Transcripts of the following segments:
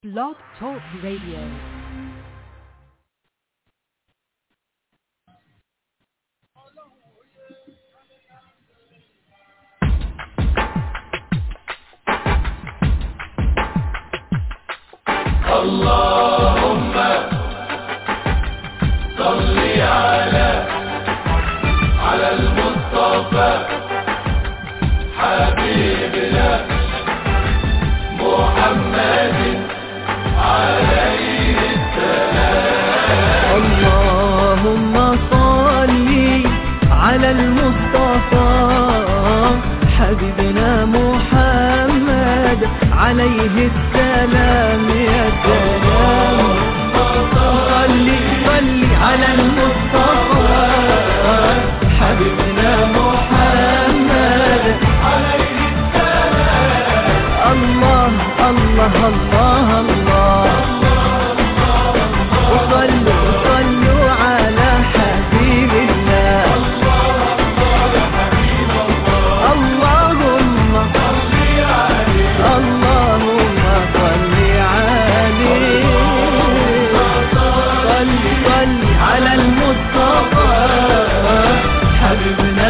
Blog Talk Radio. اللهم صل على على المصطفى حبيبنا محمد عليه اللهم صل على المصطفى حبيبنا محمد عليه السلام يا سلام صل صل على المصطفى حبيبنا محمد عليه السلام الله الله الله الله وصلوا صلوا على حبيب الله اللهم اللهم صل عليه صل صل على المصطفى حبيبنا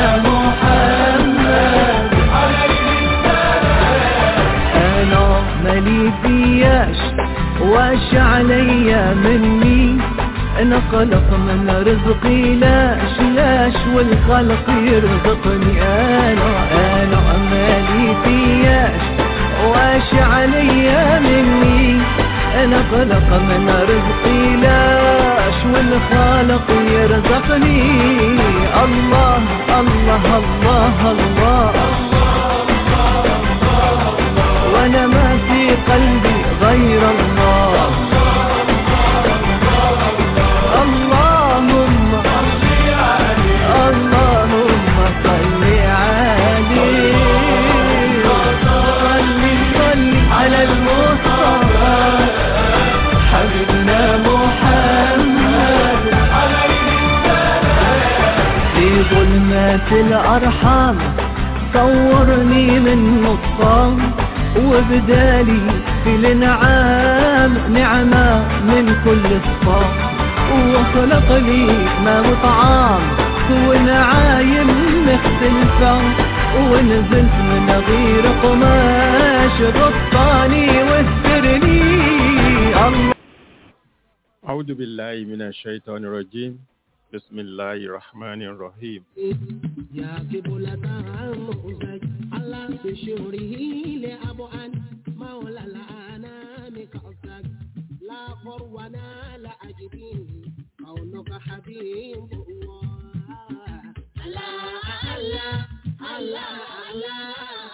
محمد انا مالي فياش واش عليا مني انا خلق من رزقي لاش لاش والخلق يرزقني انا انا مالي فياش واش عليا مني انا خلق من رزقي لاش والخالق يرزقني الله الله الله, الله وانا ما في قلبي غير الله اللهم اللهم صل عليه صل صل على المصطفى حبيبنا محمد في ظلمات الأرحام صورني من نصام وبدالي في الانعام نعمة من كل الصام وخلق لي ما وطعام ونعايم مختلفة ونزلت من غير قماش غطاني واسترني الله أعوذ بالله من الشيطان الرجيم بسم الله الرحمن الرحيم يا قبلة المؤزج على بشوره لأبعد مولى الأنام كأسك لا فرونا لا أجدين قولك حبيب الله الله الله الله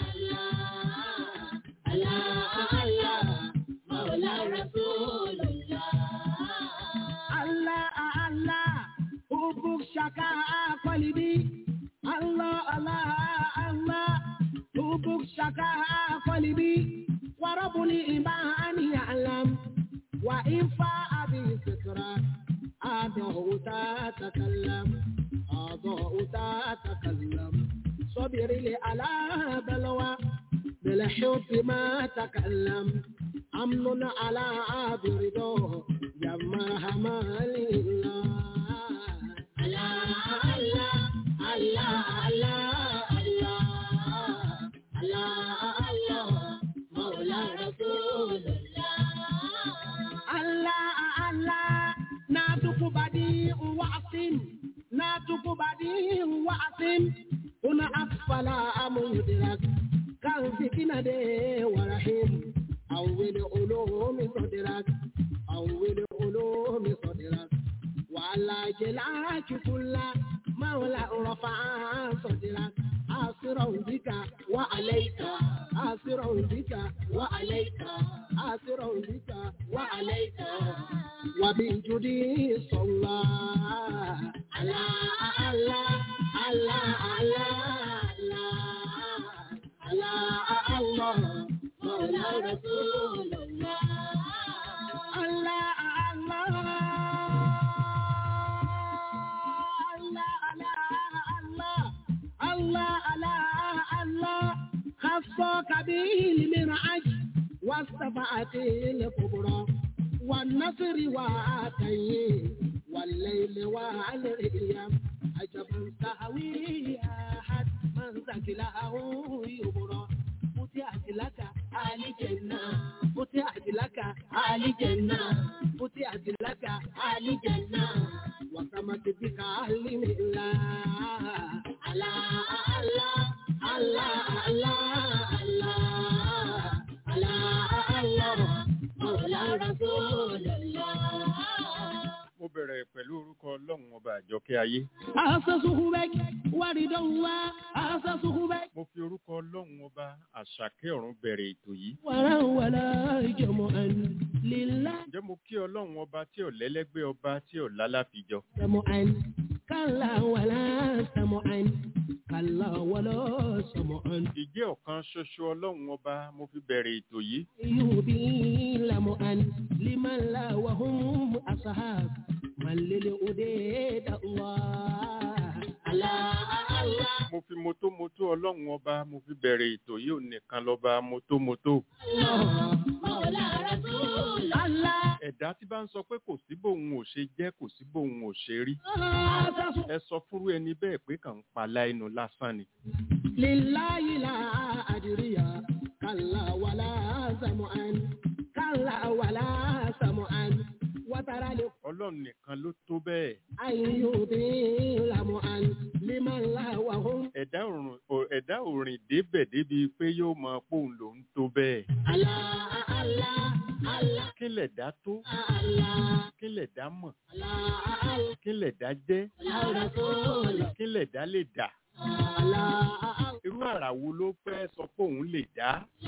الله الله الله مولى رسول الله الله الله حبك شكا قلبي الله الله الله حبك شكا قلبي ورب الإيمان يعلم وإن فاء بذكرى أضعوا تتكلم أضعوا تتكلم صبر لي على بلوى بالحب ما تكلم أمن على برده جمع همال الله الله الله الله الله الله الله مولى رسول الله الله الله ناتك بديع وعصم ناتك بديع وعصم هنا أسفل مدرك كان سكينة دي ورحيم أول علوم صدرك أول علوم صدرك وعلى جلاك كل مولى رفع صدرك آسرا بك وعليك آسرا بك وعليك آسرا بك وعليك وبجدي صلى على الله الله الله الله الله مولى رسول الله الله الله الله الله الله الله خصك به المرعج والسبعة الكبرى والنصر وعاتيه والليل والأيام عجبا سهوي أحد من ثقله يبرى فتحت لك آل جنة فتحت لك آل جنة فتحت لك آل جنة وسمت بك أهل الله الله الله الله الله الله الله الله مولى رسول الله mo bẹ̀rẹ̀ pẹ̀lú orúkọ ọlọ́run ọba àjọkẹ́ ayé أسسه بك ورد الله أسسه بك mo fi orúkọ ọlọ́run ọba àṣàkẹ́ ọ̀run bẹ̀rẹ̀ ètò yìí ولا ولا جمعا لله ǹjẹ́ mo kí ọlọ́run ọba tí ò lẹ́lẹ́gbẹ́ ọba tí ò lálàfijọ سمعا كلا ولا سمعا كلا ولا سمعا ìjẹ́ ọ̀kan ṣoṣo ọlọ́run ọba mo fi bẹ̀rẹ̀ ètò yìí يبين لمعا لمن لا وهم أصحاب من للأديد الله الله الله mo fi motomoto ọlọ́run ọba mo fi bẹ̀rẹ̀ ètò yìí ò nìkan lọ́ba motomoto الله مولى رسول الله ẹ̀dá tí bá ń sọ pé kò sí bóun ò ṣe jẹ́ kò sí bóun ò ṣe rí أسسه ẹ sọ fúrú ẹni bẹ́ẹ̀ pé kàn ń pa láìnu lásán ni لله لا أدري كلا ولا سمعا كلا ولا سمعا وترى ọlọ́run nìkan ló tó bẹ́ẹ̀ لأيوب لمعا لمن لا وهم ẹ̀dá òrùn ò- ẹ̀dá òrìn débẹ̀ débi pé yóò mọ póun lòún tó bẹ́ẹ̀ الله الله الله kí lẹ̀dá tó الله kí lẹ̀dá mọ̀ الله kí lẹ̀dá jẹ́ الله رسول kí lẹ̀dá lè dà الله irú àrà wo ló fẹ́ sọ pé òun lè dá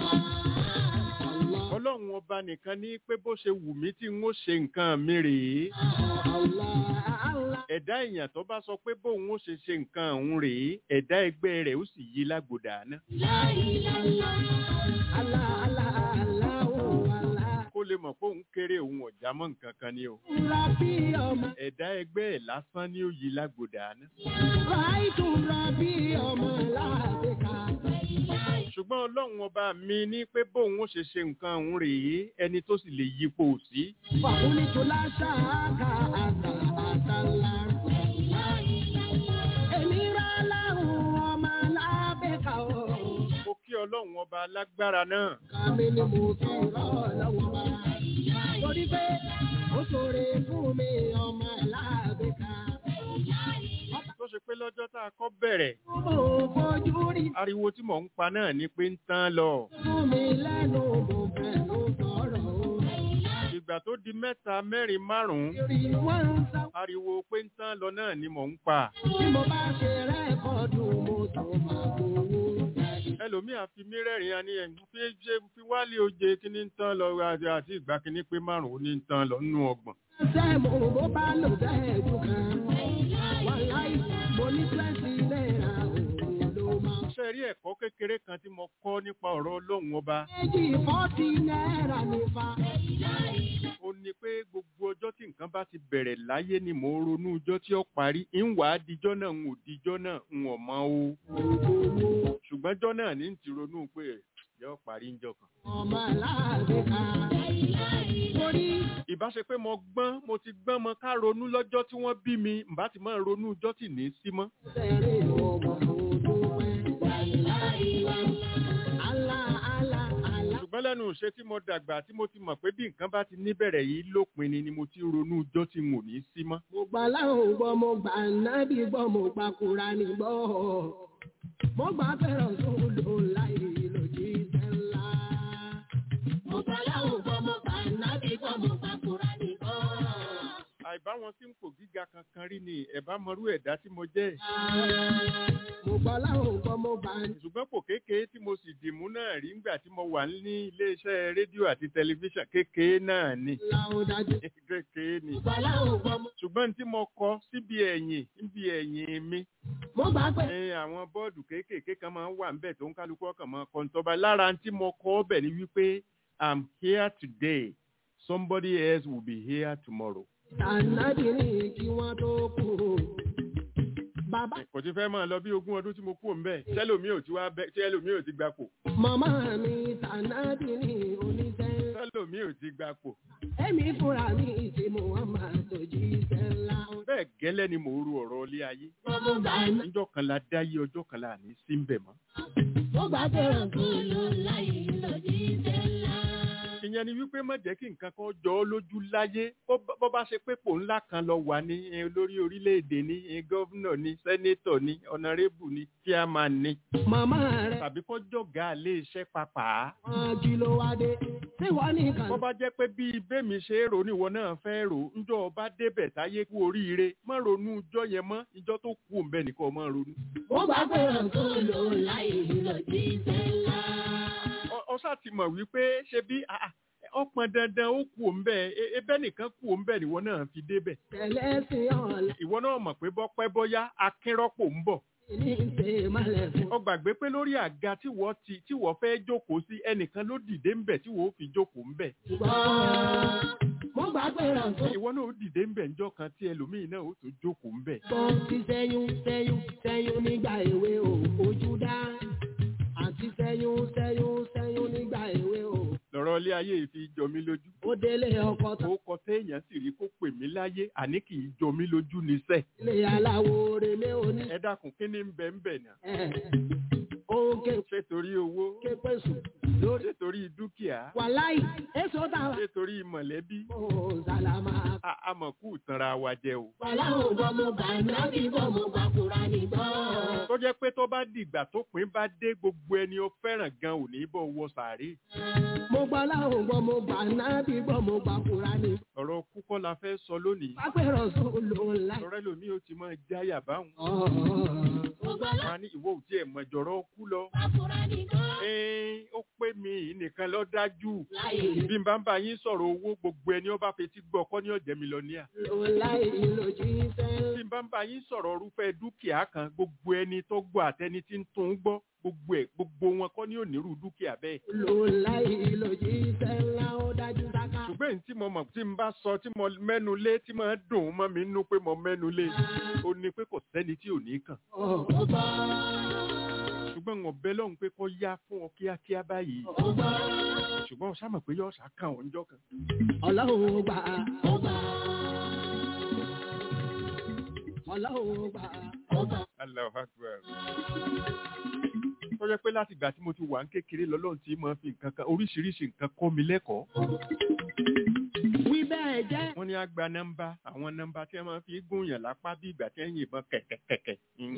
الله ọlọ́run ọba nìkan ní pé bó ṣe wù mí tí n ó ṣe nǹkan mi rèé الله الله ẹ̀dá èèyàn tó bá sọ pé bóun ó ṣe ṣe nǹkan òun rèé ẹ̀dá ẹgbẹ́ rẹ̀ ó sì yí lágbòdà náà لا إله إلا الله الله الله الله kó lè mọ̀ pé òun kéré òun ọ̀já mọ́ nǹkan kan ni o ربي يوم ẹ̀dá ẹgbẹ́ ẹ̀ lásán ni ó yí lágbòdà náà رأيت ربي يوم لا بك ṣùgbọ́n ọlọ́run ọba mi ní pé bóun ó ṣe ṣe nǹkan òun rèé ẹni tó sì lè yípo sí فقلت لا شاك أتى أتى الله èmìrà láhùn ọmọ lábẹ́ka o. mo kí ọlọ́run ọba lágbára náà kàmí ni mo fi rọ́ lọ́wọ́ bá. torí pé ó ṣòro fún mi ọmọ lábẹ́ka. tó ṣe pé lọ́jọ́ tá a kọ́ bẹ̀rẹ̀ mo fojú rí ariwo tí mò ń pa náà ni pé ń tán lọ fún mi lẹ́nu mo fẹ́nu sọ̀rọ̀ o. ìgbà tó di mẹ́ta mẹ́rin márùn-ún ìrì wọ́n ń sá. ariwo pé ń tán lọ náà ni mò ń pa bí mo bá ṣe rẹ́kọ̀dù mo tó máa gbowó. ẹlòmíà fi mí rẹ́rìn-ín ani ẹ̀ fi ṣe fi wálé oje kí ní ń tán lọ àti àti ìgbà kí ní pé márùn-ún ní ń tán lọ nínú ọgbọ̀n sẹ́mu bó bá lò bẹ́ẹ̀ jù kan. wàláì mo ní twenty náírà òun ló máa. ṣe rí ẹ̀kọ́ kékeré kan tí mo kọ́ nípa ọ̀rọ̀ ọlọ́run ọba méjì fọ́tì náírà ní fa. ó ní pé gbogbo ọjọ́ tí nǹkan bá ti bẹ̀rẹ̀ láyé ni mò ń ronú ọjọ́ tí ó parí ń wà á dijọ́ náà ń ò dijọ́ náà ń ò mọ o ṣùgbọ́n ọjọ́ náà ní ti ronú pé yóò parí ń jọ kan. ọmọ aláàbẹ̀ ká. torí ìbá ṣe pé mo gbọ́n mo ti gbọ́n mọ ká ronú lọ́jọ́ tí wọ́n bí mi ǹbá ti máa ronú ọjọ́ tí ní í sí mọ́. sẹ́rẹ̀ ọmọ òdo pẹ́. Àlá àlá àlá. ṣùgbọ́n lẹ́nu ìṣe tí mo dàgbà tí mo ti mọ̀ pé bí nǹkan bá ti níbẹ̀rẹ̀ yìí lópin ni ni mo ti ronú ọjọ́ tí n ò ní í sí mọ́. mo gbà láwọn gbọ́ mo gbà nábì gbọ́ mo gbà Kùránì gbọ́. mo gbà fẹ́ràn sódò láì lòdì sẹ́ńlá. mo gbà láwọn gbọ́ mo gbà nábì gbọ́ mo gbà Kùránì gbọ́. àìbá wọn tí ń pò gíga kankan rí ni ẹ̀bá mọrú ẹ̀dá tí mo jẹ́ mo gbà láwọn gbọ́ mo gbà ṣùgbọ́n pò kékeré tí mo sì dìmú náà rí ńgbà tí mo wà ní iléeṣẹ́ rédíò àti tẹlifíṣàn kékeré náà ni láwọn dájú. kékeré ni mo gbà láwọn gbọ́ mo. ṣùgbọ́n tí mo kọ síbi ẹ̀yìn níbi ẹ̀yìn mi mo gbà pé. ẹ àwọn bọ́ọ̀dù kéékèèké kan máa ń wà ńbẹ̀ tó ń kálukú ọkàn máa kọ́ ntọ́ba lára tí mo kọ ọbẹ̀ ni wípé i'm here today somebody else will be here tomorrow. Tànàbí ní kí wọ́n tó kú. Bàbá kò ti fẹ́ máa lọ bí ogún ọdún tí mo kú òǹbẹ̀ tẹ́lòmí ò ti wá bẹ́ tẹ́lòmí ò ti gbapò. màmá mi tànàbí ní oníṣẹ́. lómi ò ti gbapò Èmi fúnra mi ti Muhammad tó jíṣẹ́ ńlá. bẹ́ẹ̀ gẹ́lẹ́ ni mò ń ru ọ̀rọ̀ ilé ayé Mo gbà níjọ́ kan la dáyé ọjọ́ kan la ní sí ń bẹ̀ mọ́ mo gbà pé Rasulu láyé ló jíṣẹ́ ńlá. ìyẹn ni wípé má jẹ́ kí nǹkan kan jọ ọ́ lójú láyé bó bá- bó bá ṣe pé pò ńlá kan lọ wà ní eh, olórí orílẹ̀-èdè ní eh, gọ́vnọ̀ ní sẹ́nétọ̀ ní ọ̀nàrẹ́bù ní chairman ní Màmá rẹ̀ tàbí kó jọ̀gá ilé iṣẹ́ pàpà wọ́n kí ló wá dé. Ṣé wọ́n nìkan bó bá jẹ́ pé bí bẹ́mi ṣe é rò níwọ náà fẹ́ rò ńjọ́ ọba débẹ̀ táyé kú oríire má ronú ijọ́ yẹn mọ́ ijọ́ tó kú òǹbẹ nìkan má ronú. mo gbà pé Rasulu láyé ló jíṣẹ́ ńlá. Ọ- ọ ṣáà ti mọ̀ wípé ṣe bí ah, ah, ó pọn dandan ó kú òǹbẹ ebẹ́ nìkan kú òǹbẹ níwọ náà fi débẹ̀. Tẹ̀lé sí ọ̀la ìwọ náà mọ̀ pé bọ́pẹ́ bọ́yá akínrọ́pò ń bọ̀. ní ṣe malẹ̀ fún. ó gbàgbé pé lórí àga tí wọ́n ti tí wọ́n fẹ́ jókòó sí ẹnìkan ló dìde ń bẹ̀ tí wọ́n ó fi jókòó ń bẹ̀. Ṣùgbọ́n mo gbà pé Rasulu ìwọ náà ó dìde ń bẹ̀ ńjọ́ kan tí ẹlòmíín náà ó tún jókòó ń bẹ̀. tó ti sẹ́yún sẹ́yún sẹ́yún nígbà èwe o ojú dá. Àti sẹ́yún sẹ́yún sẹ́yún nígbà èwe o. lọ́rọ̀ ilé ayé yìí fi jọ mí lójú. Ó délé ọkọ tán. ó kọ téèyàn sì rí kó pè mí láyé àní kì í jọ mí lójú níṣẹ́. Ilé aláwo relé oní. ẹ dákun kí ni ń bẹ ń bẹ̀ náà. Òun ké ṣé torí owó ké pèsè lórí. ṣé torí dúkìá Wàláì, èso táwa. ṣé torí mọ̀lẹ́bí Ó sàlámà. A- amọ̀kú tanra wa jẹ o. Wàláwò gbọ́ mo gbà nábì gbọ́ mo gbà kúra ní gbọ́. tó jẹ́ pé tó bá dìgbà tó pín bá dé gbogbo ẹni ó fẹ́ràn gan ò ní bọ̀ wọ sàárè. Mo gbọ́ láwò gbọ́ mo gbà nábì gbọ́ mo gbà kúra ní. ọ̀rọ̀ kúkọ́ la fẹ́ sọ lónìí. Pápẹ́rọ̀ sùn ló ńlá. ọ̀rẹ́ lomi ó ti máa jáyà báwọn. Mo gbọ́ wọn á ní ìwọ ò tiẹ̀ mọ̀jọ̀rọ̀ kú lọ. lákúra ní gbọ́. ẹ́ẹ́ ó pé mi nìkan lọ dájú. Láyé bí n bá ń bá yín sọ̀rọ̀ owó gbogbo ẹni ó bá fetí gbọ́ ọkọ ní ọ̀jẹ̀ mílíọ̀nìyà. ló láyé lójú ìfẹ́. bí n bá ń bá yín sọ̀rọ̀ irúfẹ́ dúkìá kan gbogbo ẹni tó gbọ́ àtẹni tí ń tún gbọ́ gbogbo ẹ̀ gbogbo wọn kọ́ ní onírú dúkìá bẹ́ẹ̀. Ló láyé lójú ìfẹ́ ńlá ó dájú sáká. ṣùgbọ́n èyí tí mo mọ̀ tí n bá sọ tí mo mẹ́nu lé tí mo dùn mọ́ mi nú pé mo mẹ́nu lé ó ní pé kò sẹ́ni tí ò ní kàn. Ó gbọ́. ṣùgbọ́n wọn bẹ lọ́hùn pé kó yá fún ọ kíákíá báyìí Ó gbọ́. ṣùgbọ́n ó sámọ̀ pé yóò ṣá kàn ọ́ njọ́ kan. Ọlọ́run gbà ó gbà. Ọlọ́run gbà ó gbà. Allahu Akbar. tó jẹ́ pé láti ìgbà tí mo ti wà ń kékeré lọ́lọ́run tí mo fi nǹkan kan oríṣiríṣi nǹkan kọ́ mi lẹ́kọ̀ọ́. Wí bẹ́ẹ̀ jẹ́. wọ́n ní á gba nọ́mbà àwọn nọ́mbà tí wọ́n máa fi gún yàn lápá bí ìgbà tí wọ́n yìnbọn kẹ̀kẹ̀kẹ̀kẹ̀.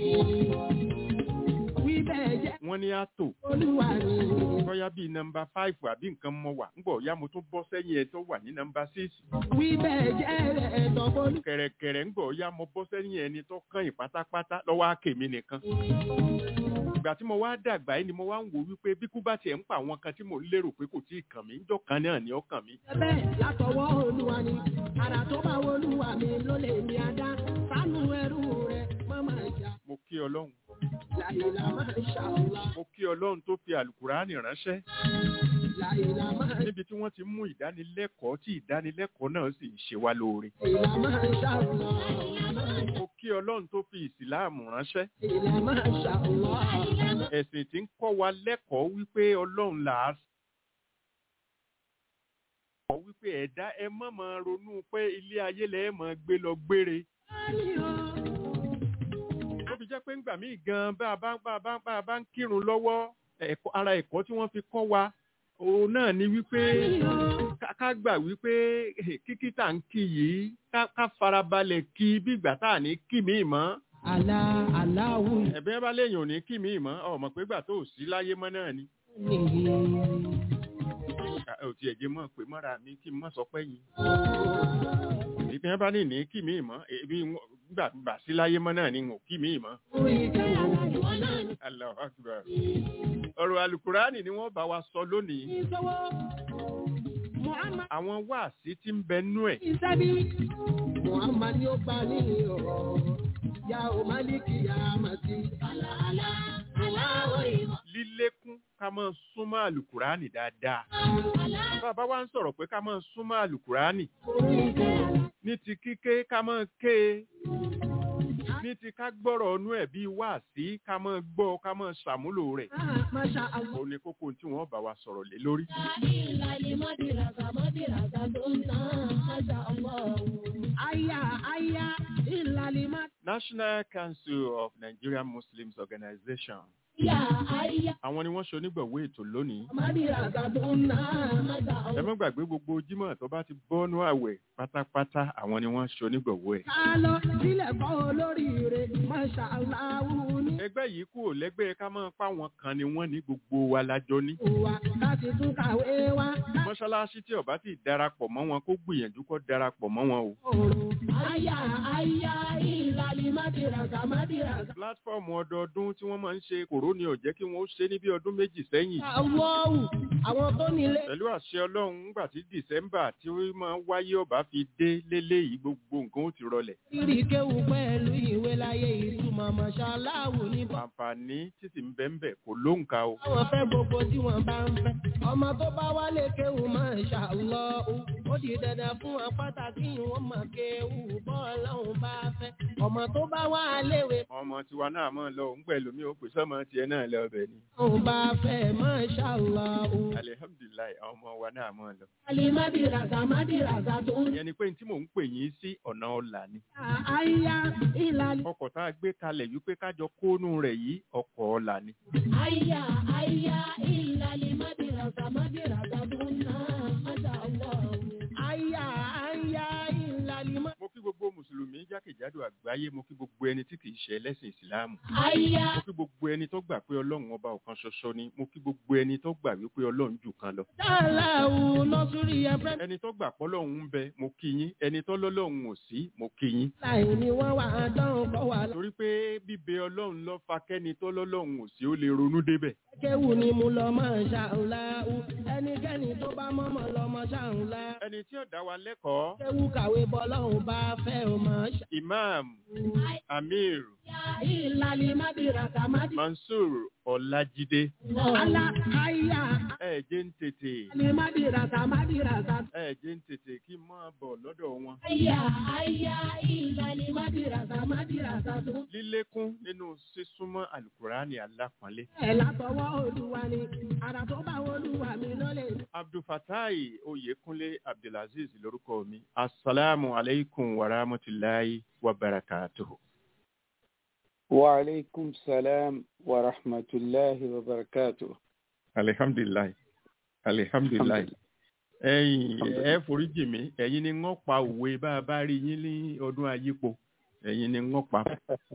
Wí bẹ́ẹ̀ jẹ́. wọ́n ní á tò Olúwa ni. bóyá bíi nọ́mbà fáìfù àbí nǹkan mọ wà ńgbọ̀ ya mo tún bọ́ sẹ́yìn ẹ̀ tó wà ní nọ́mbà síìsì. Wí bẹ́ẹ̀ jẹ́ ẹ̀tọ́ bolú. kẹ̀rẹ̀kẹ̀rẹ̀ ńgbọ̀ ya mo bọ́ sẹ́yìn ẹni tó kàn yín pátápátá lọ́wọ́ àkèmí nìkan. ìgbà tí mo wá dàgbà yìí ni mo wá ń wò wípé bí kú bá tiẹ̀ ń pa àwọn kan tí mo lérò pé kò tíì kàn mí ńjọ́ kan náà ni ó kàn mí. Bẹ́ẹ̀ látọwọ́ Olúwa ni. Àrà tó bá wo Olúwa mi ló lè ní adá. Sánú ẹrú rẹ̀ má máa jà. mo kí ọlọ́run Láìlá máa ṣàlá. mo kí ọlọ́run tó fi àlùkùránì ránṣẹ́ Láìlá máa níbi tí wọ́n ti mú ìdánilẹ́kọ̀ọ́ tí ìdánilẹ́kọ̀ọ́ náà sì ń ṣe wá lóore. Ìlà máa ṣàlá. mo kí ọlọ́run tó fi ìsìláàmù ránṣẹ́ Ìlà máa ṣàlá. ẹ̀sìn tí ń kọ́ wa lẹ́kọ̀ọ́ wípé ọlọ́run là á sọ wípé ẹ̀dá ẹ má máa ronú pé ilé ayé lẹ́ máa gbé lọ gbére. ó fi jẹ́ pé ńgbà míì gan bá a bá bá a bá bá a bá ń kírun lọ́wọ́ ẹ̀kọ́ ara ẹ̀kọ́ tí wọ́n fi kọ́ wa òun náà ni wípé ká- ká gbà wípé eh, kíkí tá à ń kí yìí ká- ká farabalẹ̀ kí bí ìgbà tá à ní kí mi mọ́ Àlá aláwù ẹ̀bẹ́ bá léèyàn ò ní kí mi mọ́ ọmọ pé gbà tó ò sí láyé mọ́ náà ni nìyí. Ah, ò tiẹ̀ jẹ́ mọ́ pé mọ́ra mi kí n mọ́ sọ pé yìí ìpín ẹ bá ní ní kí mi mọ́ ebi wọn- gbà gbà sí láyé mọ́ náà ni n ò kí mi mọ́ Allahu Akbar ọ̀rọ̀ alukurani ni wọ́n bá wa sọ lónìí Muhammad àwọn wáàsí tí ń bẹ nú ẹ̀ Isabi. Muhammad ni ó gbà ní ọ̀rọ̀. Ya o Maliki ya Masi. Àlà àlà aláwọ̀ ìmọ̀. lílékún ká máa súnmọ́ alukurani dáadáa bàbá wa ń sọ̀rọ̀ pé ká máa súnmọ́ alukurani Orí ìfẹ́. ní ti kíké ká máa ké e ní ní ti ká gbọ́rọ̀ ọnú ẹ̀ bíi wá sí ká máa gbọ́ ká máa ṣàmúlò rẹ̀ Ah, Masha Allah. ó ní kókó tí wọ́n bá wa sọ̀rọ̀ lé lórí. Aya, aya, ìlàlímọ́. National Council of Nigerian Muslims Organization àwọn ni wọ́n ṣe onígbọ̀wé ètò lónìí. ẹ má gbàgbé gbogbo jímọ̀ tó bá ti bọ́nú àwẹ̀ pátápátá àwọn ni wọ́n ṣe onígbọ̀wé ẹ̀. Ká lọ sílẹ̀ kọ́ olóríire, Masha Allah ní ẹgbẹ́ yìí kúrò lẹ́gbẹ́ ká máa pa wọn kan ni wọ́n ní gbogbo wa lájọ ní. wa láti tún kàwé wa. mọ́ṣáláṣí tí ọba ti darapọ̀ mọ́ wọn kó gbìyànjú kó darapọ̀ mọ́ wọn o. Aya, aya, ìlàlímọ́ dìràgà, má dìràgà. pílátífọ̀mù ọdọọdún tí wọ́n máa ń ṣe kòró ni ò jẹ́ kí wọ́n ó ṣe ní bí ọdún méjì sẹ́yìn. Àwọ̀wù, àwọn tó nílé. pẹ̀lú àṣẹ ọlọ́run ńgbà tí dìsẹ́mbà tí ó máa ń wáyé ọba fi dé lélẹ́yìí gbogbo nǹkan ó ti rọlẹ̀. Kiri kéwù pẹ̀lú ìwé láyé ìtumọ̀ mọ̀ṣáláwù ní bọ́. àǹfààní títí ń bẹ́ ń bẹ̀ kò lóǹkà o. Àwọn fẹ́ gbogbo tí wọ́n bá ń fẹ́. Ọmọ tó bá wálé kéwù Masha Allah. Ó di dandan fún wọn pàtàkì wọn mọ̀ kéwù bọ́ọ̀lọ́hún bá fẹ́. Ọmọ tó bá wá léwe ọmọ tiwa náà máa lọ òun pẹ̀lú mi ò pè sọ́mọ tiẹ̀ náà lọ ọbẹ̀ ni. òun bá fẹ́ Masha Allah. alihamdulilayi àwọn ọmọ wa náà máa lọ. Alimádìràgà mádìràgà tó ń ìyẹn ni pé tí mò ń pè yín sí ọ̀nà ọ̀la ni. Àyà ìlàlí. ọkọ̀ tá a gbé kalẹ̀ wípé kájọ kónú rẹ̀ yìí ọkọ̀ ọ̀la ni. Àyà àyà ìlàlí mádìràgà mádìràgà tó ń ná Masha Allah. Àyà àyà ìlàlí mádìràgà. mo kí gbogbo mùsùlùmí jákèjádò àgbáyé mo kí gbogbo ẹni tí kì í ṣe ẹlẹ́sìn ìsìláàmù. Àyà mo kí gbogbo ẹni tó gbà pé ọlọ́run ọba ọ̀kan ṣoṣo ni mo kí gbogbo ẹni tó gbà wípé ọlọ́run jù kan lọ. Dáláwù nọ́sùrì ẹ̀fẹ́. ẹni tó gbà pọ́lọ́run ń bẹ mo kí yín ẹni tó lọ́lọ́run ò sí mo kí yín. Láì ní wọ́n wà á dán kọ́ wà lọ. torí pé bíbẹ ọlọ́run ló fa kẹ́ni tó lọ́lọ́run ò sí ó lè ronú débẹ̀. Kéwù ni mo lọ Masha Allah. Ẹnikẹ́ni tó bá mọ́mọ́ lọ Masha Allah. ẹni tí ó dá wa lẹ́kọ̀ọ́ Kéwù kàwé bọ́lọ́hún bá fẹ́ o Masha. imam amir Ìlàlí mádìràgà mádìràgà. mansour ọlájídé Alá àyà ẹ jẹ́ ń tètè ìlàlí mádìràgà mádìràgà. ẹ jẹ́ ń tètè kí n máa bọ̀ lọ́dọ̀ wọn. Àyà àyà ìlàlí mádìràgà mádìràgà tó. lílékún nínú sísúnmọ́ alukurani alápọ̀nlé. Ẹ̀ látọwọ́ Olúwa ni, àrà tó bá Olúwa mi lọ́lẹ̀. abdulfatai oyekunle abdulaziz lórúkọ mi asalaamu aleykum wa rahmatulahi wa barakatuhu. وعليكم السلام ورحمة الله وبركاته alihamdulilayi alihamdulilayi ẹ̀yin ẹ foríjì mi ẹ̀yin ni wọ́n pa òwe bá a bá rí yín ní ọdún ayípo ẹ̀yin ni wọ́n pa.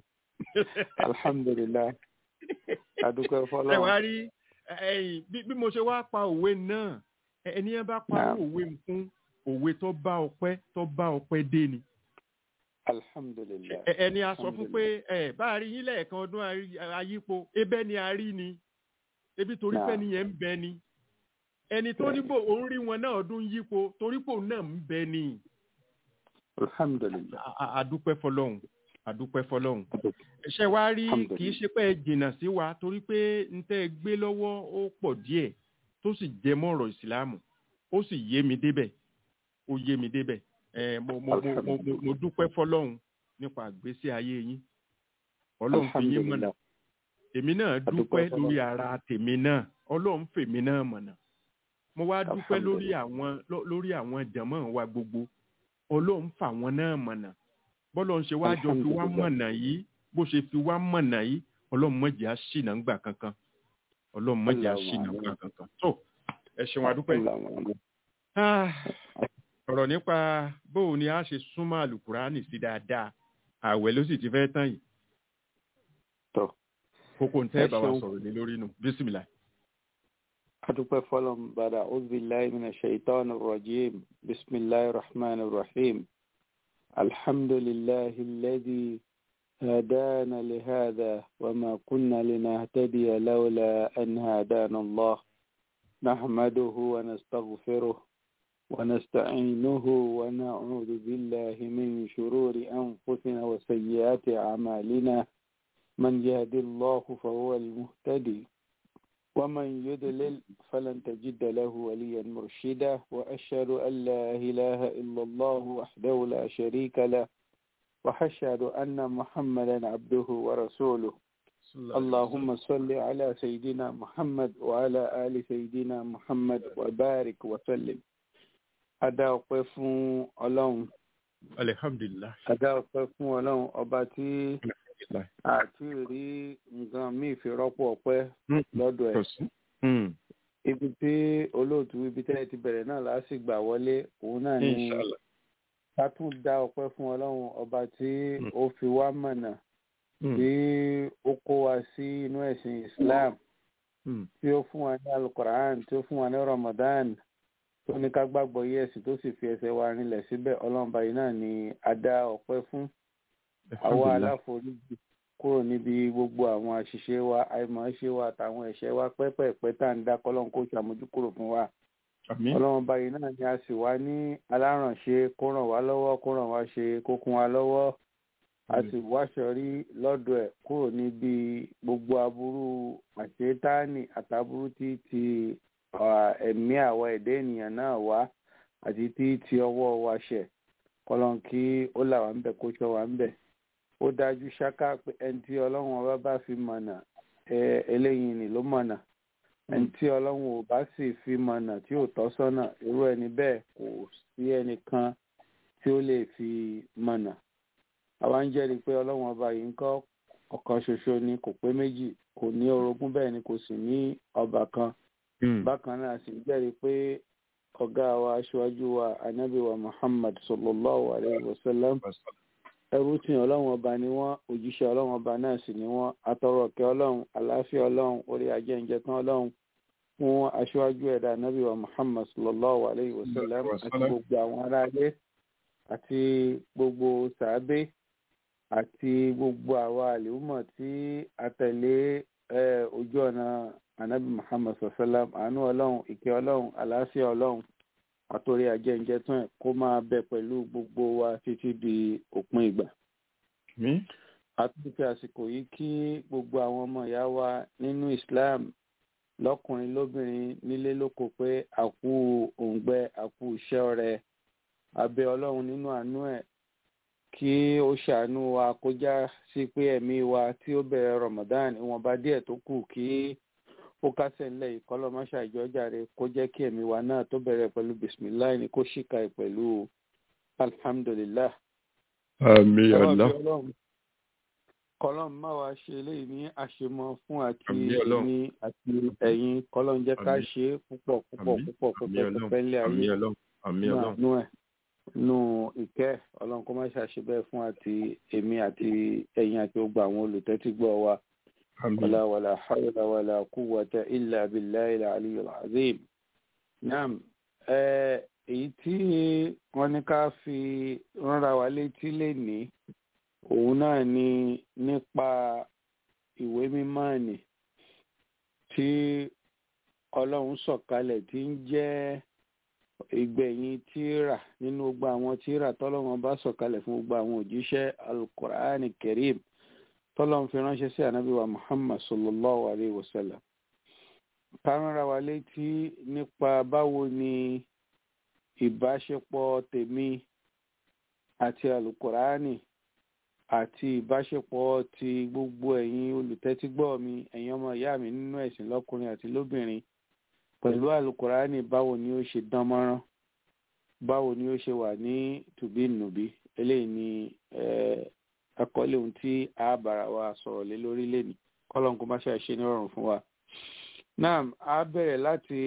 الحمد لله adúpẹ́ ẹ wá fọlọ́run rí ẹ̀yin bí bí mo ṣe wá pa òwe náà ẹ- ẹni ẹ bá pa Naam. òwe fún òwe tó bá ọpẹ́ tó bá ọpẹ́ dé ni. alhamdulilayi Ẹ- ẹni a sọ fún pé ẹ bá a rí yín lẹ́ẹ̀kan ọdún ayí- ayípo ebẹ́ ni a rí ni ebi torí pé Naam. nìyẹn ń bẹ ni ẹni tó ní bò òun rí wọn náà ọdún yípo torí pò náà ń bẹ ni alhamdulilayi A- a- àdúpẹ́ fọlọ́hún àdúpẹ́ fọlọ́hún ṣe wá rí Alhamdulillah. kì í ṣe pé ẹ jìnnà sí wa torí pé n tẹ́ ẹ gbé lọ́wọ́ ó pọ̀ díẹ̀ tó sì jẹ mọ́ ọ̀rọ̀ ìsìláàmù ó sì yé mi débẹ̀ ó yé mi débẹ̀ ẹ mo mo mo mo mo mo dúpẹ́ fọlọ́hún nípa àgbésí ayé yín ọlọ́run fi yín mọ̀nà alhamdulilayi èmi náà Adúpẹ́ dúpẹ́ fọlọ́run. lórí ara tèmi náà ọlọ́run fèmi náà mọ̀nà mo wá dúpẹ́ lórí Alhamdulillah. àwọn ló- lórí àwọn jàmọ́ wa gbogbo ọlọ́run fà wọ́n náà mọ̀nà bọ́lọ́run ṣe wá jọ fi wá Alhamdulillah. mọ̀nà yìí bó ṣe fi wá mọ̀nà yìí ọlọ́run mọ̀jẹ̀ á ṣìnà ńgbà kankan ọlọ́run mọ̀jẹ̀ á Allahumma ṣìnà amin. ńgbà kankan tó ẹ ṣeun adúpẹ́ Allahumma Ah, ọ̀rọ̀ nípa bóun ni a ṣe súnmọ́ àlùkùránì sí dáadáa ààwẹ̀ ló sì ti fẹ́ tán yìí tó kókó ń tẹ́ Ẹ bá wa ṣeun. sọ̀rọ̀ lé lórí nù bísímìlà. adúpẹ́ fọlọ́run bàdà ọ̀zbìláì mina shaitan rajim bisimilahi rahman rahim alhamdulilahi lẹ́dí هدانا لهذا وما كنا لنهتدي لولا أن هدانا الله نحمده ونستغفره ونستعينه ونعوذ بالله من شرور أنفسنا وسيئات أعمالنا من يهد الله فهو المهتدي ومن يضلل فلن تجد له وليا مرشدا وأشهد أن لا إله إلا الله وحده لا شريك له وأشهد أن محمدا عبده ورسوله اللهم صل على سيدنا محمد وعلى آل سيدنا محمد وبارك وسلم Adá ọpẹ́ fún Ọlọ́run. Alhamdulillah. Adá ọpẹ́ fún Ọlọ́run ọba tí Alhamdulillah. àti rí nǹkan míì fi rọ́pò ọpẹ́ lọ́dọ̀ ẹ̀. Kọ̀sí. Mm. Ibi tí olóòtú ibi tẹ́lẹ̀ ti bẹ̀rẹ̀ náà láti gbà wọlé òun náà ni Inshallah. ká tún dá ọpẹ́ fún Ọlọ́run ọba tí Mm. ó fi wá mọ̀nà Mm. tí ó kó wa sí inú ẹ̀sìn Islam Mm. tí ó fún wa ní alukoran tí ó fún wa ní Ramadan tó ní ká gbàgbọ́ yí ẹ̀sìn tó sì fi ẹsẹ̀ wa rinlẹ̀ síbẹ̀ Ọlọ́run báyìí náà ni a dá ọpẹ́ fún àwa Alhamdulillah. aláforíjì kúrò níbi gbogbo àwọn àṣìṣe wa àìmọ̀ọ́ṣe wa àtàwọn ẹ̀ṣẹ̀ wa pẹ́pẹ́pẹ́ tá à ń dá kọ́lọ́n kó ṣàmójúkúrò fún wa Àmín. Ọlọ́run báyìí náà ni a sì wá ní alárànṣe kó ràn wá lọ́wọ́ kó ràn wá ṣe kó kún wa lọ́wọ́ a sì wáṣọ rí lọ́dọ̀ ẹ̀ kúrò níbi gbogbo aburú àṣetáàní àtàbúrú tí ti ah, ẹ̀mí àwa ẹ̀dá ènìyàn náà wá àti tí ti ọwọ́ wa ṣẹ̀ kọ́lọ́n kí ó là wá ń bẹ̀ kó ṣọ́ wá ń bẹ̀ ó dájú ṣáká pé ẹni tí ọlọ́run ọba bá fi mọ̀nà ẹ eléyìí ni ló mọ̀nà ẹni tí ọlọ́run ò bá sì fi mọ̀nà tí ò tọ́ sọ́nà irú ẹni bẹ́ẹ̀ kò sí ẹnìkan tí ó lè fi mọ̀nà àwa ń jẹ́rìí pé ọlọ́run ọba yìí ń kọ́ ọ̀kan ṣoṣo ni kò pé méjì kò ní orogún bẹ́ẹ̀ ni kò sì ní ọba kan Mm. bákan náà sì ń jẹ́rìí pé ọ̀gá wa aṣáájú wa anábì wa muhammad sallallahu alayhi wa sallam ẹrú tí ọlọ́run ọba ni wọ́n òjíṣẹ́ ọlọ́run ọba náà sì ni wọ́n atọrọ ọ̀kẹ́ ọlọ́run àlàáfíà ọlọ́run orí ajẹ́njẹ tán ọlọ́run fún aṣáájú ẹ̀dá anábì wa muhammad sallallahu alayhi wa sallam Wa àti sallam. gbogbo àwọn aráalé àti gbogbo sàábé àti gbogbo àwa àlèhùmọ̀ tí a tẹ̀lé eh, ojú ọ̀nà anabi muhammad sallam àánú ọlọ́run ìkẹ́ ọlọ́run àlàáfíà ọlọ́run àtòrí ajẹ́njẹ tán ẹ̀ kó máa bẹ pẹ̀lú gbogbo wa títí di òpin ìgbà Àmín. àtúntì àsìkò yìí kí gbogbo àwọn ọmọ ìyá wa nínú islam lọ́kùnrin lóbìnrin nílé lóko pé àkú òǹgbẹ àkú iṣẹ́ ọrẹ abẹ ọlọ́run nínú àánú ẹ̀ kí ó ṣàánú wa kó já sí pé ẹ̀mí wa tí ó bẹ̀rẹ̀ ramadan ìwọ̀nba díẹ̀ tó kù kí ó kásẹ̀ ńlẹ̀ ìkọlọ́mọṣà ìjọ́jàre kó jẹ́ kí ẹ̀mí wa náà tó bẹ̀rẹ̀ pẹ̀lú bisimilahi ni kó ṣìkà ẹ̀ pẹ̀lú alhamdulillah Àmín Ọlọ́run Allah. bí Ọlọ́run kọlọ́n má wa ṣe eléyìí ní àṣemọ fún àti Àmín Ọlọ́run. ní àti ẹ̀yin kọlọ́n jẹ́ ká Àmín. ṣe é púpọ̀ púpọ̀ Àmín. púpọ̀ Àmín púpọ̀ Ọlọ́run. púpọ̀ ńlẹ̀ ayé Àmín Ọlọ́run. Àmín nínú Ọlọ́run. àánú ẹ̀ nínú ìkẹ́ ọlọ́run kó má ṣàṣe bẹ́ẹ̀ fún àti èmi àti ẹ̀yin àti gbogbo àwọn olùtẹ́tígbọ́ wa Àmín. wàlá wàlá hawla wàlá quwwata illa billahi al-aliyyil azim. naam ẹ èyí tí wọ́n ní ká fi ránra wa létí lénìí òun náà ni nípa ìwé mímọ́ ni tí ọlọ́run sọ̀kalẹ̀ tí ń jẹ́ ìgbẹ̀yìn tíra nínú gbogbo àwọn tíra tọ́lọ́run bá sọ̀kalẹ̀ fún gbogbo àwọn òjíṣẹ́ alukur'ani kerim tọ́lọ́run fi ránṣẹ́ sí ànábì wa muhammad sallallahu alayhi wa sallam kárànra wa létí nípa báwo ni ìbáṣepọ̀ tèmi àti alukur'ani àti ìbáṣepọ̀ ti gbogbo ẹ̀yin olùtẹ́tígbọ́ mi ẹ̀yin ọmọ ìyá mi nínú ẹ̀sìn lọ́kùnrin àti lóbìnrin pẹ̀lú alukurani báwo ni ó ṣe dán mọ́rán báwo ni ó ṣe wà ní tùbínùbí eléyìí ni eh, àkọlé ohun tí a bára wa sọ̀rọ̀ lé lórí lẹ́nu kọ́lọ́n kó má ṣe àṣe ní ọ̀rùn fún wa. náà a bẹ̀rẹ̀ láti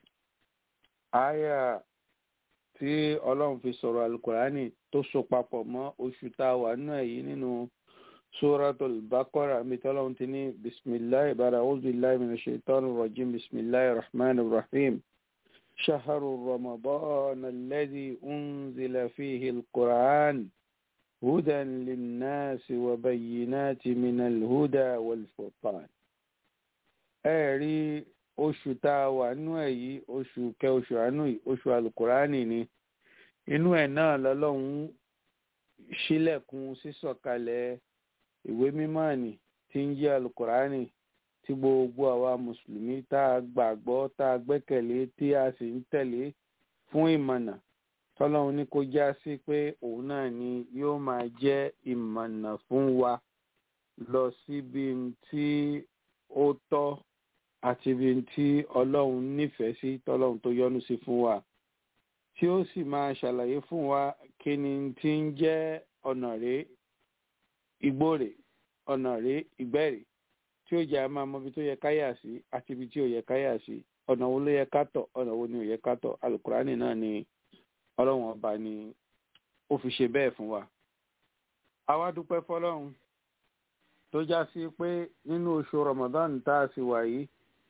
àyà tí ọlọ́run fi sọ̀rọ̀ alukurani tó so papọ̀ mọ́ oṣù tá a wà nínú èyí nínú suratul baqara mi tọ́lọ́run ti ní bisimilahi bàrà auzubillahi minash shaitani rajim bisimilahi rahman rahim shahru ramadan alladhi unzila fihi alquran hudan linnasi wa bayyinati min alhuda wal furqan. ẹ rí oṣù tá a wà nínú èyí oṣù kẹ oṣù àánú yìí oṣù alukurani ni inú ẹ̀ náà lọ́lọ́run ṣílẹ̀kùn sísọ̀kalẹ̀ ìwé mímọ́ ni tí ń jẹ́ alukurani tí gbogbo àwa mùsùlùmí tá a gbàgbọ́ tá a gbẹ́kẹ̀lé tí a sì ń tẹ̀lé fún ìmọ̀nà tọ́lọ́run ní kó já sí pé òun náà ni yóò máa jẹ́ ìmọ̀nà fún wa lọ síbi tí ó tọ́ àti ibi tí ọlọ́run nífẹ̀ẹ́ sí tọ́lọ́run tó yọ́nú sí fún wa tí ó sì máa ṣàlàyé fún wa kí ni tí ń jẹ́ ọ̀nà rèé igbó rèé ọ̀nà rèé ìgbẹ́ rèé tí ó jẹ́ a máa mọ ibi tó yẹ káyà sí àti ibi tí ò yẹ káyà sí ọ̀nà wo ló yẹ ká tọ̀ ọ̀nà wo ni ò yẹ ká tọ̀ alukurani náà ni ọlọ́run ọba ni ó fi ṣe bẹ́ẹ̀ fún wa. àwa dúpẹ́ fọlọ́run tó já sí pé nínú oṣù Ramadan tá a sì wà yìí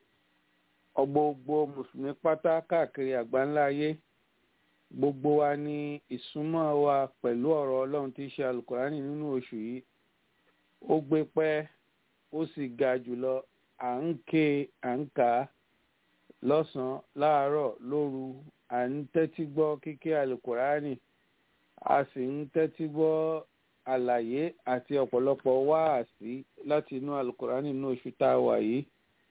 ọgbogbo mùsùlùmí pátá káàkiri àgbáńlá ayé gbogbo wa ní ìsúnmọ́ wa pẹ̀lú ọ̀rọ̀ ọlọ́run tí í ṣe alukurani nínú oṣù yìí ó gbé pẹ́ ó sì ga jùlọ à ń ké à ń kà á lọ́sàn-án láàárọ̀ lóru à ń tẹ́tí gbọ́ kíké alukurani a sì ń tẹ́tí gbọ́ àlàyé àti ọ̀pọ̀lọpọ̀ wáàsí láti inú alukurani nínú oṣù tá a wà yìí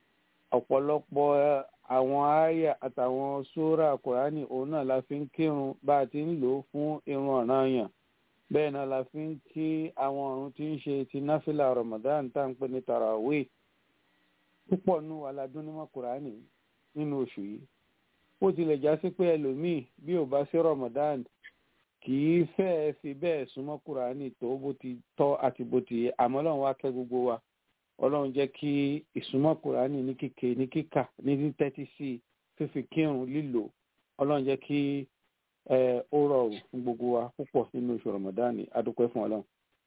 ọ̀pọ̀lọpọ̀ àwọn àyà àtàwọn sóra kùránì òun náà la fi ń kírun bá a ti ń lò ó fún irun ọ̀ranyàn bẹ́ẹ̀ náà la fi ń kí àwọn ọ̀run tí ń ṣe ti náfìlà Ramadan tá à ń pè ní tarawih púpọ̀ nù aládùnnímọ̀ kùránì nínú oṣù yìí ó tilẹ̀ já sí pé ẹlòmíì bí ò bá sí Ramadan kì í fẹ́ẹ́ fi bẹ́ẹ̀ súnmọ́ kùránì tó bó ti tọ́ àti bó ti yẹ àmọ́ Ọlọ́run wá kẹ́ gbogbo wa ọlọ́run jẹ́ kí ìsúnmọ́ kùránì ní kíkè ní kíkà ní tẹ́tí sí fífi kírun lílò ọlọ́run jẹ́ kí ó rọrùn fún gbogbo wa púpọ̀ nínú oṣù ramadani adúpẹ́ fún ọlọ́run.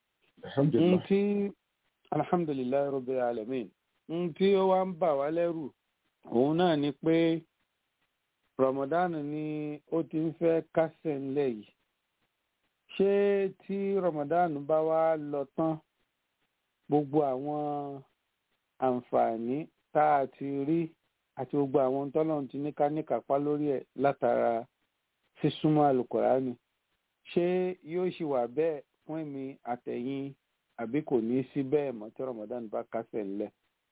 n tí alhamdulilayi rabbil alamin n tí ó wá ń bà wá lẹ́rù òun náà ni pé ramadan ni ó ti ń fẹ́ kásẹ̀ ńlẹ̀ yìí ṣé tí ramadan bá wá lọ tán gbogbo àwọn àǹfààní tá a ti rí àti gbogbo àwọn tọ́lọ́run ti ní ká ní kápá lórí ẹ̀ látara sísúnmọ́ àlùkòránì ṣé yóò ṣì wà bẹ́ẹ̀ fún èmi àtẹ̀yìn àbí kò ní sí bẹ́ẹ̀ mọ́ tí Ramadan bá kásẹ̀ ńlẹ̀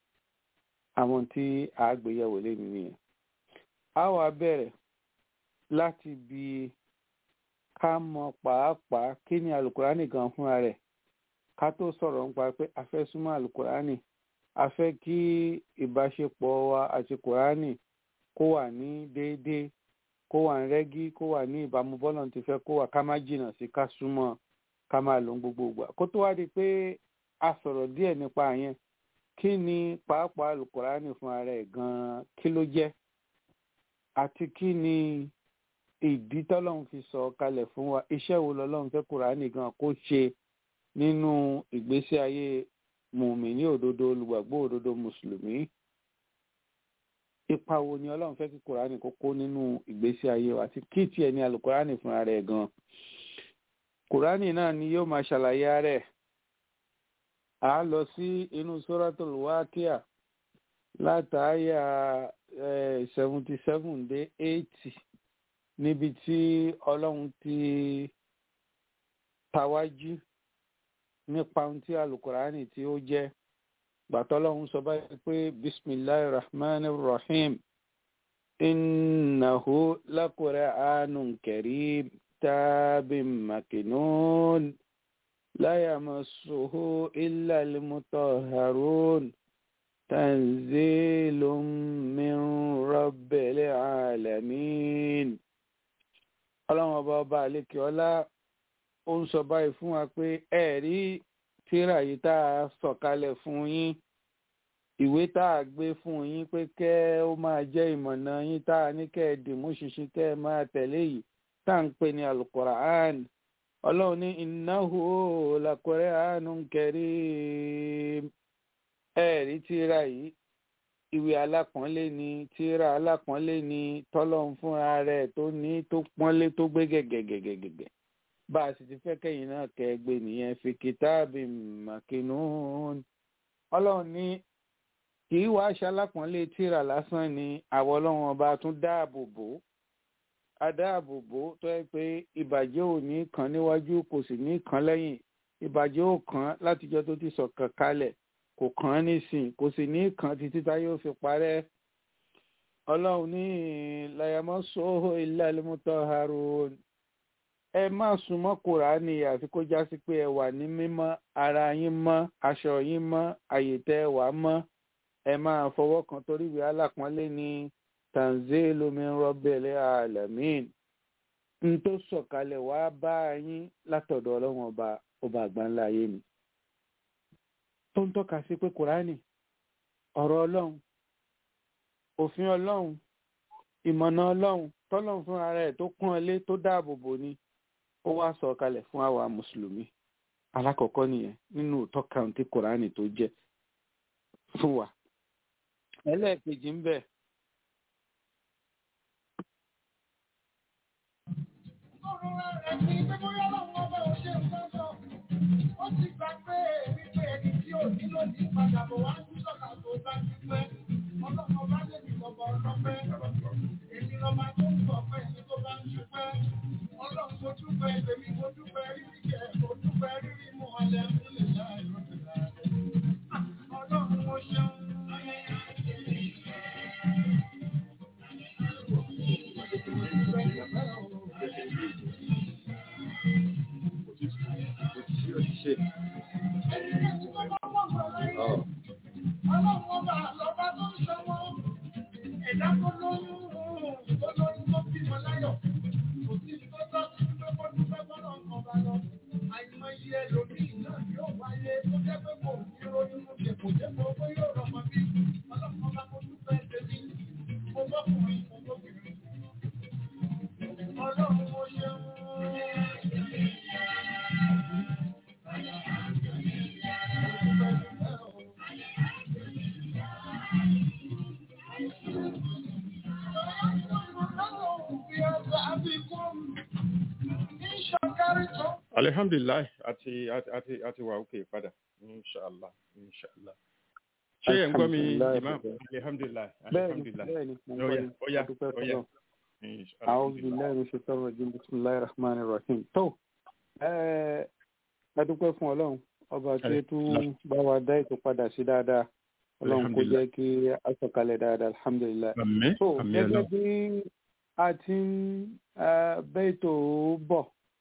àwọn tí a gbéyẹ̀wò lẹ́nu nìyẹn. a wá bẹ̀rẹ̀ láti bi ká mọ pàápàá kí ni àlùkòránì gan fúnra rẹ̀ ká tó sọ̀rọ̀ nípa pé a fẹ́ súnmọ́ àlùkùránì a fẹ́ kí ìbáṣepọ̀ wa àti kùránì kó wà ní déédéé kó wà ní rẹ́gí kó wà ní ìbámu bọ́lọ̀ ti fẹ́ kó wà ká má jìnnà sí ká súnmọ́ ká máa lò ń gbogbo ìgbà kó tó wá di pé a sọ̀rọ̀ díẹ̀ nípa yẹn kí ni pàápàá àlùkùránì fún ara ẹ̀ gan-an kí ló jẹ́ àti kí ni ìdí tọ́lọ́run fi sọ kalẹ̀ fún wa iṣẹ́ wo lọ́lọ́run fẹ́ kùránì gan kó ṣe nínú ìgbésí ayé mùmíní òdodo olùgbàgbọ́ òdodo mùsùlùmí ipa wo ni ọlọ́run fẹ́ kí kùránì kó kó nínú ìgbésí ayé wa àti kí tiẹ̀ ní alùkùránì fúnra rẹ̀ gan kùránì náà ni yóò máa ṣàlàyé rẹ̀ a lọ sí inú suratul wákíà látàáyà seventy seven dé eighty níbi tí ọlọ́run ti tawájú nípa ohun tí alukurani tí ó jẹ́ gbàtọ́lọ́hún sọ báyìí pé bisimilahi rahman rahim innahu lakur'anun karim tabim makinun la yamassuhu illa almutahharun tanzilun min rabbil alamin ọlọ́run ọba ọba àlekè ọlá ó ń sọ báyìí fún wa pé ẹ̀rí tírà yìí tá a sọ̀kalẹ̀ fún yín ìwé tá a gbé fún yín pé kẹ́ ó máa jẹ́ ìmọ̀nà yín tá a ní kẹ́ ẹ dìmú ṣinṣin kẹ́ ẹ máa tẹ̀lé yìí tá à ń pè ní alukura'an ọlọ́run ní innahu lakura'anun karim ẹ̀rí tírà yìí ìwé alápọ̀nlé ni tírà alápọ̀nlé ni tọ́lọ́run fúnra rẹ̀ tó ní tó pọ́nlé tó gbé gẹ̀gẹ̀gẹ̀gẹ̀gẹ̀ bá a sì ti fẹ́ kẹ́yìn náà kẹ́gbẹ́ nìyẹn fi kìtáàbì màkínún ọlọ́run ní kì í wàá ṣalápọ̀nlé tírà lásán ni àwọn ọlọ́run ọba tún dáàbò bò á dáàbò bò tó yẹ pé ìbàjẹ́ ò ní kàn níwájú kò sì ní kàn lẹ́yìn ìbàjẹ́ ò kàn látijọ́ tó ti sọ̀kan kalẹ̀ kò kàn án nísìn kò sì ní kàn títí tá yóò fi parẹ́ ọlọ́run ní layamọ́ sóhó ilé alimutọ́ harun ẹ má súnmọ́ kùránì àfi kó já sí pé ẹ wà ní mímọ́ ara yín mọ́ aṣọ yín mọ́ àyè tẹ́ ẹ wà mọ́ ẹ máa fọwọ́ kan torí ìwé alápọ̀nlé ní tanzilu min rabbil alamin n tó sọ̀kalẹ̀ wá bá yín látọ̀dọ̀ ọlọ́run ọba ọba àgbáńlá ayé ni tó ń tọ́ka sí pé kùránì ọ̀rọ̀ ọlọ́run òfin ọlọ́run ìmọ̀nà ọlọ́run tọ́lọ́run fún ara ẹ̀ tó kún ọlé tó dáàbò bò ni ó wá sọ kalẹ̀ fún àwa mùsùlùmí alákọ̀ọ́kọ́ nìyẹn nínú tọ́ka tí kùránì tó jẹ́ fún wa ẹlẹ́ẹ̀kejì ń bẹ Ó ti gbà pé wípé ẹni tí ò ní lónìí padà bọ̀ wá sí sọ̀kà tó bá ti pẹ́. Ọlọ́mọ bá lè ní bọ̀bọ̀ ọlọ́pẹ́. Èmi lọ́ba tó ń bọ̀ pẹ́ ní tó bá ń ṣupẹ́. Ọlọ́run mo dúpẹ́ èmi mo dúpẹ́ rírí jẹ mo dúpẹ́ rírí mu ọlẹ́ nílẹ̀ láì lọ́dún láàrẹ̀. Ọlọ́run mo ṣeun. Ọlọ́run ọba lọ́ba tó ń ṣọwọ́. Ẹ̀dá tó lóyún tó lóyún tó bímọ láyọ̀. Kò sí tó tọ́ sí pé kó dúpẹ́ bọ́lọ̀ kan bá lọ. Àìmọye ẹlòmíì náà yóò wáyé tó jẹ́ pé kò ní ronú mú ṣe kò jẹ́ pé owó yóò rọmọ bí. Ọlọ́run ọba kó dúpẹ́ tèmi. Mo bọ́kùnrin mo bóbìnrin. Ọlọ́run mo ṣeun. alihamdulilayi àti àti àti àti wà òkè padà inshallah inshallah ṣé ẹ̀ ń gbọ́ mi Alhamdulillah. imam alihamdulilayi bẹ́ẹ̀ni alihamdulilahi bẹ́ẹ̀ni mo ń Oya, gbọ́ yín. oya, A dúpẹ́ oya. fọlọ́run. Inshallah. أعوذ بالله من الشيطان الرجيم بسم الله الرحمن الرحيم tó ẹ ẹ dúpẹ́ fún ọlọ́run ọba tí ó tún bá wa dá ètò padà sí dáadáa ọlọ́run kó jẹ́ kí a sọ̀kalẹ̀ dáadáa alhamdulilayi. àmín so àmín gẹ́gẹ́ Ọlọ́run. bí a ti ń eh, bẹ́ ètò bọ̀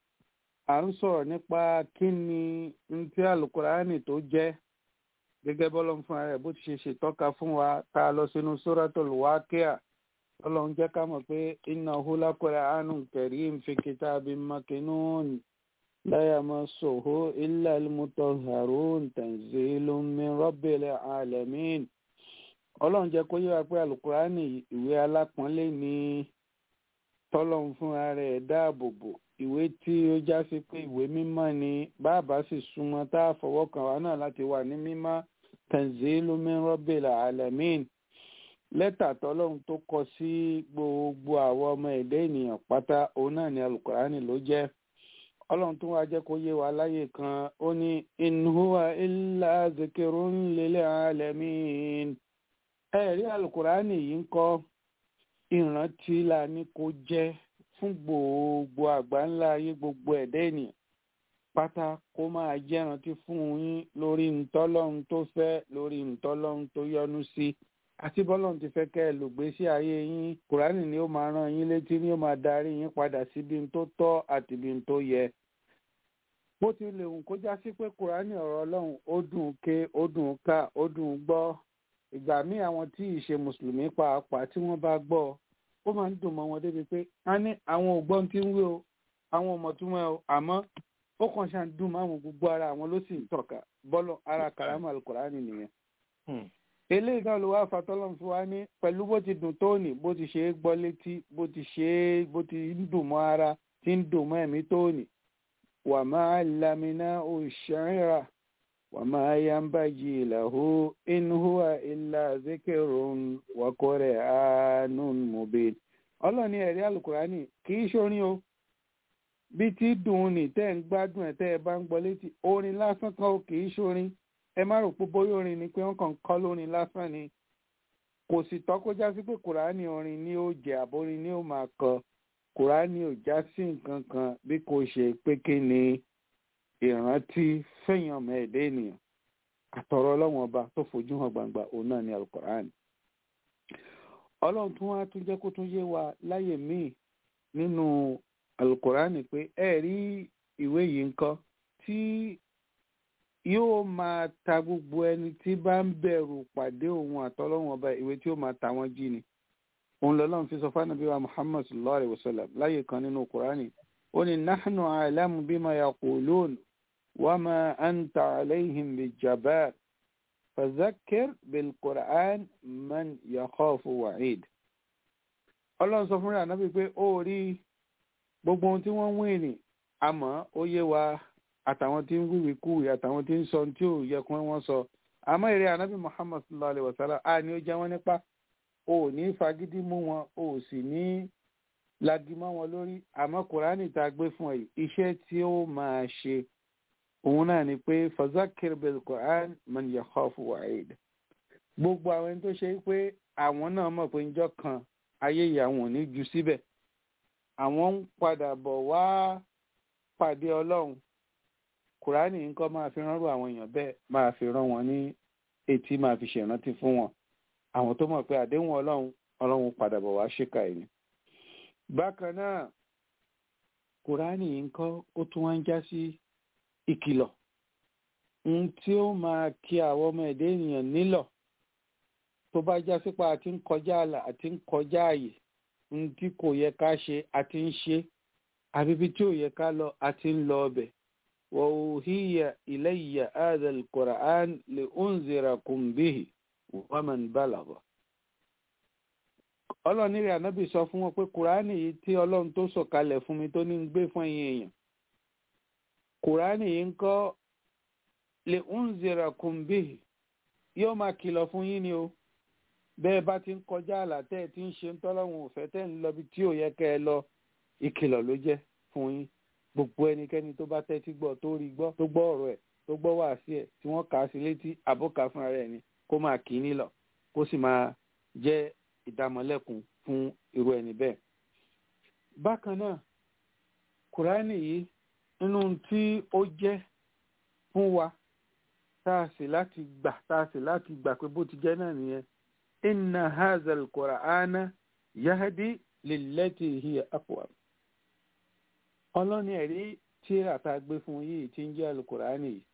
à ń sọ̀rọ̀ nípa kí ni n tí alukurani tó jẹ́ gẹ́gẹ́ bọ́lọ́run fún ara rẹ̀ bó ti ṣe ṣètọ́ka fún wa tá a lọ sínú suratul Waqi'a ọlọ́run jẹ́ ká mọ̀ pé innahu laqur'anun karim fi kitabin makinun la yamassuhu illa al-mutahharun tanzilun min rabbil alamin ọlọ́run jẹ́ kó yé wa pé alukurani ìwé alápọ̀nlé ni tọ́lọ́run fúnra rẹ̀ dáàbò bò ìwé tí ó já sí pé ìwé mímọ́ ni bàbá sì súnmọ́ tá a fọwọ́ kàn wá náà láti wà ní mímọ́ tanzilun min rabbil alamin lẹ́tà tọ́lọ́run tó kọ sí gbogbo àwọn ọmọ ẹ̀dá ènìyàn pátá òun náà ni alukurani ló jẹ́ ọlọ́run tó wá jẹ́ kó yé wa láyè kan ó ní in huwa illa zikrun lil alamin ẹ̀rí alukurani yìí ń kọ́ ìrántí la ní kó jẹ́ fún gbogbo àgbáńlá ayé gbogbo ẹ̀dá ènìyàn pátá kó máa jẹ́ ìrántí fún yín lórí ntọ́lọ́run tó fẹ́ lórí ntọ́lọ́run tó yọ́nú sí àti bọ́lọ́run ti fẹ́ kẹ́ ẹ lògbé sí ayé yín kùránì ni ó máa rán yín létí ni ó máa darí yín padà síbi tó tọ́ àti ibi tó yẹ bó ti lè hùn kó já sí pé kùránì ọ̀rọ̀ ọlọ́run ó dùn ké ó dùn ká ó dùn gbọ́ ìgbà míì àwọn tí ì ṣe mùsùlùmí pàápàá tí wọ́n bá gbọ́ ó máa ń dùn mọ́ wọn débi pé a ní àwọn ògbọ́n tí ń wí o àwọn ọmọ tí wọ́n o àmọ́ ó kàn ṣáà ń dùn mọ́ àwọn gbogbo ara àwọn ló sì ń tọ̀ka bọ́lọ̀ ara kàrámà alukùránì nìyẹn Hmm. eléyìí náà ló wá fatọ́lọ́n fún wa ní pẹ̀lú bó ti dùn tó ní bó ti ṣe é gbọ́ létí bó ti ṣe é bó ti ń dùn mọ́ ara tí ń dùn mọ́ ẹ̀mí tó ní wà máa lamina òṣèrà wà máa yambagi lahu in huwa illa zikirun wa qur'anun mubin ọlọ́ni ẹ̀rí alukurani kì í ṣorin o bí tí dùn ní tẹ́ ń gbádùn ẹ̀ tẹ́ ẹ bá ń gbọ́ létí orin lásán kan o kì í ṣorin ẹ má rò pé bóyá orin ni pé wọn kàn ń kọ lórin lásán ni kò sì tọ́ kó já sí pé kùránì orin ni ó jẹ àbórin ni ó máa kọ kùránì ò já sí nǹkan kan bí kò ṣe pé kí ni ìrántí fẹ̀yàn ọmọ ẹ̀dá ènìyàn àtọ̀rọ̀ ọlọ́run ọba tó fojú hàn gbangba òun náà ni alukùránì ọlọ́run tún wá tún jẹ́ kó tún yé wa láyè míì nínú alukurani pé ẹ rí ìwé yìí ńkọ́ tí yóò máa ta gbogbo ẹni tí bá ń bẹ̀rù pàdé òun àtọ́lọ́wọ́n ọba ìwé tí ó máa ta wọ́n jí ni òun lọ́lọ́run fi sọ fánàbí wa muhammad sallallahu alayhi wa sallam láyé kan nínú kurani ó ní nahnu a'lamu bima yaqulun wa ma anta alayhim bijabbar fazakir bilquran man yakhafu wa'id ọlọ́run sọ fúnra náà pé ó rí gbogbo ohun tí wọ́n ń wí ni àmọ́ ó yé wa àtàwọn tí ń wíwí kúwì àtàwọn tí ń sọ tí ò yẹ kí wọ́n sọ àmọ́ èrè ànábì muhammad sallallahu alayhi wa sallam a ní ó jẹ́ wọ́n nípa o ò ní fagídí mú wọn o ò sì ní lagi mọ́ wọn lórí àmọ́ kùránì tá a gbé fún ẹ iṣẹ́ tí ó máa ṣe òun náà ni pé fazakir bil quran man yakhafu wa'id gbogbo àwọn ẹni tó ṣe pé àwọn náà mọ̀ pé njọ́ kan ayé yìí àwọn ò ní ju síbẹ̀ àwọn ń padà bọ̀ wá pàdé ọlọ́run kùránì nǹkan máa fi ránrú àwọn èèyàn bẹ́ẹ̀ máa fi rán wọn ní etí máa fi ṣèrántí fún wọn àwọn tó mọ̀ pé àdéhùn ọlọ́run ọlọ́run padà bọ̀ wá ṣèkà ẹ̀yìn. bákan náà kùránì nǹkan ó tún wá ń já sí ìkìlọ̀ ohun tí ó máa kí àwọn ọmọ ẹ̀dá ènìyàn nílọ̀ tó bá já sípa àti ń kọjá àlà àti ń kọjá àyè ohun tí kò yẹ ká ṣe àti ń ṣe àbíbi tí ò yẹ ká lọ àti ń lọ ọbẹ̀ وأوهي إلي هذا القرآن لأنذركم به ومن بلغ ọlọ́run ní rẹ̀ ànábì sọ fún wọn pé kùránì yìí tí ọlọ́run tó sọ̀kalẹ̀ fún mi tó ní ń gbé fún ẹ̀yin èèyàn kùránì yìí ń kọ́ lè ń zèrà kùnbí yóò máa kìlọ̀ fún yín ni o bẹ́ẹ̀ bá ti ń kọjá àlà tẹ́ ẹ ti ń ṣe ń tọ́lọ́run òfẹ́ tẹ́ ń lọ bí tí ò yẹ kẹ́ ẹ lọ ìkìlọ̀ ló jẹ́ fún yín gbogbo ẹnikẹ́ni tó bá tẹ́tí gbọ́ tó rí gbọ́ tó gbọ́ ọ̀rọ̀ ẹ̀ tó gbọ́ wá sí ẹ̀ tí wọ́n kà á sí létí àbókà fúnra rẹ̀ ni kó máa kì í nílọ̀ kó sì máa jẹ́ ìdámọ̀lẹ́kùn fún irú ẹni bẹ́ẹ̀. bákan náà kùránì yìí nínú tí ó jẹ́ fún wa tá a sì láti gbà tá a sì láti gbà pé bó ti jẹ́ náà nìyẹn inna hazal qur'ana yahdi lillati hiya aqwam ọlọ́ni ẹ̀rí tíra tá a gbé fún yìí tí ń jẹ́ alukurani yìí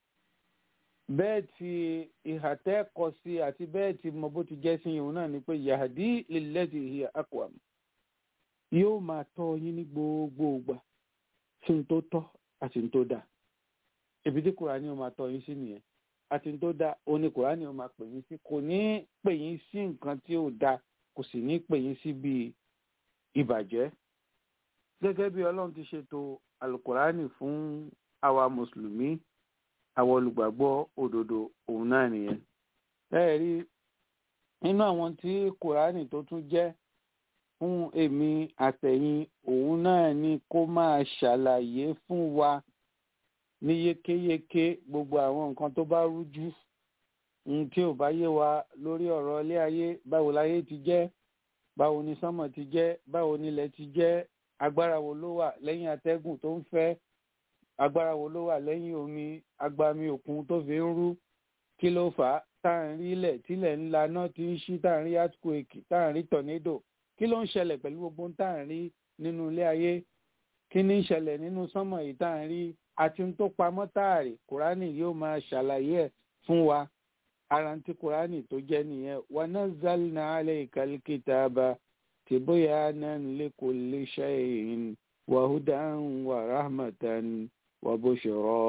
bẹ́ẹ̀ tí ìhà tẹ́ kọ sí àti bẹ́ẹ̀ tí mo bó ti jẹ́ sí ìhun náà ni pé yahdi lillati hiya aqwam yóò máa tọ́ yín ní gbogbo ìgbà sí ní tó tọ́ àti ní tó dáa ibi tí kurani ó máa tọ́ yín sí nìyẹn àti ní tó dáa ó ní kurani ó máa pè yín sí kò ní pè yín sí nǹkan tí ò dáa kò sì ní pè yín sí bíi ìbàjẹ́ gẹ́gẹ́ bí ọlọ́run ti ṣètò alukurani fún àwa mùsùlùmí àwọn olùgbàgbọ́ òdodo òun náà nìyẹn. bẹ́ẹ̀ rí nínú àwọn tí kurani tó tún jẹ́ fún èmi àtẹ̀yìn òun náà ni kó máa ṣàlàyé fún wa ní yékéyéké gbogbo àwọn nǹkan tó bá rújú ohun tí ò bá yé wa lórí ọ̀rọ̀ ilé ayé báwo láyé ti jẹ́ báwo ni sánmọ̀ ti jẹ́ báwo nílẹ̀ ti jẹ́ agbára wo ló wà lẹ́yìn atẹ́gùn tó ń fẹ́ agbára wo ló wà lẹ́yìn omi agbami òkun tó fi ń rú kí ló fà á tá à ń rí ilẹ̀ tílẹ̀ ńlá náà ti ń ṣí tá à ń rí earthquake tá à ń rí tornado kí ló ń ṣẹlẹ̀ pẹ̀lú gbogbo tá à ń rí nínú ilé ayé kí ní ń ṣẹlẹ̀ nínú sánmọ̀ yìí tá à ń rí àti tó pamọ́ táàrí kùránì yóò máa ṣàlàyé ẹ̀ fún wa ara ti kùránì tó jẹ́ nìyẹn wa nazzalna alayka al-kitaba تبيانا لكل شيء وهدى ورحمة وبشرى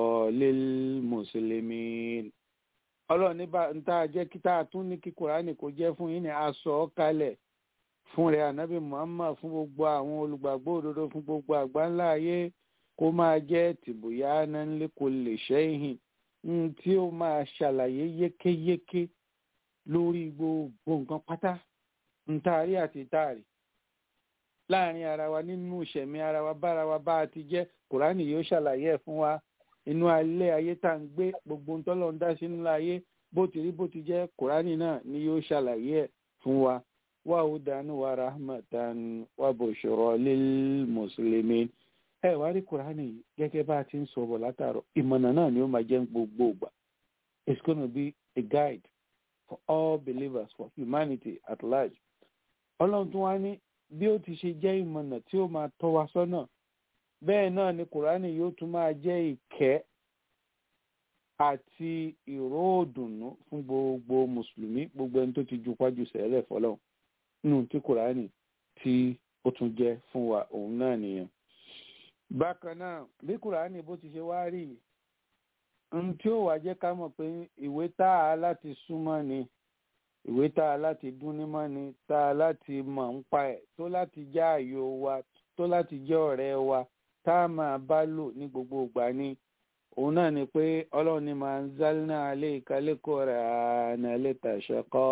للمسلمين ọlọ́run ní bá ń tá a jẹ́ kí tá a tún ní kí kùránì kó jẹ́ fún yín ní aṣọ kalẹ̀ fún rẹ̀ ànábì muhammad fún gbogbo àwọn olùgbàgbọ́ òdodo fún gbogbo àgbáńlá ayé kó máa jẹ́ tìbúyá náà kò lè ṣẹ́yìn tí ó máa ṣàlàyé yékéyéké lórí gbogbo nǹkan pátá ntaari àti taari láàrin ara wa nínú ìṣẹ̀mí ara wa bára wa bá a ti jẹ́ kùránì yóò ṣàlàyé ẹ̀ fún wa inú alẹ́ ayé tá à ń gbé gbogbo ntọ́lọ́ ń dá sí nínú ayé bó ti rí bó ti jẹ́ kùránì náà ni yóò ṣàlàyé ẹ̀ fún wa wa hudan wa rahmatan wa bushra lil muslimin ẹ wá rí kùránì gẹ́gẹ́ bá a ti ń sọ̀rọ̀ látàrọ̀ ìmọ̀nà náà ni ó máa jẹ́ gbogbo ìgbà it's gonna be a guide for all believers for humanity at large ọlọ́run tún wá ní bí ó ti ṣe jẹ́ ìmọ̀nà tí ó máa tọ́ wa sọ́nà bẹ́ẹ̀ náà ni kùránì yóò tún máa jẹ́ ìkẹ́ àti ìró òdùnnú fún gbogbo mùsùlùmí gbogbo ẹni tó ti ju pájú sẹ́lẹ̀ fọlọ́run nínú tí kùránì tí ó tún jẹ́ fún wa òun náà nìyẹn. bákan náà bí kùránì bó ti ṣe wá rí ohun tí ó wàá jẹ́ ká mọ̀ pé ìwé tá a láti súnmọ́ ni ìwé tá a láti dún nímọ́ ni tá a láti mọ̀ ń pa ẹ̀ tó láti jẹ́ ààyò wa tó láti jẹ́ ọ̀rẹ́ wa tá a máa bá lò ní gbogbo ìgbà ni òun náà ni pé ọlọ́run ní máa ń zálínà alẹ́ ìkálẹ́kọ̀ọ́ rẹ̀ àná lẹ́tà ṣẹ́kọ́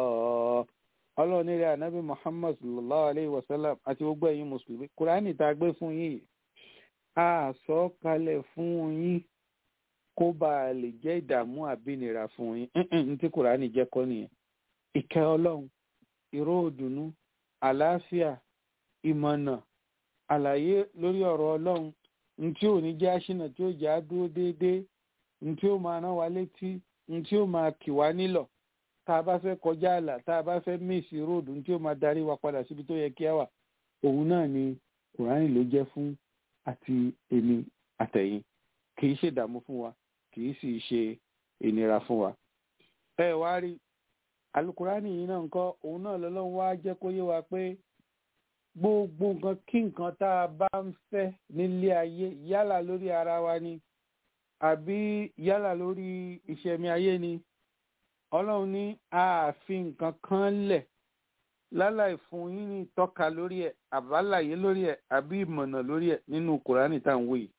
ọlọ́run nílẹ̀ ànábì muhammad sallallahu alayhi wa sallam àti gbogbo ẹ̀yin mùsùlùmí kùránì tá a gbé fún yín a sọ kalẹ̀ fún yín kó bá a lè jẹ́ ìdààmú àbínira fún yín ní tí kùránì jẹ́ kọ́ nìyẹn ìkẹ́ ọlọ́run ìró òdùnnú àlàáfíà ìmọ̀nà àlàyé lórí ọ̀rọ̀ ọlọ́run ntí ò ní jẹ́ àṣìnà tí ó jẹ́ àdúró déédéé ntí ó máa rán wa létí ntí ó máa kì wá nílọ̀ tá a bá fẹ́ kọjá àlà tá a bá fẹ́ míìsì róòdù ntí ó máa darí wa padà síbi tó yẹ kí á wà òun náà ni kùránì ló jẹ́ fún àti èmi àtẹ̀yìn kì í ṣèdààmú fún wa kì í sì ṣe ìnira fún wa. ẹ wá rí alukurani yìí náà ńkọ́ òun náà lọ́lọ́run wá jẹ́ kó yé wa pé gbogbo nǹkan kí nǹkan tá a bá ń fẹ́ nílé ayé yálà lórí ara wa ni àbí yálà lórí ìṣẹ̀mí ayé ni ọlọ́run ní ààfin nǹkan kan lẹ̀ láláì fún yín ní ìtọ́ka lórí ẹ̀ àbálàyé lórí ẹ̀ àbí ìmọ̀nà lórí ẹ̀ nínú kùránì tá à ń wò yìí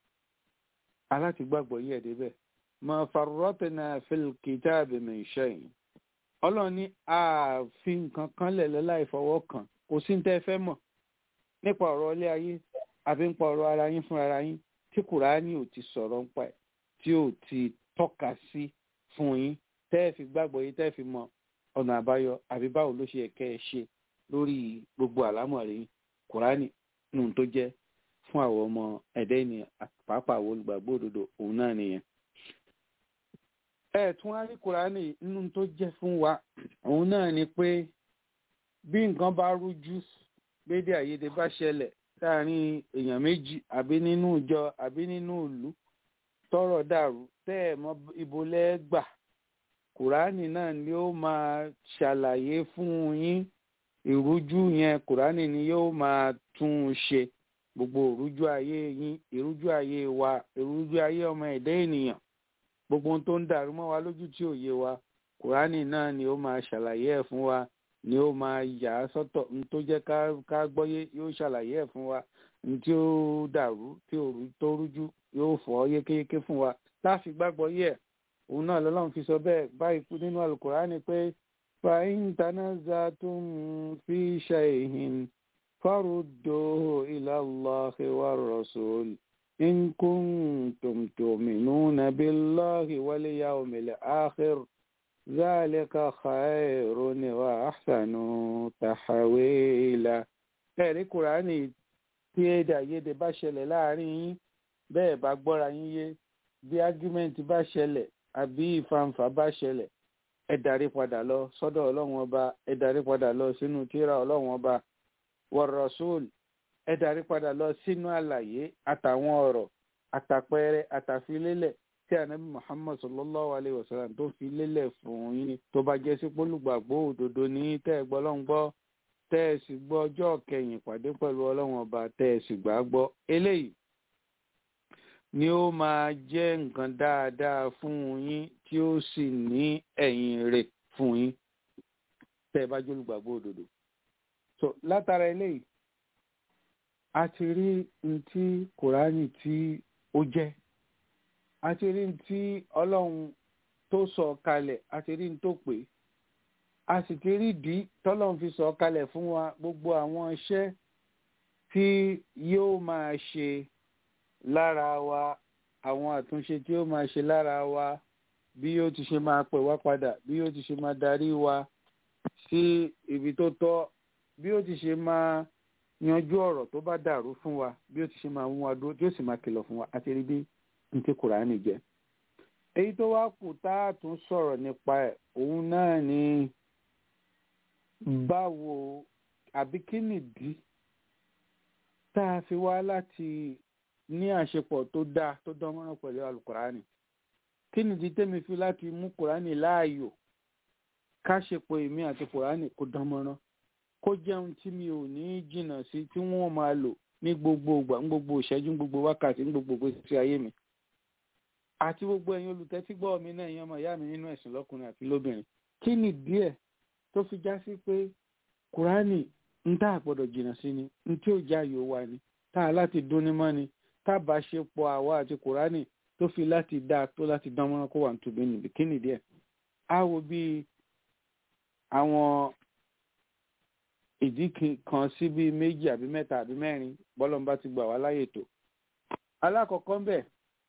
aláti gbàgbọ́ yẹ̀ débẹ̀ ma farratna fil kitabi min shay ọlọ́run ní ààfin nǹkan kan lẹ̀ láláì fọwọ́ kàn kò sí ní tẹ́ fẹ́ mọ̀ nípa ọ̀rọ̀ ilé ayé àbí nípa ọ̀rọ̀ ara yín fúnra ara yín tí kùránì ò ti sọ̀rọ̀ nípa ẹ̀ tí ò ti tọ́ka sí fún yín tẹ́ ẹ fi gbàgbọ́ yín tẹ́ ẹ fi mọ ọ̀nà àbáyọ àbí báwo ló ṣe kẹ́ ẹ ṣe lórí gbogbo àlámọ̀rí kùránì nù tó jẹ́ fún àwọn ọmọ ẹ̀dẹ́ ènìyàn pàápàá àwọn olùgbàgbọ́ òdodo òun náà nìyẹn. ẹ tún á rí kùránì nínú tó jẹ́ fún wa òun náà ni pé bí nǹkan bá rújú gbédè àyèdè bá ṣẹlẹ̀ láàrin èèyàn méjì àbí nínú ìjọ àbí nínú ìlú tọ́rọ̀ dàrú tẹ́ ẹ̀ mọ̀ ibo lẹ́gbà kùránì náà ni ó máa ṣàlàyé fún yín ìrújú yẹn kùránì ni yóò máa tún un ṣe gbogbo ìrújú ayé yín ìrújú ayé wa ìrújú ayé ọmọ ẹ̀dá ènìyàn gbogbo ohun tó ń dàrú mọ́ wa lójú tí ò yé wa kùránì náà ni ó máa ṣàlàyé ẹ̀ fún wa ni ó máa yà á sọ́tọ̀ n tó jẹ́ ká ká gbọ́yé yóò ṣàlàyé ẹ̀ fún wa n tí ó dàrú tí ò tó rújú yóò fọ́ yékéyéké fún wa láfi gbàgbọ́ yẹ̀ òun náà lọ́lọ́run fi sọ bẹ́ẹ̀ báyìí nínú alukurani pé fàáyín tanaza'tum fi shay'in farudduhu ila Allahi wa rasul in kuntum tu'minuna billahi wal yawmil akhir zalika khayrun wa ahsanu tahwila. ẹ̀rí kùránì tí èdè àìyedè bá ṣẹlẹ̀ láàrin yín bẹ́ẹ̀ bá gbọ́ra yín yé bí ágúmẹ́ǹtì bá ṣẹlẹ̀ àbí ìfàǹfà bá ṣẹlẹ̀ ẹ darí padà lọ sọ́dọ̀ ọlọ́run ọba ẹ darí padà lọ sínú tírà ọlọ́run ọba wọ̀rọ̀sùl ẹ darí padà lọ sínú àlàyé àtàwọn ọ̀rọ̀ àtàpẹẹrẹ àtàfilélẹ̀ tí ànábì muhammad sallallahu alayhi wa sallam tó fi lélẹ̀ fún yín tó bá jẹ́ sí pólùgbàgbọ́ òdodo ní tẹ́ ẹ gbọ́ lọ́n gbọ́ tẹ́ ẹ sì gbọ́ ọjọ́ kẹyìn pàdé pẹ̀lú ọlọ́run ọba tẹ́ ẹ sì gbà gbọ́ eléyìí ni ó máa jẹ́ nǹkan dáadáa fún yín tí ó sì ní ẹ̀yìn rẹ̀ fún yín tẹ́ ẹ bá jólùgbàgbọ́ òdodo. so látara eléyìí a ti rí n tí kùránì tí ó jẹ́ a ti rí n tí ọlọ́run tó sọ kalẹ̀ a ti rí n tó pè a sì ti rí ìdí tọ́lọ́run fi sọ kalẹ̀ fún wa gbogbo àwọn iṣẹ́ tí yóò máa ṣe lára wa àwọn àtúnṣe tí ó máa ṣe lára wa bí yóò ti ṣe máa pè wá padà bí yóò ti ṣe máa darí wa sí ibi tó tọ́ bí yóò ti ṣe máa yanjú ọ̀rọ̀ tó bá dàrú fún wa bí yóò ti ṣe máa mú wa dúró tí yóò sì máa kìlọ̀ fún wa àti rí bí n ti kùránì jẹ́. èyí tó wá kù tá a tún sọ̀rọ̀ nípa ẹ̀ òun náà ni báwo àbí kí nìdí tá a fi wá láti ní àṣepọ̀ tó dáa tó dánmọ́rán pẹ̀lú alukurani kí nìdí tẹ́mi fi láti mú kurani láàyò káṣepọ̀ èmi àti kurani kó dánmọ́rán kó jẹun tí mi ò ní jìnnà sí tí wọ́n máa lò ní gbogbo ìgbà ní gbogbo ìṣẹ́jú ní gbogbo wákàtí ní gbogbo ìgbésí ayé mi àti gbogbo ẹ̀yin olùtẹ́tígbọ́ mi náà ẹ̀yin ọmọ ìyá mi nínú ẹ̀sìn lọ́kùnrin àti lóbìnrin kí ni díẹ̀ tó fi já sí pé kùránì ń tá àgbọ̀dọ̀ jìnnà sí ni ń tí ò já yòó wa ni tá a láti dúnni mọ́ ni tá a bá ṣe pọ̀ àwa àti kùránì tó fi láti dáa tó láti dán mọ́rán kó wà ní tùbí níbi kí ni díẹ̀ á wo bí àwọn ìdí kan sí bíi méjì àbí mẹ́ta àbí mẹ́rin bọ́lọ́mbà ti gbà wá láyè tó alákọ̀ọ́kọ́ ń bẹ̀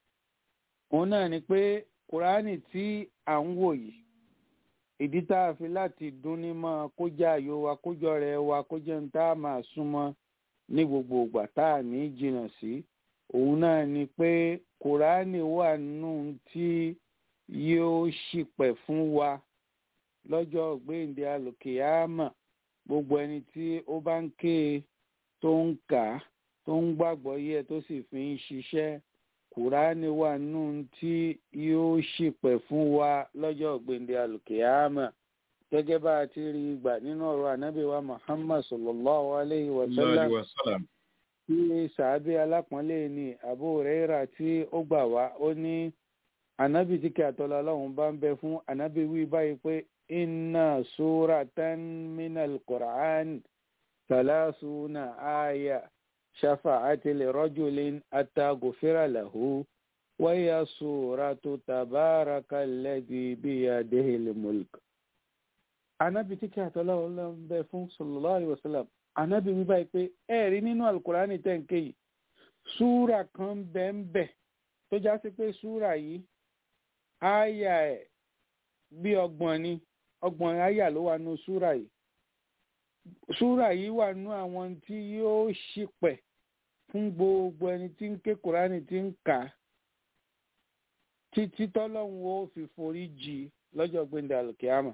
òun náà ni pé kùránì tí à ń wò yìí ìdí tá a fi láti dún ní mọ́ kó jẹ́ àyò wa kó jọ rẹ̀ wa kó jẹ́ ní tá a máa súnmọ́ ní gbogbo ìgbà tá a ní jìnnà sí òun náà ni pé kùránì wà nù tí yóò ṣìpẹ̀ fún wa lọ́jọ́ gbéǹde alòkèámà gbogbo ẹni tí ó bá ń ké e tó ń kà á tó ń gbàgbọ́ yẹ tó sì fi ń ṣiṣẹ́ kùránì wà nù tí yóò ṣìpẹ̀ fún wa lọ́jọ́ gbèǹde alùkìyàmà gẹ́gẹ́ bá a ti rí gbà nínú ọ̀rọ̀ ànábì wa muhammad sallallahu alayhi wa sallam tí sàábì alápọ̀nlé ni abu huraira tí ó gbà wá ó ní ànábì tí kí àtọ́lá ọlọ́run bá ń bẹ fún ànábì wí báyìí pé inna suratan minal qur'an salasuna aya. شفعت لرجل أتى غفر له وهي سورة تبارك الذي بيده الملك anabi tí kí àtọ́lá ọlọ́run bẹ fún sallallahu alaihi wasallam anabi wí báyìí pé ẹ rí nínú alukurani tẹ̀ǹkè yìí súra kan bẹ ń bẹ tó já sí pé súra yìí àyà ẹ̀ bí ọgbọ̀n ni ọgbọ̀n àyà ló wà nù súra yìí súrà yìí wà nú àwọn tí yóò ṣìpẹ̀ fún gbogbo ẹni tí ń ké kúránì tí ń kà á títí tọ́lọ́hún ó fi forí jì lọ́jọ́ gbẹ̀ndẹ̀ alùkìyàmà.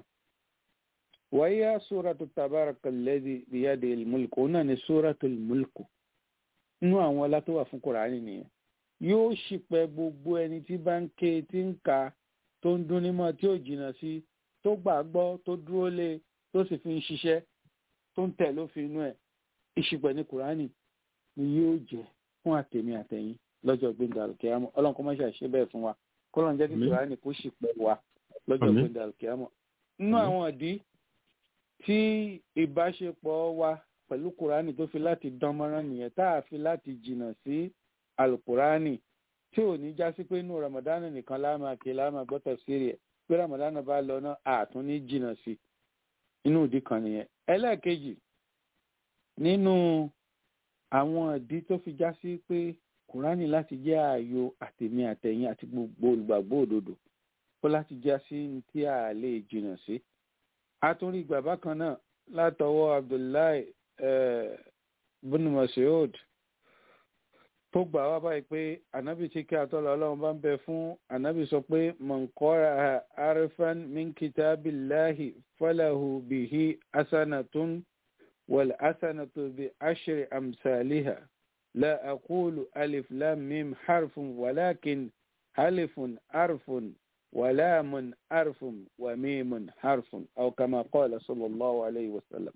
wáyé suratu tabaraka alladhi biyadi ilmulku òun náà ni suratu ilmulku nú àwọn ọlá tó wà fún kúránì nìyẹn yóò ṣìpẹ̀ gbogbo ẹni tí bá ń ké tí ń kà á tó ń dún nímọ̀ tí ò jìnnà sí tó gbàgbọ́ tó dúró lé tó sì fi ń ṣiṣẹ́ tó ń tẹ̀ lófin inú ẹ̀ ìṣìpẹ̀ ní kùránì ni yóò jẹ́ fún àtẹ̀mí àtẹ̀yìn lọ́jọ́ gbẹ̀ndà alùkìyàmọ̀ ọlọ́run kọ́ máa ṣàṣẹ bẹ́ẹ̀ fún wa kọ́lọ́n jẹ́ kí kùránì kó ṣìpẹ̀ wa lọ́jọ́ gbẹ̀ndà alùkìyàmọ̀. nínú àwọn ìdí tí ìbáṣepọ̀ wa pẹ̀lú kùránì tó fi láti dán mọ́rán nìyẹn tá a fi láti jìnnà sí alùkùránì tí ò ní já sí pé inú ramadana nìkan láàmà kí láàmà gbọ́tọ̀ sí rẹ̀ pé ramadana bá lọ náà àtún ní jìnnà sí inú ìdí kan nìyẹn ẹlẹ́ẹ̀kejì nínú àwọn ìdí tó fi já sí pé kùránì láti jẹ́ ààyò àtèmi àtẹ̀yìn àti gbogbo olùgbàgbọ́ òdodo kó láti já sí tí a lè jìnnà sí. a tún rí ìgbà bákan náà látọwọ́ abdullahi bin masoud tó gbà wá báyìí pé ànábì tí kí atọ́lọ́ ọlọ́run bá ń bẹ fún ànábì sọ pé mọ̀nkọ́ra arifan min kitabillahi falahu bihi asanatun wal asanatu bi ashri amsaliha la aqulu alif lam mim harfun walakin alifun arfun ولام حرف وميم حرف أو كما قال صلى الله عليه وسلم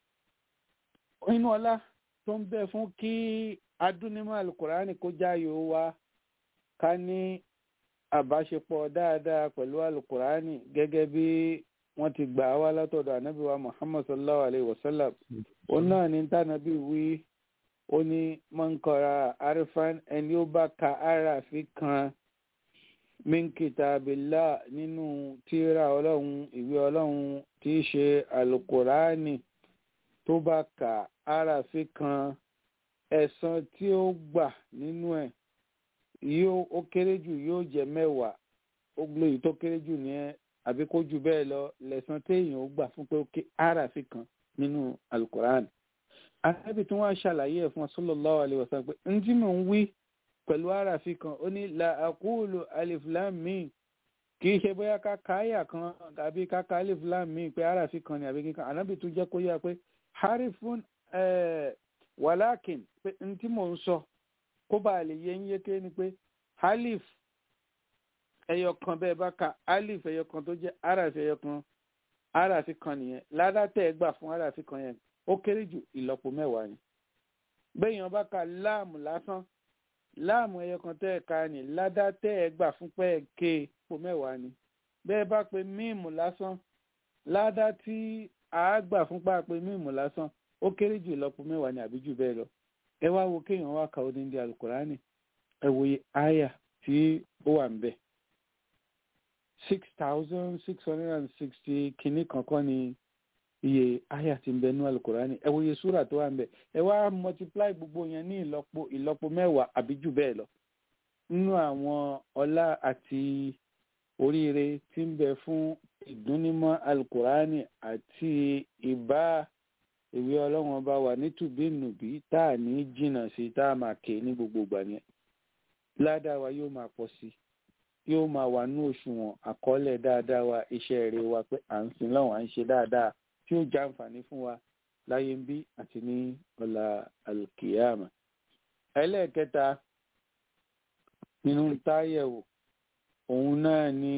inú ọlá tó ń bẹ fún kí adúnímọ̀ alukurani kó jáyò wa ká ní àbáṣepọ̀ dáadáa pẹ̀lú alukurani gẹ́gẹ́ bí wọ́n ti gbà wá látọ̀dọ̀ ànábì wa muhammad sallallahu alayhi wa sallam ó náà ní tànàbí wí ó ní mọ́nkọ́ra arifan ẹni ó bá ka arafi kan min kitabillah nínú tírà ọlọ́run ìwé ọlọ́run tí í ṣe alukurani tó bá ka arafi kan ẹ̀san tí ó gbà nínú ẹ̀ yóò ó kéré jù yóò jẹ́ mẹ́wàá ó gbé tó kéré jù ní ẹ àbí kó jù bẹ́ẹ̀ lọ lẹ̀san téèyàn ó gbà fún pé ó ké arafi kan nínú alukurani arábì tí wọ́n á ṣàlàyé ẹ̀ fún sallallahu alaihi wasallam pé ń tí mò ń wí pẹ̀lú arafi kan ó ní la aqulu alif lam mim kì í ṣe bóyá ká ka àyà kan àbí ká ka alif lam mim pé arafi kan ni àbí kíkan anábì tún jẹ́ kó yá pé harifun wàlákìn pé n tí mò ń sọ kó bá lè yé ń yéké ni pé alif ẹyọ kan bẹ́ẹ̀ bá ka alif ẹyọ kan tó jẹ́ araf ẹyọ kan araf kan nìyẹn ládàtẹ̀ ẹ gbà fún araf kan yẹn ó kéré jù ìlọ́po mẹ́wàá ni bẹ́ẹ̀yàn bá ka láàmù lásán láàmù ẹyọ kan tẹ́ ẹ ka ni ládàtẹ̀ ẹ gbà fún pẹ́ ẹ ké po mẹ́wàá ni bẹ́ẹ̀ bá pe míìmù lásán ládá tí a gbà fún pa pé míìmù lásán ó kéré jù ìlọ́po mẹ́wàá ni àbí jù bẹ́ẹ̀ lọ ẹ wá wo kéèyàn wá ka odindi alukurani ẹ wo iye àyà tí ó wà ń bẹ̀ six thousand six hundred and sixty kìíní kankan ni iye àyà tí ń bẹ nú alukurani ẹ wo iye súrà tó wà ń bẹ̀ ẹ wá multiply gbogbo yẹn ní ìlọ́po ìlọ́po mẹ́wàá àbí jù bẹ́ẹ̀ lọ nínú àwọn ọlá àti oríire tí ń bẹ fún ìdúnnímọ́ alukurani àti ìbá ìwé ọlọ́run ọba wà nítùbínùbí tá à ní jìnnà sí tá a máa ké ní gbogbo ìgbà yẹn ládàá wa yóò máa pọ̀ sí yóò máa wà ní òṣùwọ̀n àkọọ́lẹ̀ dáadáa wa iṣẹ́ rere wa pé à ń sin lọ́wọ́ à ń ṣe dáadáa tí ó já àǹfààní fún wa láyé ń bí àti ní ọ̀la alkiyama. ẹlẹ́ẹ̀kẹta nínú táyẹ̀wò òun náà ni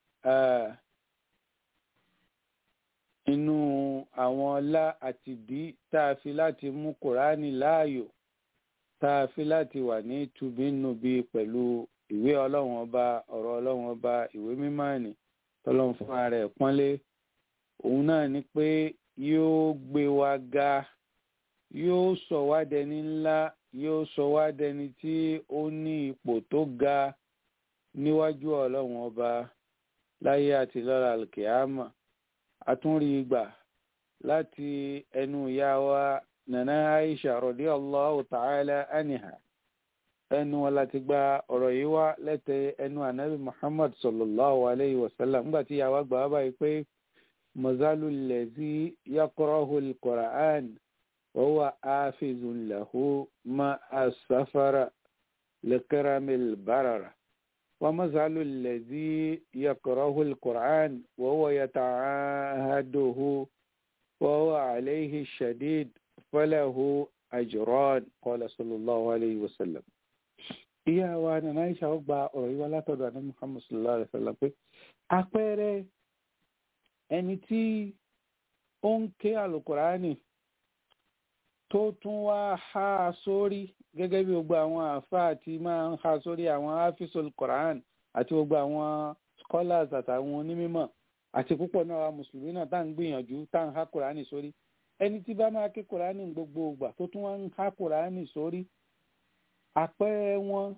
inú àwọn ọlá àti bí tá a fi láti mú kùránì láàyò tá a fi láti wà ní tùbínùbí pẹ̀lú ìwé ọlọ́run ọba ọ̀rọ̀ ọlọ́run ọba ìwé mímọ́ ni tọ́lọ́run fún ara ẹ̀ pọ́nlé òun náà ni pé yóò gbé wa ga yóò sọ wá dẹni ńlá yóò sọ wá dẹni tí ó ní ipò tó ga níwájú ọlọ́run ọba láyé àti lọ́la alkiyama àtúnrí gbà láti ẹnu ìyá wa nana aisha radiyallahu ta'ala anha ẹnu wọn láti gba ọ̀rọ̀ yìí wá lẹ́tẹ̀ ẹnu anabi muhammad sallallahu alayhi wa sallam nígbà tí ìyá wa gbà wá báyìí pé mazalu lẹ́sí yaqra'u al-Qur'an wa huwa hafizun lahu ma asafara likiramil barara. ومثل الذي يقرأه القرآن وهو يتعاهده وهو عليه الشديد فله أجران قال صلى الله عليه وسلم ìyá wa nana aisha ó gba ọ̀rọ̀ yìí wá látọ̀dọ̀ àná muhammad sallallahu alayhi wa sallam pé àpẹẹrẹ ẹni tí ó ń ké alukurani tó tún wá há sórí gẹ́gẹ́ bí gbogbo àwọn àáfàá tí máa ń há sórí àwọn hafisul quran àti gbogbo àwọn scholars àtàwọn onímọ̀ àti púpọ̀ náà wa mùsùlùmí náà tá à ń gbìyànjú tá à ń há kùránì sórí ẹni tí bá máa ké kùránì gbogbo ìgbà tó tún wá ń há kùránì sórí àpẹẹrẹ wọn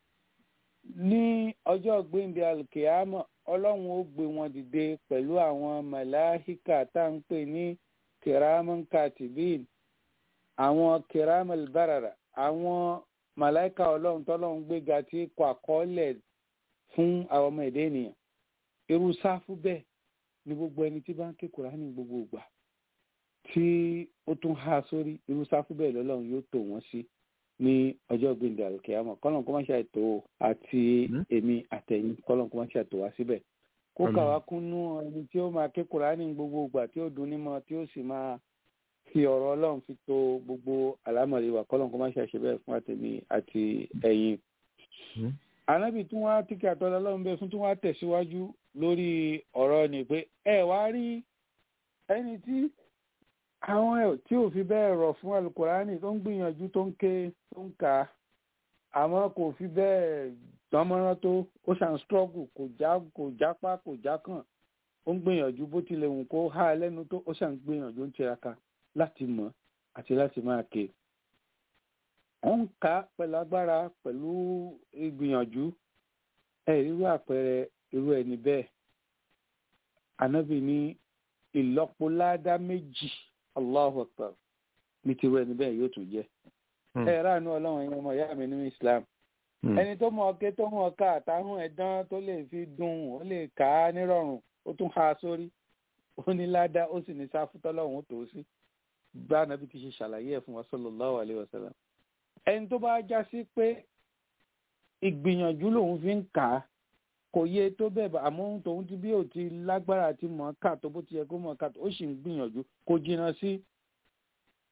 ní ọjọ́ gbẹ̀ndẹ̀ alkeama ọlọ́run ó gbé wọn dìde pẹ̀lú àwọn màláhíkà tá à ń pè ní kiraman katibin àwọn kiramal barara àwọn màláìka ọlọ́run tọ́lọ́run gbéga tí kọ àkọọ́lẹ̀ fún àwọn ọmọ èdè ènìyàn irú sáfù bẹ́ẹ̀ ni gbogbo ẹni tí bá ń ké Kùránì gbogbo ìgbà tí ó tún há sórí irú sáfù bẹ́ẹ̀ lọ́lọ́run yóò tò wọ́n sí ní ọjọ́ gbẹ̀ndẹ̀ àlùkìyàmọ̀ kọ́lọ́n kó má ṣe àìtó àti èmi àtẹ̀yìn kọ́lọ́n kó má ṣe àìtó wá síbẹ̀ kó kà wá kúnnú ẹni tí ó máa ké Kùránì gbogbo ìgbà tí ó dùn nímọ̀ tí ó sì máa fi ọ̀rọ̀ ọlọ́run fi to gbogbo àlámọ̀rí wa kọ́lọ́n kó má ṣe àṣẹ bẹ́ẹ̀ fún àtẹ̀mí àti ẹ̀yin. ànábì tún wá tíkẹ́ àtọ́lá ọlọ́run bẹ́ẹ̀ fún tún wá tẹ̀síwájú lórí ọ̀rọ̀ ni pé ẹ wá rí ẹni tí àwọn ẹ̀ tí ò fi bẹ́ẹ̀ rọ̀ fún alukurani tó ń gbìyànjú tó ń ké tó ń kà á àmọ́ kò fi bẹ́ẹ̀ dánmọ́rán tó ó ṣàn struggle kò já kò jápá kò jákàn ó ń gbìyànjú bó tilẹ̀ wù kó há lẹ́nu tó ó ṣàn gbìyànjú ń tiraka láti mọ̀ àti láti máa ké wọ́n ń kà á pẹ̀lú agbára pẹ̀lú ìgbìyànjú ẹ̀ irú àpẹẹrẹ irú ẹni bẹ́ẹ̀ ànábì ní ìlọ́po ládá méjì Allahu Akbar ní tirú ẹni bẹ́ẹ̀ yóò tún jẹ́ ẹ ráàánú ọlọ́run ẹ̀yin ọmọ ìyá mi nínú Islam ẹni tó mọ ọkẹ tó mọ ọkà àtàhùn ẹ̀dán tó lè fi dùn ó lè kà á nírọ̀rùn ó tún há sórí ó ní ládá ó sì ní sáfútọ́lọ́hún ó tó sí bá nàbí ti ṣe ṣàlàyé ẹ̀ fún wa sallallahu alaihi wasallam ẹni tó bá já sí pé ìgbìyànjú lòun fi ń kà á kò yé tó bẹ́ẹ̀ bá àmọ́ tòun ti bí ò ti lágbára àti mọ̀ ká tó bó ti yẹ kó mọ̀ ká tó ó sì ń gbìyànjú kò jìnnà sí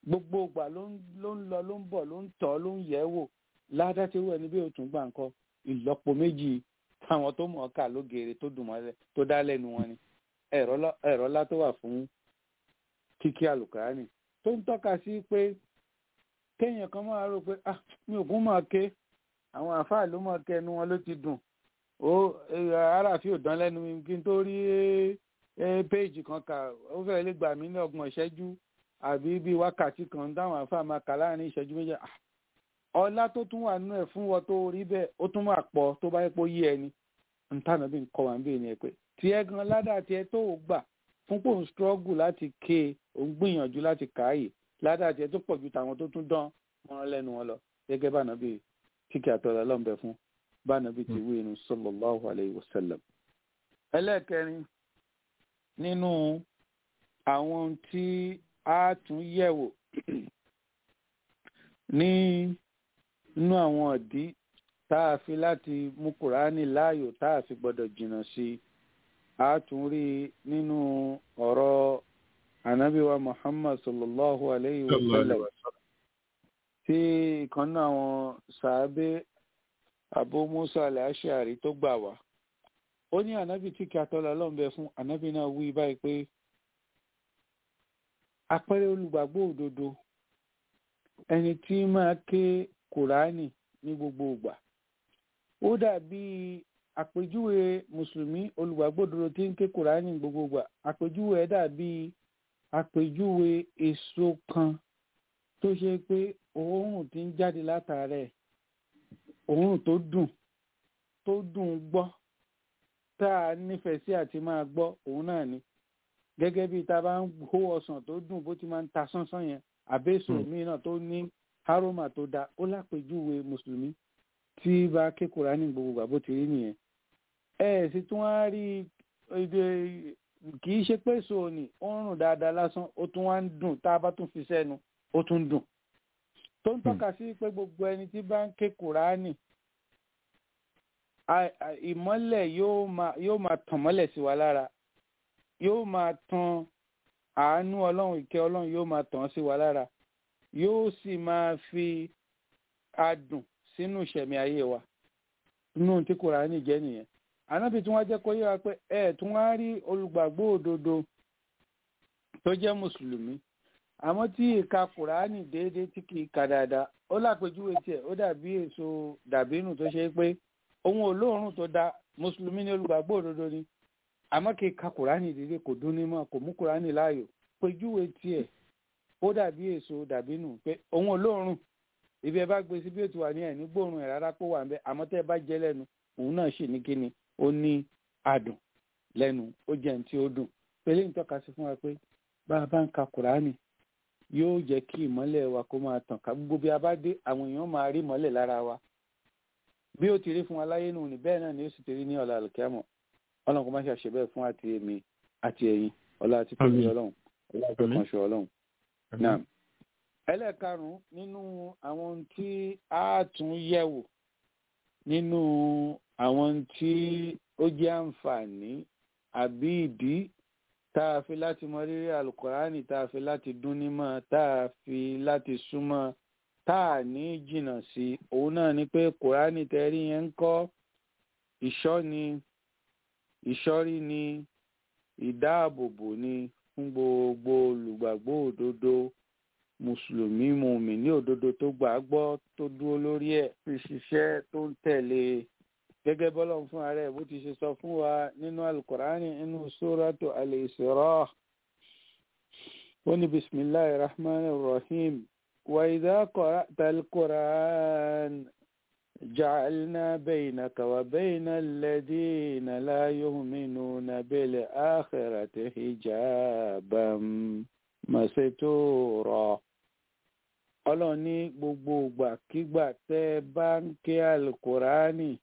gbogbo ìgbà ló ń ló ń lọ ló ń bọ̀ ló ń tọ́ ló ń yẹ̀ wò ládá tí wọ́n ẹni bí òtún gbà ń kọ́ ìlọ́po méjì táwọn tó mọ̀ ọ́ kà lógeere tó dùn mọ́lẹ̀ tó dá lẹ́nu wọn ni ẹ̀rọ ńlá tó wà fún kíkí àlùkùránì tó ń tọ́ka sí pé kéèyàn kan máa rò pé ah mi ò kún máa ké àwọn àfáà ló máa ké ẹnu wọn ló ti dùn ó aráàfin ò dán lẹ́nu mi kí n tó rí péèjì kan kà ó fẹ́ẹ́ lè gbà mí ní ọgbọ̀n ìṣẹ́jú àbí bíi wákàtí kan táwọn àfáà máa kà láàrin ìṣẹ́jú méjì ọlá tó tún wà nínú ẹ̀ fún wọn tó rí bẹ́ẹ̀ ó tún máa pọ̀ tó bá yẹ pé ó yé ẹni ntànà bí nǹkan wà ń bèèrè ẹ pé tiẹ̀ gan ládàá tiẹ̀ tó o gbà fún pò ń struggle láti ké e ò ń gbìyànjú láti kàáyè ládàá tiẹ̀ tó pọ̀ ju tàwọn tó tún dán wọn lẹ́nu wọn lọ gẹ́gẹ́ bá nàbí kíkẹ́ àtọ́lá lọ́nbẹ fún bá nàbí ti wí inú sallallahu alayhi wa sallam. ẹlẹ́ẹ̀kẹrin nínú àwọn tí a tún yẹ̀wò ní inú àwọn ọ̀dí tá a fi láti mú kùránì láàyò tá a fi gbọ́dọ̀ jìnnà sí i a tún rí nínú ọ̀rọ̀ anabiwa muhammad sallallahu alayhi wa sallam tí ìkan náà àwọn sàábé abu musa al-ashari tó gbà wá ó ní anabi tí kí atọ́lá lọ́nbẹ fún anabi náà wí báyìí pé àpẹẹrẹ olùgbàgbọ́ òdodo ẹni tí máa ké kùránì ní gbogbo ìgbà ó dàbí àpèjúwe mùsùlùmí olùgbàgbọ́ òdodo tí ń ké kùránì ní gbogbo ìgbà àpèjúwe ẹ̀ dàbí àpèjúwe èso kan tó ṣe pé òórùn tí ń jáde látara ẹ̀ òórùn tó dùn tó dùn gbọ́ tá a nífẹ̀ẹ́ sí àti máa gbọ́ òun náà ni gẹ́gẹ́ bí ta bá ń hó ọsàn tó dùn bó ti máa ń ta sánsán yẹn àbẹ́sọ̀ míì náà tó ní aroma tó da ó lápèjúwe mùsùlùmí tí bá ké Kùránì gbogbo gbà bó ti rí nìyẹn ẹ ẹ sì tún wá rí èdè kì í ṣe pé èso ni ó ń rùn dáadáa lásán ó tún wá ń dùn tá a bá tún fi sẹ́nu ó tún dùn tó ń tọ́ka sí pé gbogbo ẹni tí bá ń ké Kùránì ìmọ́lẹ̀ yóò máa tàn mọ́lẹ̀ sí wa lára yóò máa tan àánú ọlọ́run ìkẹ́ ọlọ́run yóò máa tàn sí wa lára yóò sì máa fi adùn sínú ìṣẹ̀mí ayé wa inú tí Kùránì jẹ́ nìyẹn ànábì tí wọ́n jẹ́ kó yé wa pé ẹ̀ tí wọ́n á rí olùgbàgbọ́ òdodo tó jẹ́ mùsùlùmí àmọ́ tí ìka Kùránì déédéé tí kì í ka dáadáa ó lápèjúwe tiẹ̀ ó dàbí èso dàbínù tó ṣe pé òun ò lóòórùn tó da mùsùlùmí ní olùgbàgbọ́ òdodo ni àmọ́ kì í ka kùránì dídé kò dún ní mọ́ kò mú kùránì láàyò péjúwe tiẹ̀ ó dàbí èso dàbí nù pé òun olóòórùn ibi ẹ bá gbé sí bí ó ti wà ní ẹ̀ní gbóòórùn ẹ̀ rárá kó wà ń bẹ àmọ́ tẹ́ ẹ bá jẹ lẹ́nu òun náà sì ní kíni ó ní adùn lẹ́nu ó jẹ́ ní tí ó dùn pélé ń tọ́ka sí fún wa pé bá a bá ń ka kùránì yóò jẹ́ kí ìmọ́lẹ̀ wa kó máa tàn ká gbogbo bí a bá dé àwọn èèyàn máa rí ìmọ́lẹ̀ lára wa bí ó ti rí fún wa láyé nù ní bẹ́ẹ̀ náà ni ó sì ti rí ní ọ̀la àlùkìyámọ̀ ọlọ́run kò má ṣe àṣebẹ́ fún àti èmi àti ẹ̀yin ọlá àti tóbi ọlọ́run ọlá àti ọkànṣe ọlọ́run. náà ẹlẹ́ẹ̀karùn-ún nínú àwọn tí a tún yẹ̀wò nínú àwọn tí ó jẹ́ àǹfààní àbí ìdí tá a fi láti mọ rírì àlùkòránì tá a fi láti dún nímọ̀ tá a fi láti súnmọ́ tá a ní jìnnà sí òun náà ni pé kòránì tẹ́rí yẹn ń kọ́ ìṣọ́ ni ìṣọ́rí ni ìdáàbòbò ni fún gbogbo olùgbàgbọ́ òdodo mùsùlùmí mùmí ní òdodo tó gbà á gbọ́ tó dúró lórí ẹ̀ fi ṣiṣẹ́ tó ń tẹ̀lé gẹ́gẹ́ bọ́lọ́run fún ààrẹ bó ti ṣe sọ fún wa nínú alukurani nínú sóràtò al-Isra ó ní bisimilahi rahman rahim wa idha qara'ta al-Qur'an. جعلنا بينك وبين الذين لا يؤمنون بالآخرة حجابا مستورا ọlọ́run ní gbogbo ìgbàkígbà tẹ́ ẹ bá ń ké alukurani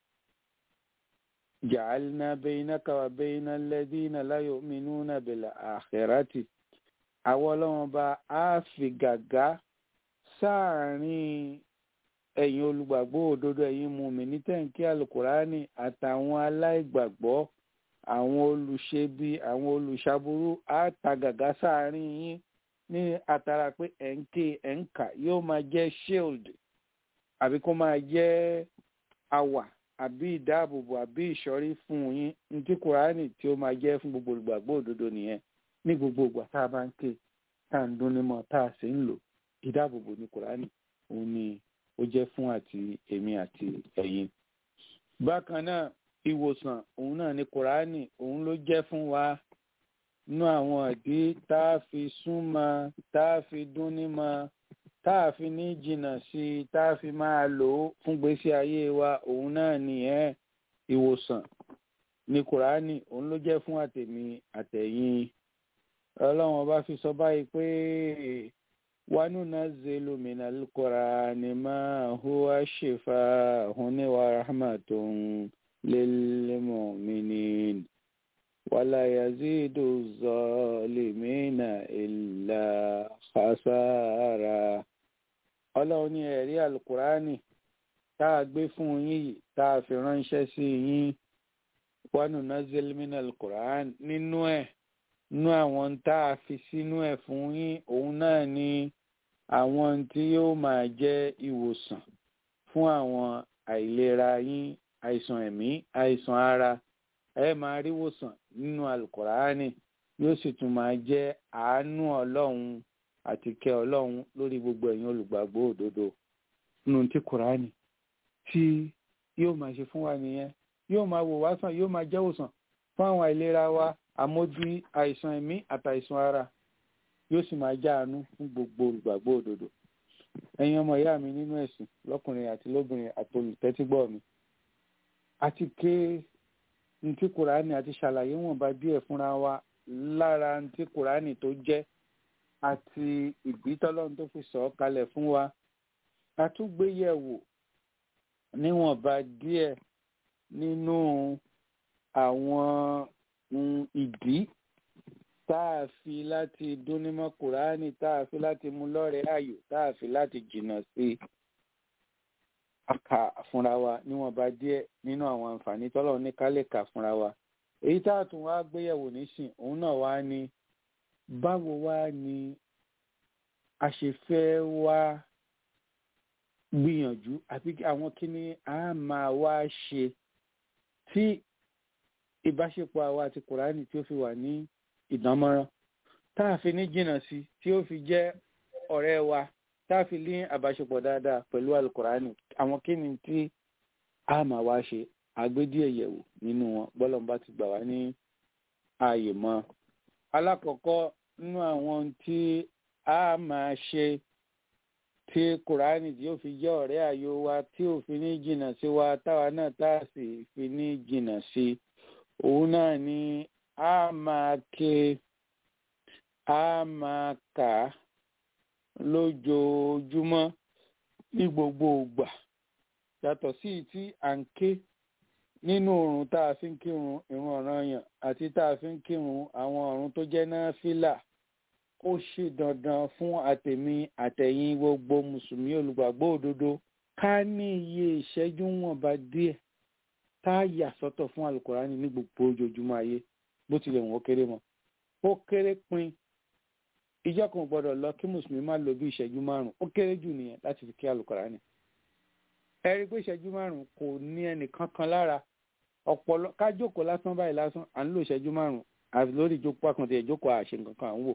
ja'alna baynaka wa bayna alladhina la yu'minuna bil akhirati àwọn ọlọ́run bá a fi gàgá sáàárín ẹ̀yin olùgbàgbọ́ òdodo ẹ̀yin mùmínì tẹ̀ǹkì alukurani àtàwọn aláìgbàgbọ́ àwọn olùṣebi àwọn olùṣàbúrú àtàgàgà sáàrin yín ní àtàrà pé ẹ̀ ń ké ẹ̀ ń kà yóò máa jẹ́ shield àbí kó máa jẹ́ àwà àbí ìdáàbòbò àbí ìṣọ́rí fún yín ní tí kùránì tí ó máa jẹ́ fún gbogbo olùgbàgbọ́ òdodo nìyẹn ní gbogbo ìgbà tá a bá ń ké tá à ń dún nímọ̀ tá a sì ń lò ìdáàbòbò ní kùránì òun ni ó jẹ́ fún àti èmi àti ẹ̀yin. bákan náà ìwòsàn òun náà ni kùránì òun ló jẹ́ fún wa nú àwọn ìdí tá a fi súnmọ́ tá a fi dún nímọ̀ tá a fi ní jìnnà sí i tá a fi máa lò ó fún gbèsè ayé wa òun náà nìyẹn ìwòsàn ní kùránì òun ló jẹ́ fún àtèmi àtẹ̀yìn ọlọ́run ọba fi sọ báyìí pé wanunazzilu minal qur'ani ma huwa shifaa'un wa rahmatun lil mu'minin wala yazidu zalimina illa khasara ọlọ́run ní ẹ̀rí alukurani tá a gbé fún yín yìí tá a fi ránṣẹ́ sí yín wanunazzilu minal qur'ani nínú ẹ̀ nú àwọn tá a fi sínú ẹ̀ fún yín òun náà ni àwọn tí yóò máa jẹ́ ìwòsàn fún àwọn àìlera yín àìsàn ẹ̀mí àìsàn ara ẹ máa rí ìwòsàn nínú alukọ̀ránì yóò sì tún máa jẹ́ àánú ọlọ́run àti kẹ́ ọlọ́run lórí gbogbo ẹ̀yin olùgbàgbọ́ òdodo nínú tí kọ̀ránì tí yóò máa ṣe fún wa nìyẹn yóò máa wò wá sàn yóò máa jẹ́ ìwòsàn fún àwọn àìlera wa àmójú àìsàn ẹ̀mí àtàìsàn ara yóò sì máa jáàánú fún gbogbo olùgbàgbọ́ òdodo ẹ̀yin ọmọ ìyá mi nínú ẹ̀sìn lọ́kùnrin àti lóbìnrin àti olùtẹ́tígbọ́ mi àti ké ntí kùránì àti ṣàlàyé wọ̀nba díẹ̀ fúnra wa lára ntí kùránì tó jẹ́ àti ìgbítọ́lọ́run tó fi sọ̀ ọ́ kalẹ̀ fún wa àtúgbéyẹ̀wò níwọ̀nba díẹ̀ nínú àwọn ìdí tá a fi láti dúnímọ̀ kùránì tá a fi láti mú lọ́rẹ̀ẹ́ ààyò tá a fi láti jìnnà sí i kà fúnra wa níwọ̀nba díẹ̀ nínú àwọn àǹfààní tọ́lọ̀ ní ká lè kà fúnra wa èyí tá a tún wá gbéyẹ̀wò nísìn òun náà wá ní báwo wá ni a ṣe fẹ́ wá gbìyànjú àbí àwọn kíní a máa wá ṣe tí ìbáṣepọ̀ àwa àti kùránì tí ó fi wà ní ìdánmọ́rán tá a fi ní jìnnà sí tí ó fi jẹ́ ọ̀rẹ́ wa tá a fi ní àbáṣepọ̀ dáadáa pẹ̀lú alukùránì àwọn kíni tí a máa wá ṣe àgbédíẹ̀ yẹ̀wò nínú wọn bọ́lọ̀ bá ti gbà wá ní ààyè mọ́. alákọ̀ọ́kọ́ nínú àwọn tí a máa ṣe tí kùránì tí ó fi jẹ́ ọ̀rẹ́ àyò wa tí ò fi ní jìnnà sí wa táwa náà tá a sì fi ní jìnnà sí òun náà ni a máa ké a máa kà á lójoojúmọ́ ní gbogbo ìgbà yàtọ̀ sí tí à ń ké nínú òrùn tá a fi ń kírun ìrun ọ̀ranyàn àti tá a fi ń kírun àwọn ọ̀run tó jẹ́ náfìlà ó ṣe dandan fún àtẹ̀mí àtẹ̀yìn gbogbo mùsùlùmí olùgbàgbọ́ òdodo ká ní iye ìṣẹ́jú wọ̀nba díẹ̀ tá a yà sọ́tọ̀ fún alukurani ní gbogbo ojoojúmọ́ ayé bó tilẹ̀ wọ́n kéré mọ́ ó kéré pin ìjọ kan gbọ́dọ̀ lọ kí mùsùlùmí má lo bí ìṣẹ́jú márùn ó kéré jù nìyẹn láti fi kí alukurani ẹ rí i pé ìṣẹ́jú márùn kò ní ẹnìkan kan lára ọpọlọ ká jókòó lásán báyìí lásán à ń lo ìṣẹ́jú márùn àti lórí ìjókòó àkàntì ìjókòó àṣẹ nǹkan kan à ń wò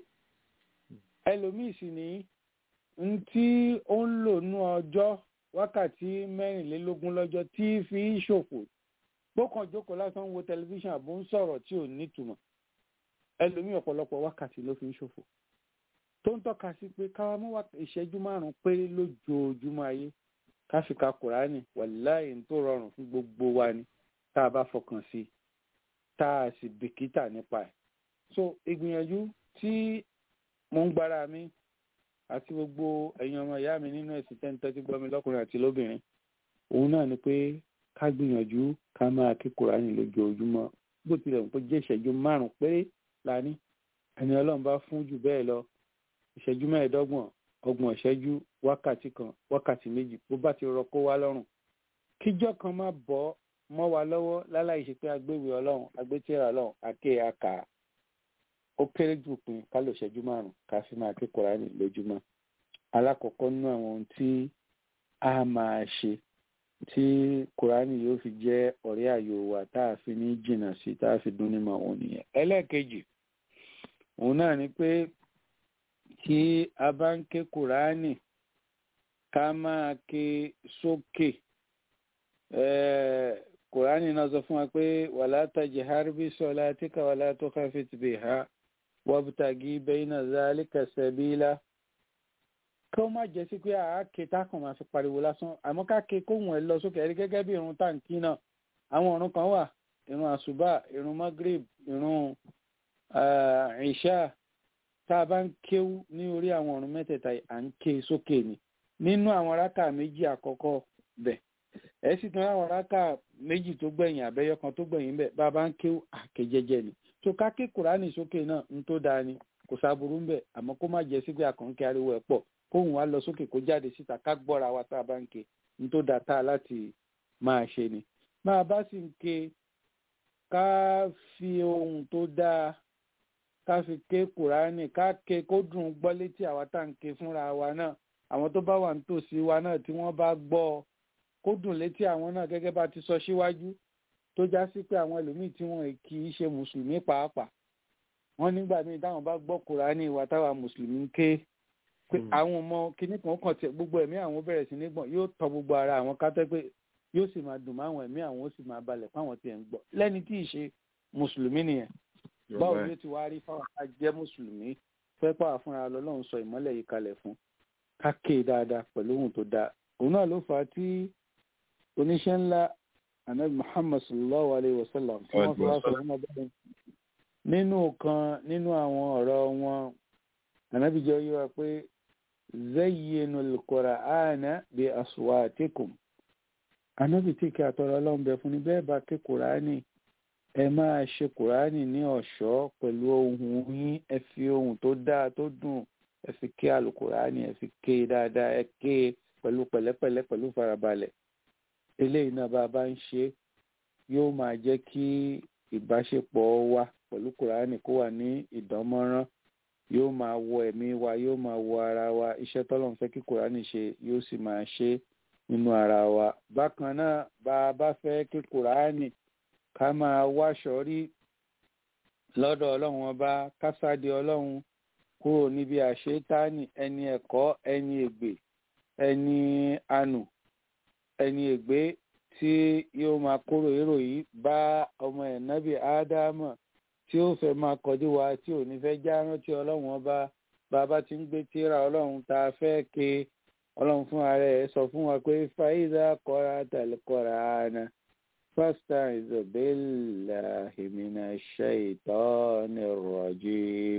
ẹlòmíì sì ní n tí ó ń lò nú ọjọ́ wákàtí mẹ́rìnlélógún lọ́jọ́ tí fi ń ṣòfò gbọ́kàn jókòó lásán wo tẹlifíṣàn àbó ń sọ̀rọ̀ tí ò nítumọ̀ ẹlòmíì ọ̀pọ̀lọpọ̀ wákàtí ló fi ń ṣòfò tó ń tọ́ka sí pé káwa mú ìṣẹ́jú márùn-ún péré lójoojúmọ́ ayé káfíka kùránì wàláì tó rọrùn fún gbogbo wa ni tá a bá fọkàn sí i tá a sì bìkítà nípa ẹ̀ so ìgbìyànjú tí mo ń gbára mi àti gbogbo ẹ̀yin ọmọ ìyá mi nínú ẹ̀sìn tẹ́ńtẹ́ tí gbọ́ mi lọ́kùnrin àti lóbìnrin òun náà ni pé ká gbìyànjú ká máa kí kùránì lójoojúmọ́ bó tilẹ̀ ń pé jẹ́ ìṣẹ́jú márùn-ún péré la ní ẹni ọlọ́run bá fún jù bẹ́ẹ̀ lọ ìṣẹ́jú mẹ́ẹ̀ẹ́dọ́gbọ̀n ọgbọ̀n ìṣẹ́jú wákàtí kan wákàtí méjì bó bá ti rọ kó wá lọ́rùn kíjọ́ kan má bọ́ mọ́ wa lọ́wọ́ láláì ṣe pé agbéwì ọlọ́run agbétíra ọlọ́run àké àkà ó kéré jù pin ká lò ṣẹ́jú márùn ká fi máa ké kùránì lójúmọ́ alákọ̀ọ́kọ́ nínú àwọn ohun tí a máa ṣe tí kùránì yóò fi jẹ́ ọ̀rẹ́ àyò wa tá a fi ní jìnnà sí tá a fi dún nímọ̀ òun nìyẹn ẹlẹ́ẹ̀kejì òun náà ni pé tí a bá ń ké kùránì ká máa ké sókè Eh, kùránì náà sọ fún wa pé wàlá tajhar bi salatika wàlá tukhafit biha wabtagi bayna zalika sabila kí ó má jẹ́ sí pé àáké tákàn máa fi pariwo lásán àmọ́ ká ké kóhùn ẹ̀ lọ sókè ẹ̀rí gẹ́gẹ́ bí irun táǹkì náà àwọn ọ̀run kan wà irun àṣùbà irun magrib irun ìṣá tá a bá ń kéwú ní orí àwọn ọ̀run mẹ́tẹ̀ẹ̀ta yìí, à ń ké sókè ni nínú àwọn rákà méjì àkọ́kọ́ bẹ̀ ẹ sì tún láwọn rákà méjì tó gbẹ̀yìn àbẹ́yọ kan tó gbẹ̀yìn bẹ̀ bá a bá ń kéwú àké jẹ́jẹ́ ni tó ká ké kùránì sókè náà ń tó dáa ni kò sáburú ń bẹ̀ àmọ́ kó má jẹ́ sí pé àkànkẹ́ ariwo ẹ̀ pọ̀ kóhùn wa lọ sókè kó jáde síta ká gbọ́ra wa tá a bá ń ké ń tó dáa tá a láti máa ṣe ni máa bá sì ń ké ká fi ohun tó dáa ká fi ké kùránì ká ké kó dùn gbọ́ létí àwa tá à ń ké fúnra wa náà àwọn tó bá wà nítòsí wa náà tí wọ́n bá gbọ́ ọ kó dùn létí àwọn náà gẹ́gẹ́ bá ti sọ síwájú tó já sí pé àwọn ẹlòmíì tí wọ́n kì í ṣe mùsùlùmí pàápàá wọ́n nígbà míì táwọn bá gbọ́ kùránì wa táwa mùsùlùmí ń ké pé àwọn ọmọ kinní kan kàn tiẹ̀ gbogbo ẹ̀mí àwọn bẹ̀rẹ̀ sí ní gbọ̀n yóò tọ gbogbo ara àwọn kátẹ́ pé yóò sì máa dùn máwọn ẹ̀mí àwọn ó sì máa balẹ̀ fáwọn tiẹ̀ ń gbọ́ lẹ́ni tí ì ṣe mùsùlùmí nìyẹn báwo ni ó ti wá rí fáwọn ká jẹ́ mùsùlùmí fẹ́ pàwọ́ fúnra lọ́lọ́run sọ ìmọ́lẹ̀ yìí kalẹ̀ fún ká ké dáadáa pẹ̀lú ohun tó dáa òun náà ló fà á tí oníṣẹ́ ńlá anabi muhammad sallallahu alayhi wa sallam tí wọ́n fi wá sọ fún ọba yẹn nínú kan nínú àwọn ọ̀rọ̀ wọn anabi jẹ́ yí wa pé zayyinu al-qur'ana bi aswatikum anabi tí kí àtọ̀rọ̀ ọlọ́run bẹ fún ni bẹ́ẹ̀ bá ké kùránì ẹ máa ṣe kùránì ní ọ̀ṣọ́ pẹ̀lú ohùn yín ẹ fi ohùn tó dáa tó dùn ẹ fi ké alukùránì ẹ fi ké dáadáa ẹ ké pẹ̀lú pẹ̀lẹ́pẹ̀lẹ́ pẹ̀lú farabalẹ̀ eléyìí náà bá a bá ń ṣe yóò máa jẹ́ kí ìbáṣepọ̀ wa pẹ̀lú kùránì kó wà ní ìdánmọ́rán yóò máa wọ ẹ̀mí wa yóò máa wọ ara wa iṣẹ́ tọ́lọ́run fẹ́ kí kùránì ṣe yóò sì máa ṣe nínú ara wa bákan náà bá a bá fẹ́ kí kùránì ká máa wáṣọ rí lọ́dọ̀ ọlọ́run ọba kásádé ọlọ́run kúrò níbi àṣetáni ẹni ẹ̀kọ́ ẹni ègbè ẹni anù ẹni ègbé tí yóò máa kóró èrò yìí bá ọmọ ẹ̀ nábì ádámọ̀ tí ó fẹ́ máa kọjú wa tí ò ní fẹ́ já rántí ọlọ́run ọba bàbá tí ń gbé tíra ọlọ́run tá a fẹ́ ke ọlọ́run fún ara ẹ̀ sọ fún wa pé fàyíṣà kọ́ra tàlẹ́ kọ́ra àná fásitì ìzọ̀bẹ́là ìmìnà ṣàìtọ́ni rọ̀jì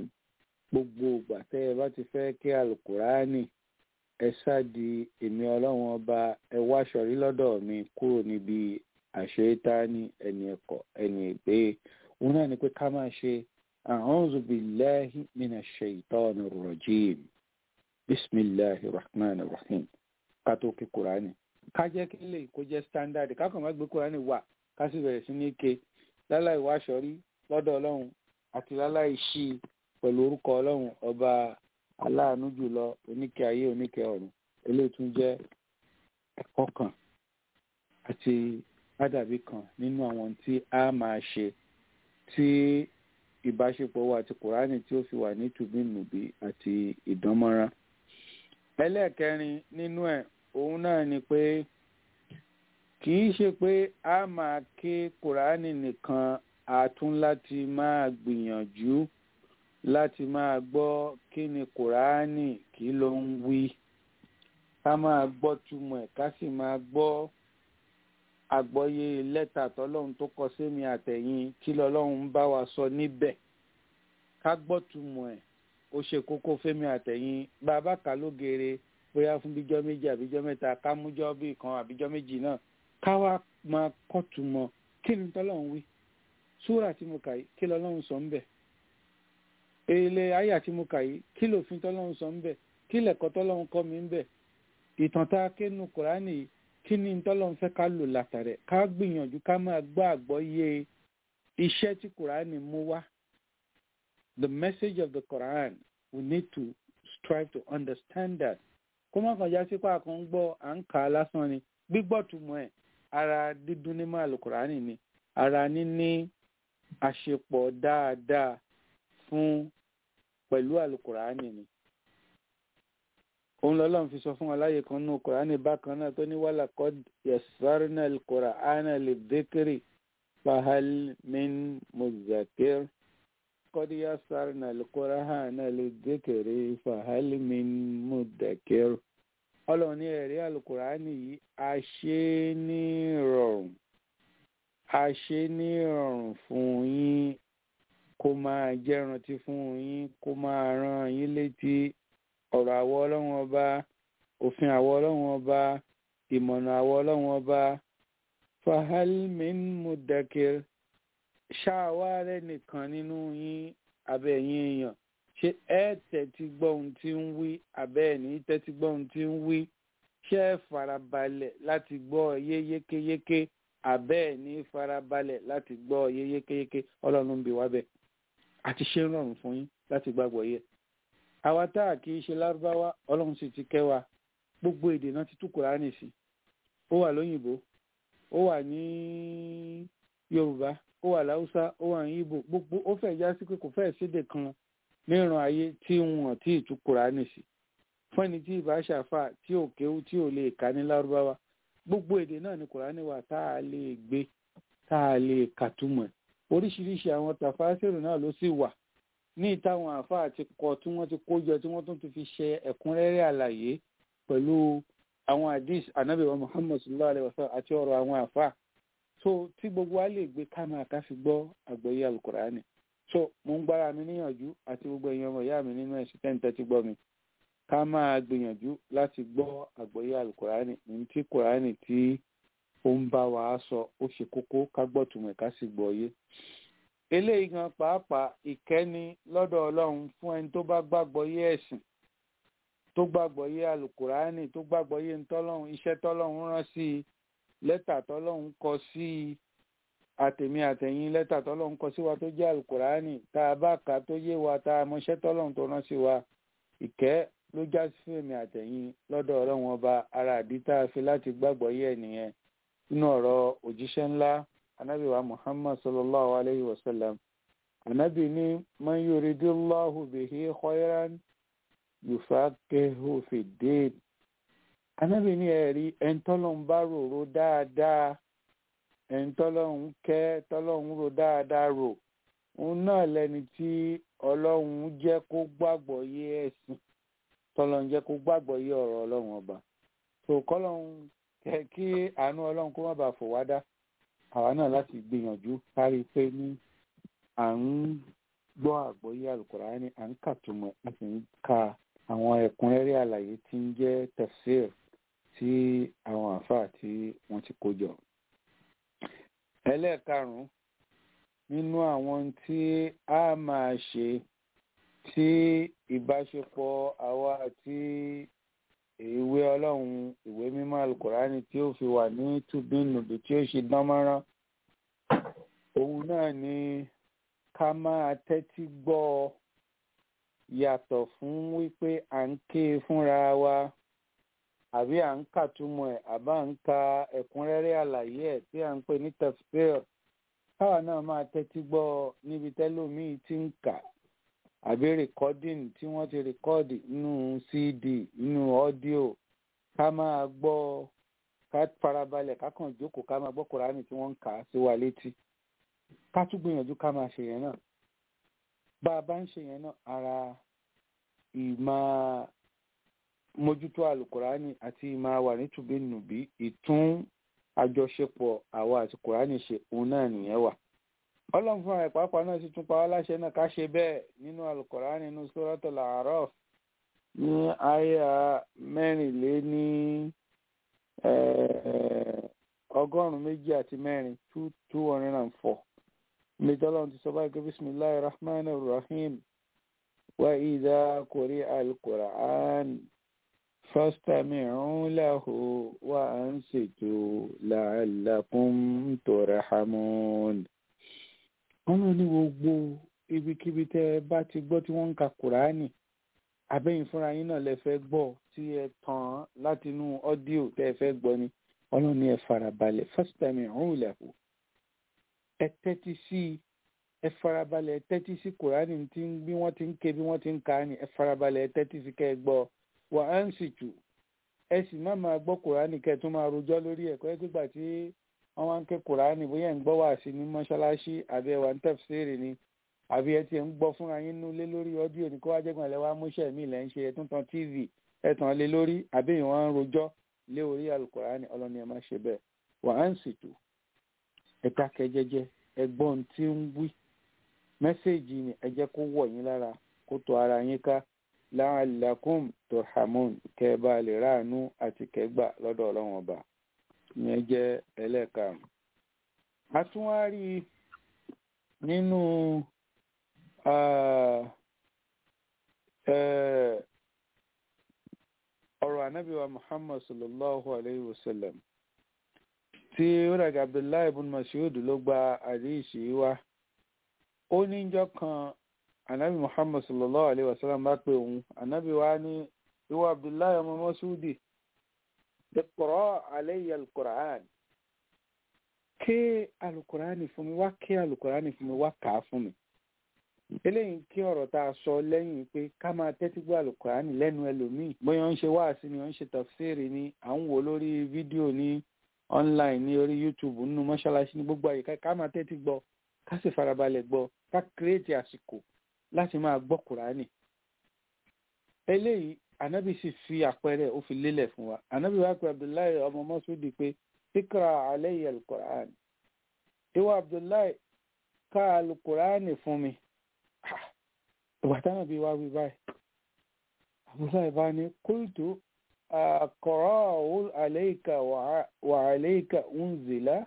gbogbo ìgbà tẹ́ ẹ bá ti fẹ́ kí alukurani ẹ ṣáàdì èmi ọlọ́run ọba ẹ wá ṣọ̀rí lọ́dọ̀ mi kúrò níbi àṣetáni ẹni ẹ̀kọ́ ẹni ègbé òun náà ni pé ká máa ṣe a'udhu billahi minash shaitani rrajim bisimilahi rahman rahim ká tó kí kurani ká jẹ́ kí lè kó jẹ́ standard ká kàn má gbé kurani wà ká sì bẹ̀rẹ̀ sí ní ké láláì wá ṣọ̀rí lọ́dọ̀ ọlọ́run àti láláì ṣí pẹ̀lú orúkọ ọlọ́run ọba aláàánú jùlọ oníkẹ́ ayé oníkẹ́ ọ̀run eléyìí tún jẹ́ ẹ̀kọ́ kan àti ádàbí kan nínú àwọn tí a máa ṣe tí ìbáṣepọ̀ wa àti kùránì tí ó fi wà ní tùbínùbí àti ìdánmọ́rán. ẹlẹ́ẹ̀kẹrin nínú ẹ̀ òun náà ni pé kì í ṣe pé a máa ké kùránì nìkan a tún láti máa gbìyànjú láti máa gbọ́ kí ni kùránì kí ló ń wí ká máa gbọ́ túmọ̀ ẹ̀ ká sì máa gbọ́ àgbọ́yé lẹ́tà tọ́lọ́run tó kọ sémi àtẹ̀yìn kí lọ́lọ́run ń bá wa sọ níbẹ̀ ká gbọ́ túmọ̀ ẹ̀ ó ṣe kókó fẹ́mi àtẹ̀yìn bàbá kà ló geere bóyá fún bíjọ́ méjì àbíjọ́ mẹ́ta ká mújọ́ bí kan àbíjọ́ méjì náà ká wá máa kọ́ túmọ̀ kí ni tọ́lọ́run wí súrà tí mo kà yìí kí lọ́lọ́run sọ ń bẹ̀ èlé àyà tí mo kà yìí kí lòfin tọ́lọ́run sọ ń bẹ̀ kí lẹ̀kọ́ tọ́lọ́run kọ́ mi ń bẹ̀ ìtàn tá a ké nu kùránì yìí kí ni tọ́lọ́run fẹ́ ká lò látàrẹ̀ ká gbìyànjú ká máa gbọ́ àgbọ́yé iṣẹ́ tí kùránì mú wá the message of the Quran we need to strive to understand that kó má kàn já sí pé àkàn ń gbọ́ à ń kà á lásán ni gbígbọ́ túmọ̀ ẹ̀ ara dídún ní máa Al-Qur'ani ni ara níní àṣepọ̀ dáadáa fún pẹ̀lú Al-Qur'ani ni òun lọ́lọ́run fi sọ fún wa láyé kan nínú Qur'ani bákan náà tó ní walaqad yassarna al-Qur'ana lidhikri fahal min muzakkir qad yassarna al-Qur'ana lidhikri fahal min mudakkir ọlọ́run ní ẹ̀rí Al-Qur'ani yìí a ṣe é ní rọrùn a ṣe é ní rọrùn fún yín kó máa jẹ́ rántí fún yín kó máa rán yín létí ọ̀rọ̀ àwọ ọlọ́run ọba òfin àwọ ọlọ́run ọba ìmọ̀nà àwọ ọlọ́run ọba fahalmin mudakir ṣáàwárẹ̀ nìkan nínú yín abẹ́yìn èèyàn ṣé ẹ tẹ́tí gbọ́ ohun tí ń wí abẹ́ ẹ̀ ní tẹ́tí gbọ́ ohun tí ń wí ṣé ẹ farabalẹ̀ láti gbọ́ yé yékéyéké abẹ́ ẹ̀ ní farabalẹ̀ láti gbọ́ yé yékéyéké ọlọ́run ń bi wá bẹ́ẹ̀ àti ṣe ń rọrùn fún yín láti gbàgbọ́ yẹ àwa tá a kì í ṣe lárúbáwá ọlọ́run sì ti kẹ́ wa gbogbo èdè náà ti tú kùránì sí ó wà lóyìnbó ó wà ní yorùbá ó wà láwùsá ó wà ní ìbò gbogbo ó fẹ́ já sí pé kò fẹ́ẹ̀ sédè kan níran ayé tí wọn tí ì tú kùránì sí fún ẹni tí ìbá ṣàfà tí ò kéwú tí ò lè kà ní lárúbáwá gbogbo èdè náà ni kùránì wà tá a lè gbé tá a lè kàtúmọ̀ oríṣiríṣi àwọn tàfásìrì náà ló sì wà ní ìtàwọn àáfàá ti kọ tí wọ́n ti kó jọ tí wọ́n tún ti fi ṣe ẹ̀kúnrẹ́rẹ́ àlàyé pẹ̀lú àwọn hadith anabi wa muhammad sallallahu alayhi wa sallam àti ọ̀rọ̀ àwọn àáfàá so tí gbogbo wa lè gbé ká máa ká fi gbọ́ àgbọ́yé alukurani so mo ń gbára mi níyànjú àti gbogbo èèyàn ọmọ ìyá mi nínú ẹ̀sìn tẹ́ǹtẹ́ ti gbọ́ mi ká máa gbìyànjú láti gbọ́ àgbọ́yé alukurani ní tí kurani tí ó ń bá wa sọ ó ṣe kókó ká gbọ́ tùmọ̀ ká sì gbọ́ yé eléyìí gan pàápàá ìkẹ́ni lọ́dọ̀ ọlọ́run fún ẹni tó bá gbàgbọ́ yé ẹ̀sìn tó gbàgbọ́ yé alukurani tó gbàgbọ́ yé ntọ́lọ́run iṣẹ́ tọ́lọ́run rán sí i lẹ́tà tọ́lọ́run kọ sí i àtẹ̀mí àtẹ̀yìn lẹ́tà tọ́lọ́run kọ sí wa tó jẹ́ alukurani tá a bá kà tó yé wa tá a mọṣẹ́ tọ́lọ́run tó rán sí wa ìkẹ́ ló já sí fèmí àtẹ̀yìn lọ́dọ̀ ọlọ́run ọba ara àdí tá a fi láti gbàgbọ́ yé ẹ̀ nìyẹn nínú ọ̀rọ̀ òjíṣẹ́ ńlá anabi wa muhammad sallallahu alayhi wa sallam anabi ni man yuridillahu bihi khayran yufaqihu fi din anabi ni ẹ̀rí ẹ̀ńtọ́lọ́hún bá rorò dáadáa ẹ̀ńtọ́lọ́hún kẹ́ tọ́lọ́hún rò dáadáa rò òun náà lẹni tí ọlọ́hún jẹ́ kó gbàgbọ́ yé ẹ̀sìn tọ́lọ́hún jẹ́ kó gbàgbọ́ yé ọ̀rọ̀ ọlọ́hún ọba tó kọ́lọ́hún kí àánú ọlọ́hún kó má bàa fò wá dá àwa náà láti gbìyànjú kárí pé ní à ń gbọ́ àgbọ́yé alukurani à ń kàtúmọ̀ a sì ń ka àwọn ẹ̀kúnrẹ́rẹ́ àlàyé tí ń jẹ́ tafsir tí àwọn àáfàá tí wọ́n ti kó jọ. ẹlẹ́ẹ̀karùn-ún nínú àwọn tí a máa ṣe tí ìbáṣepọ̀ àwa àti ìwé ọlọ́run ìwé mímọ́ alukurani tí ó fi wà ní tùbínùbí tí ó ṣe dánmọ́rán òun náà ni ká máa tẹ́tí gbọ́ ọ yàtọ̀ fún wípé à ń ké e fúnra wa àbí à ń kàtúmọ̀ ẹ̀ àbá ń ka ẹ̀kúnrẹ́rẹ́ àlàyé ẹ̀ tí à ń pè ní tafsir káwa náà máa tẹ́tí gbọ́ ọ níbi tẹ́lómìí tí ń kà àbí rìkọ́dìn tí wọ́n ti rìkọ́dì nínú cd nínú ọ́díò ká máa gbọ́ ká farabalẹ̀ ká kàn jókòó ká máa gbọ́ kùránì tí wọ́n ń kà á sí wa létí ká tún gbìyànjú ká máa ṣe yẹn náà bá a bá ń ṣe yẹn náà ara ìmọ̀ mójútó àlùkùránì àti ìmọ̀ wà nítubí nùbí ìtún àjọṣepọ̀ àwa àti kùránì ṣe òun náà nìyẹn wà ọlọ́run fún àwọn ìpápá náà sì tún pa wá láṣẹ náà ká ṣe bẹ́ẹ̀ nínú alukọ̀rán nínú suratul A'raf ní àyà mẹ́rìnléní ọgọ́rùn-ún méjì àti mẹ́rin two two hundred and four níbi ọlọ́run ti sọ báyìí pé bisimilahi rahman rahim wa idha quri'a al-Qur'an fastami'u lahu wa ansitu la'allakum turhamun wọ́n lọ ní gbogbo ibikíbi tẹ́ ẹ bá ti gbọ́ tí wọ́n ń ka kùránì abẹ́yìn fúnra yín náà lẹ fẹ́ gbọ́ tí ẹ tàn án láti inú ọ́díò tẹ́ ẹ fẹ́ gbọ́ ni ọlọ́run ní ẹ farabalẹ̀ first time ìhún ìlẹ̀kùn ẹ tẹ́tí sí i ẹ farabalẹ̀ ẹ tẹ́tí sí kùránì tí bí wọ́n ti ń ké bí wọ́n ti ń ka ni ẹ farabalẹ̀ ẹ tẹ́tí sí kẹ́ ẹ gbọ́ wà á ń sì tù ẹ sì má máa gbọ́ kùránì kẹ́ ẹ tún máa rojọ́ lórí ẹ̀kọ́ ẹ gbígbà tí wọ́n wá ń ké kùránì bóyá ń gbọ́ wá sí ní mọ́ṣáláṣí àbí ẹ̀wà ń tẹ̀síìrì ni àbí ẹ ti ń gbọ́ fúnra yín nulẹ̀ lórí ọ́díò ní kó wá jẹ́gbọ̀n lẹ́wọ́ amúṣẹ́ mi lẹ́ ń ṣe ẹ̀tún tan tv ẹ̀tàn lé lórí àbí ìwọ̀n ń rojọ́ lé orí alukùránì ọlọ́ni ẹ má ṣe bẹ́ẹ̀ wà á ń sìtò ẹ dákẹ́ jẹ́jẹ́ ẹ gbọ́ ohun tí ń wí mẹ́sẹ̀gì ni ẹ jẹ́ kó wọ̀ yín lára kó tó ara yín ká la'allakum turhamun kẹ́ ẹ bá lè ráàánú àti kẹ́gbà lọ́dọ̀ ọlọ́run ọba ìyẹn jẹ́ ẹlẹ́ẹ̀karùn-ún. a tún wá rí i nínú ọ̀rọ̀ anábìwa muhammad sallallahu alayhi wa sallam tí ó dàgbà abdullahi ibn mas'ud ló gba àdéhìsí wa ó níjọ́ kan anabi muhammad sallallahu alayhi wa sallam bá pè òun anabi wa ní ìwọ abdullahi ọmọ mas'udi iqra alayya al-qur'an ké alukurani fún mi wá ké alukurani fún mi wá kà á fún mi eléyìí kí ọ̀rọ̀ tá a sọ lẹ́yìn pé ká máa tẹ́tí gbọ́ alukurani lẹ́nu ẹlòmíì bóyá ń ṣe wáàsí ni ó ń ṣe tafsiri ni à ń wò lórí fídíò ní online ní orí youtube nínú mọ́ṣáláṣí ní gbogbo àyíká ká máa tẹ́tí gbọ́ ká sì farabalẹ̀ gbọ́ ká kírètì àsìkò láti máa gbọ́ kurani eléyìí anabi sì fi àpẹẹrẹ ó fi lélẹ̀ fún wa anabi wa pé abdullahi ọmọ mọ́súdì pé ikra alayya alukur'an ìwọ abdullahi ka alukur'an fún mi ìgbà táwọn bí wá wí báyìí abdullahi bá ní kultu aqra'u alayka wa alayka unzila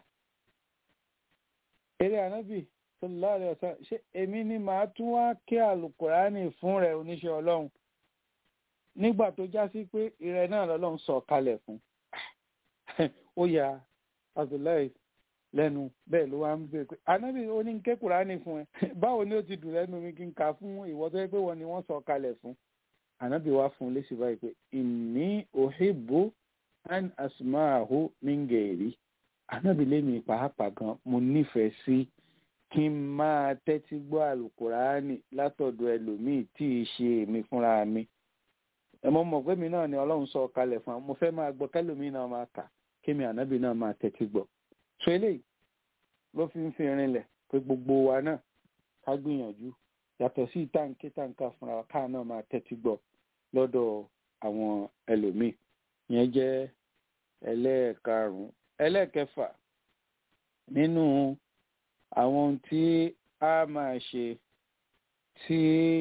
eré anabi sallallahu alayhi wa sallam ṣé èmi ni màá tún wá kí alukur'an fún rẹ oníṣẹ́ ọlọ́run nígbà tó já sí pé ìrẹ náà lọ́lọ́run sọ kalẹ̀ fún ó ya abdullahi lẹ́nu bẹ́ẹ̀ ló wá ń bèèrè pé anábì ó ní ké kùránì fún ẹ báwo ni ó ti dùn lẹ́nu mi kí n kà fún ìwọ tó yẹ pé wọ́n ni wọ́n sọ kalẹ̀ fún anábì wá fún un lésì báyìí pé inni uhibbu an asma'ahu min gairi anábì lémi pàápàá gan mo nífẹ̀ẹ́ sí kí n máa tẹ́tí gbọ́ àlùkùránì látọ̀dọ̀ ẹlòmíì tí ì ṣe èmi fúnra mi ẹ mọ̀ mọ̀ pé mi náà ni ọlọ́run sọ kalẹ̀ fún wa mo fẹ́ máa gbọ́ kẹ́lòmíì náà máa kà kémi ànábì náà máa tẹ́tí gbọ́ so eléyìí ló fi ń fi rinlẹ̀ pé gbogbo wa náà ká gbìyànjú yàtọ̀ sí táǹkì táǹkà fúnra wa káà náà máa tẹ́tí gbọ́ lọ́dọ̀ àwọn ẹlòmíì yẹn jẹ́ ẹlẹ́ẹ̀karùn-ún ẹlẹ́ẹ̀kẹfà nínú àwọn ohun tí a máa ṣe tí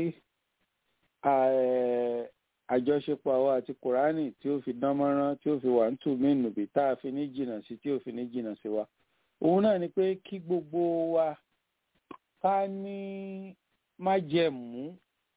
àjọṣepọ̀ àwa àti kùránì tí ó fi dán mọ́rán tí ó fi wà ń tù mí nùbí tá a fi ní jìnnà sí tí ó fi ní jìnnà sí wa òun náà ni pé kí gbogbo wa ká ní májẹ̀mú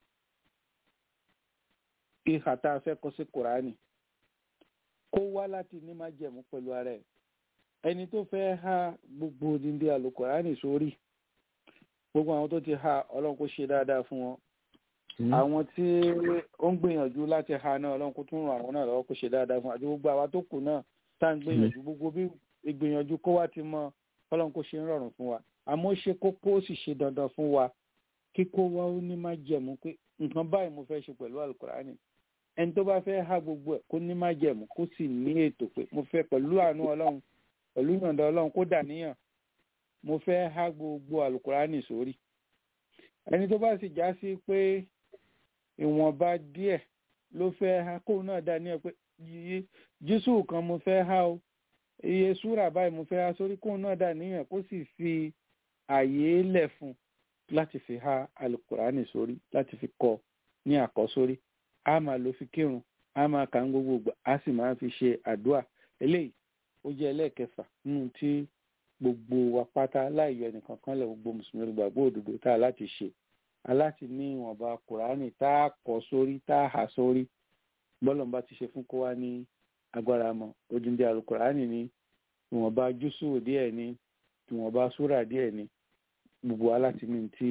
ìhà tá a fẹ́ kọ sí kùránì kó wá láti ní májẹ̀mú pẹ̀lú ara ẹ̀ ẹni tó fẹ́ ha gbogbo odindi àlùkùránì sórí gbogbo àwọn tó ti ha ọlọ́run kó ṣe dáadáa fún wọn àwọn tí ó ń gbìyànjú láti ha náà ọlọ́run kó tún ràn àwọn náà lọ́wọ́ kó ṣe dáadáa fún àti gbogbo àwa tó kù náà tá à ń gbìyànjú gbogbo bí ìgbìyànjú kó wá ti mọ ọlọ́run kó ṣe ń rọrùn fún wa àmọ́ ṣe kókó ó sì ṣe dandan fún wa kíkó wa ó ní má jẹ̀mú pé nǹkan báyìí mo fẹ́ ṣe pẹ̀lú alukurani ẹni tó bá fẹ́ ha gbogbo ẹ̀ kó ní má jẹ̀mú kó sì ní ètò pé mo fẹ́ pẹ̀lú àánú ọlọ́run pẹ̀lú ìyọ̀ǹda ọlọ́run kó dà níyàn mo fẹ́ ha gbogbo alukurani sórí ẹni tó bá sì já sí pé ìwọ̀nba díẹ̀ ló fẹ́ ha kóun náà dá ní ẹ pé jésù kan mo fẹ́ ha o iye súrà báyìí mo fẹ́ ha sórí kóun náà dá níyàn kó sì fi àyè lẹ̀ fún láti fi ha alukurani sórí láti fi kọ ní àkọ́sórí a máa lo fi kírun a máa kà ń gbogbo gbà a sì máa fi ṣe àdúà eléyìí ó jẹ́ ẹlẹ́ẹ̀kẹfà nínú tí gbogbo wa pátá láì yọ ẹnìkan kan lẹ̀ gbogbo mùsùlùmí gbàgbọ́ òdodo tá a láti ṣe aláti ní ìwọ̀nba kùránì tá a kọ sórí tá a hà sórí bọ́lọ̀mbá ti ṣe fún kó wá ní agbára mọ́ odindi alukùránì ní ìwọ̀nba júsù díẹ̀ ní ìwọ̀nba súrà díẹ̀ ní gbogbo aláti ní tí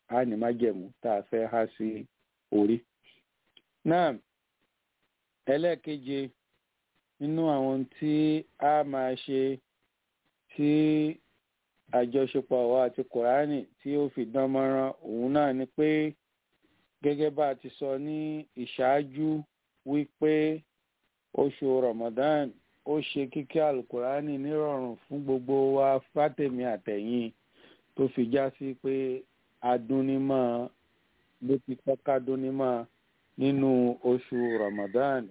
á ní májẹ̀mú tá a fẹ́ há sí orí. náà ẹlẹ́ẹ̀keje nínú àwọn tí a máa ṣe tí àjọṣepọ̀ àwa àti kùránì tí ó fi dán mọ́rán òun náà ni pé gẹ́gẹ́ bá a ti sọ ní ìṣáájú wípé oṣù Ramadan ó ṣe kíkẹ́ alukurani nírọ̀rùn fún gbogbo wa fátẹ̀mí àtẹ̀yìn tó fi já sí pé adúnímọ̀ bó ti tọ́ka dúnímọ̀ nínú oṣù Ramadan.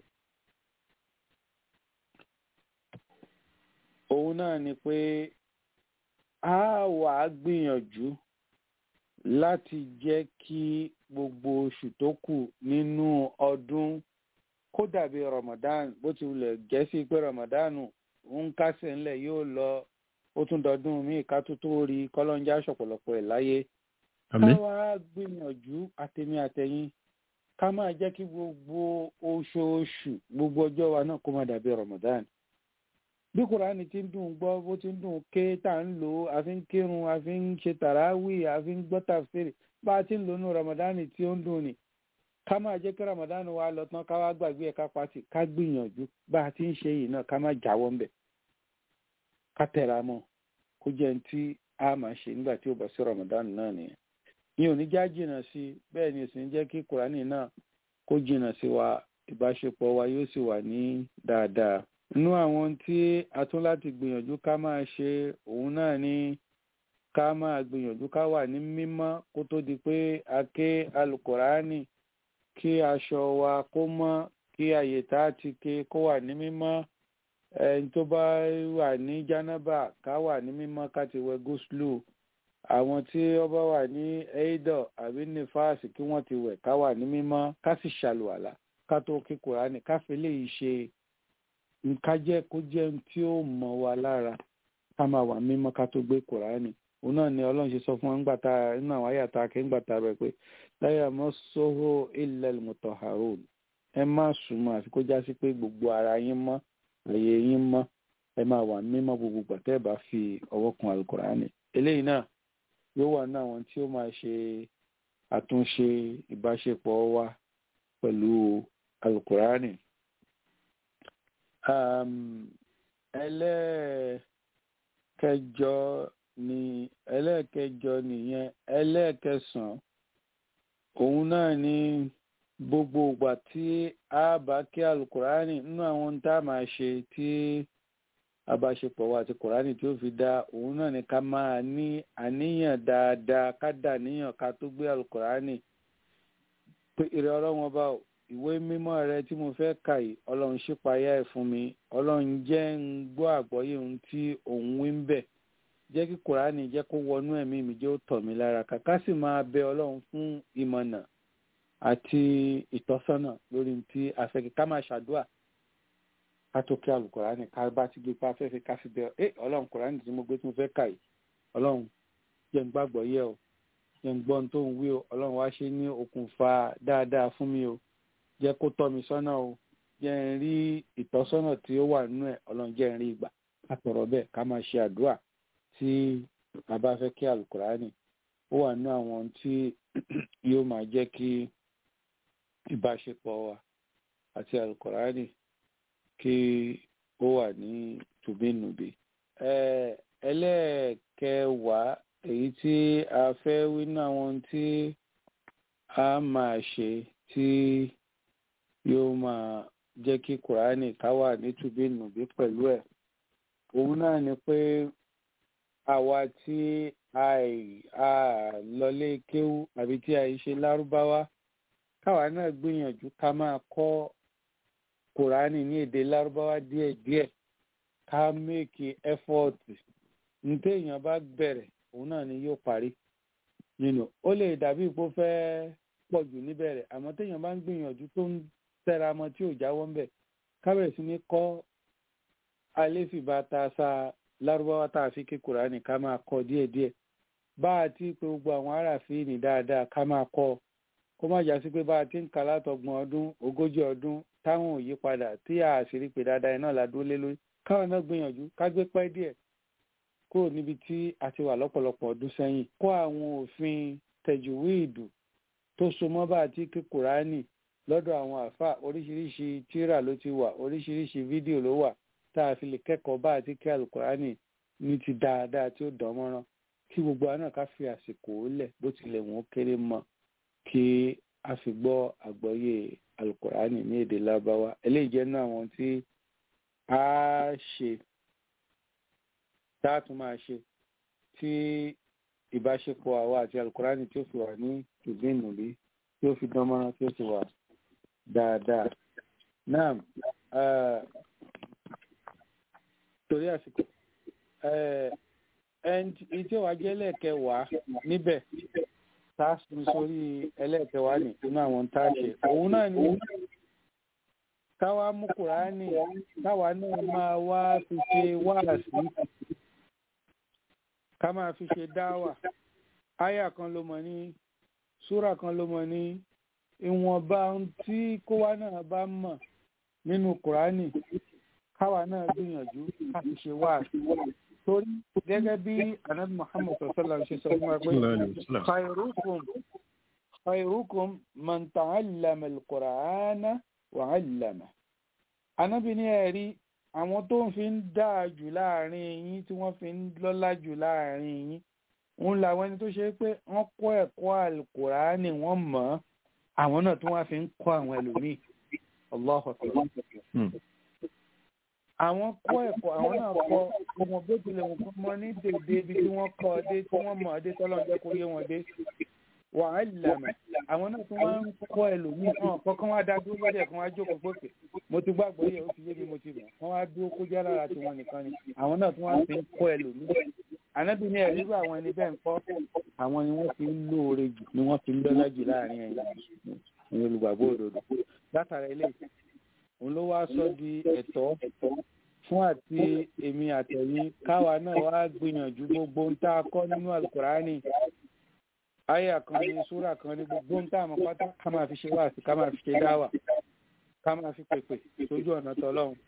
òun náà ni pé a wà á gbìyànjú láti jẹ́ kí gbogbo oṣù tó kù nínú ọdún kó dàbí Ramadan bó ti wulẹ̀ jẹ́ sí pé Ramadan ń kásẹ̀ ńlẹ̀ yóò lọ ó tún dọdún míì ká tó tó rí kọ́lọ́njá ṣọ̀pọ̀lọpọ̀ ẹ̀ láyé. káwa gbìyànjú àtẹ̀mí àtẹ̀yìn ká máa jẹ́ kí gbogbo oṣooṣù gbogbo ọjọ́ wa náà kó má dàbí Ramadan. bí kùránì ti ń dùn gbọ́ bó ti ń dùn ké tá à ń lò ó a fi ń kírun a fi ń ṣe tàràwì a fi ń gbọ́ tàfsírì bá a ti ń lò nù Ramadan tí ó ń dùn ni ká máa jẹ́ kí ramadan wa lọ tán ká wá gbàgbé ẹ̀ ká pàtì ká gbìyànjú bá a ti ń ṣe yìí náà ká má jáwọ́ ńbẹ̀ ká tẹra mọ́ kó jẹ́ ní tí a máa ṣe nígbà tí ó bọ̀ sí ramadan náà nìyẹn ní oníjà jìnnà sí bẹ́ẹ̀ ni sì ń jẹ́ kí kùránì náà kó jìnnà sí wa ìbáṣepọ̀ wa yóò sì wà ní dáadáa inú àwọn tí a tún láti gbìyànjú ká máa ṣe òun náà ni ká máa gbìyànjú ká wà ní mímọ́ kó tó di pé a ké alukùránì kí aṣọ wa kó mọ́ kí àyè tá a ti ké kó wà ní mímọ́ ẹni tó bá wà ní jánábà ká wà ní mímọ́ ká ti wẹ̀ gúúsùlù àwọn tí ó bá wà ní eidọ àbí nífàásì kí wọ́n ti wẹ̀ ká wà ní mímọ́ ká sì ṣàlùwàlà ká tó kí kùránì ká fi lè ṣe nǹkan jẹ́ kó jẹ́ ohun tí ó mọ́ wa lára ká máa wà mímọ́ ká tó gbé kùránì òun náà ni ọlọ́run ṣe sọ fún wọn ńgbà tá nínú àwọn àyàtà akẹ́ tá rẹ̀ pé láyà mọ́ sóhó ilẹ̀ mutahharun ẹ má súnmọ́ àfi kó já sí pé gbogbo ara yín mọ́ àyè yín mọ́ ẹ máa wà mímọ́ gbogbo gbàtẹ́ ẹ bá fi ọwọ́ kun alukurani eléyìí náà yóò wà ní àwọn tí ó máa ṣe àtúnṣe ìbáṣepọ̀ wa pẹ̀lú alukurani. ẹlẹ́ẹ̀kẹjọ ni ẹlẹ́ẹ̀kẹjọ nìyẹn ẹlẹ́ẹ̀kẹsàn-án òun náà ni gbogbo ìgbà tí a bá kí alukurani nínú àwọn tá a máa ṣe tí abáṣepọ̀ wa àti kurani tí ó fi dá òun náà ni ká máa ní àníyàn dáadáa ká dà níyàn ká tó gbé alukurani pé ìrẹ ọlọ́wọ́n bá ìwé mímọ́ rẹ tí mo fẹ́ kà yìí ọlọ́run ṣípayá ẹ̀ fún mi ọlọ́run jẹ́ ń gbọ́ àgbọ́yé ohun tí òun wí ń bẹ̀ jẹ́ kí kùránì jẹ́ kó wọnú ẹ̀mí mi jẹ́ ó tọ̀ mí lára kàkà sì máa bẹ ọlọ́run fún ìmọ̀nà àti ìtọ́sọ́nà lórí tí afẹ́kẹ́ ká máa ṣàdúà ká tó kí alùkùránì ká bá ti gbé pa afẹ́fẹ́ ká fi bẹ ẹ ọlọ́run kùránì tí mo gbé tí mo fẹ́ kà yìí ọlọ́run jẹ́ ń gbàgbọ́ yẹ o jẹ́ ń gbọ́n tó ń wí o ọlọ́run wá ṣe ní okùnfà dáadáa fún mi o jẹ́ kó tọ́ mi sọ́nà o jẹ́ ń rí ìtọ́sọ́nà tí ó wà nínú ẹ̀ ọlọ́run jẹ́ ń rí ìgbà ká tọrọ bẹ́ẹ̀ ká máa ṣe àdúrà tí a bá fẹ́ kí alukurani ó wà ní àwọn tí yóò máa jẹ́ kí ìbáṣepọ̀ wa àti alukurani kí ó wà ní tùbínùbí. ẹlẹ́ẹ̀kẹwàá èyí tí a fẹ́ wí ní àwọn tí a máa ṣe tí yóò máa jẹ́ kí kurani ká wà ní tùbínùbí pẹ̀lú ẹ̀ òun náà ni pé àwa tí a lọlé kéwú àbí tí a ṣe lárúbáwá káwa náà gbìyànjú ká máa kọ́ kùránì ní èdè lárúbáwá díẹ̀díẹ̀ ká méèkì ẹ́fọ́ọ̀tì nítorí èèyàn bá bẹ̀rẹ̀ òun náà ni yóò parí nínú ó lè dàbí ipò fẹ́ pọ̀ jù níbẹ̀rẹ̀ àmọ́ téèyàn bá ń gbìyànjú tó ń tẹra mọ́ tí ò jáwọ́ ń bẹ̀ kábẹ̀rẹ̀ sí ní kọ́ alẹ́fìbá ta sa lárúbáwá tá a fi ké kùránì ká máa kọ díẹ̀díẹ̀ bá a ti pé gbogbo àwọn aráàfin ní dáadáa ká máa kọ kó má jásí pé bá a ti ń kà látọgbọ̀n ọdún ogójì ọdún táwọn ò yí padà tí a sì rí pé dáadáa iná la dúró lé lórí káwọn náà gbìyànjú ká gbé pẹ́ díẹ̀ kúrò níbi tí a ti wà lọ́pọ̀lọpọ̀ ọdún sẹ́yìn kó àwọn òfin tẹ̀júwìdù tó so mọ́ bá àti kí kùránì lọ́dọ̀ àwọn àfa oríṣiríṣi tírà ló ti wà oríṣiríṣi fídíò ló wà tá a fi lè kẹ́kọ̀ọ́ bá àti kí alukùránì ní ti dáadáa tí ó dán mọ́rán kí gbogbo àná ká fi àsìkò lẹ̀ bó tilẹ̀ wọ́n kéré mọ́ kí a fi gbọ́ àgbọ́yé alukùránì ní èdè lábáwá eléyìí jẹ́ náà àwọn tí a ṣe tá a tún máa ṣe tí ìbáṣepọ̀ àwa àti alukùránì tí ó fi wà ní ìgbìnùbí tí ó fi dán mọ́rán tí ó fi wà dáadáa. náà torí àsìkò ẹni tí ó wá jẹ́ ẹlẹ́ẹ̀kẹwàá níbẹ̀ tá a sùn sórí ẹlẹ́ẹ̀kẹwàá ní inú àwọn tá a ṣe òun náà ni káwa mú kùránì káwa náà máa wá fi ṣe wáàsí ká máa fi ṣe dáwà áyà kan ló mọ ní súrà kan ló mọ ní ìwọ̀nba tí kówá náà bá mọ̀ nínú kùránì káwa náà gbìyànjú ká fi ṣe wáàsí torí gẹ́gẹ́ bí anabi muhammad sallallahu ṣe sọ fún wa pé khairukum khairukum man ta'allama al-qur'ana wa 'allama anabi ní ẹ̀rí àwọn tó ń fi ń dáa jù láàrin yín tí wọ́n fi ń lọ́lá jù láàrin yín ń la àwọn ẹni tó ṣe pé wọ́n kọ́ ẹ̀kọ́ al-qur'ani wọ́n mọ̀ ọ́ àwọn náà tí wọ́n fi ń kọ́ àwọn ẹlòmíì Allahu akbar àwọn kọ́ ẹ̀kọ́ àwọn náà kọ́ ọmọ bó tilẹ̀ wọn kọ́ mọ ní dèdè ibi tí wọ́n kọ́ ọ dé tí wọ́n mọ̀ ọ́ dé tọ́lọ́ jẹ́ kó yé wọn dé wà á lànà àwọn náà tí wọ́n ń kọ́ ẹlòmíì hàn kọ́kọ́ wá dá dúró lọ́dẹ̀ kan wá jókòó gbòkè mo ti gbàgbọ́ yẹ ó ti yé mi mo ti mọ̀ wọ́n wá dúró kó jẹ́ lára tiwọn nìkan ni àwọn náà tí wọ́n fi ń kọ́ ẹlòmíì ànábì ní ẹ̀rí àwọn ẹni bẹ́ẹ̀ ń kọ́ àwọn ni wọ́n fi ń lóore jù ni wọ́n fi ń lọ́lá jù láàrin ẹ̀yìn olùgbàgbọ́ òdodo látara eléyìí òun ló wá sọ di ẹ̀tọ́ fún àti èmi àtẹ̀yìn káwa náà wá gbìyànjú gbogbo ń tá a kọ́ nínú alukurani àyà kan ní súrà kan ní gbogbo ń tá a mọ̀ pátá ká máa fi ṣe wáàsí ká máa fi ṣe dáwà ká máa fi pèpè sójú ọ̀nà tọlọ́run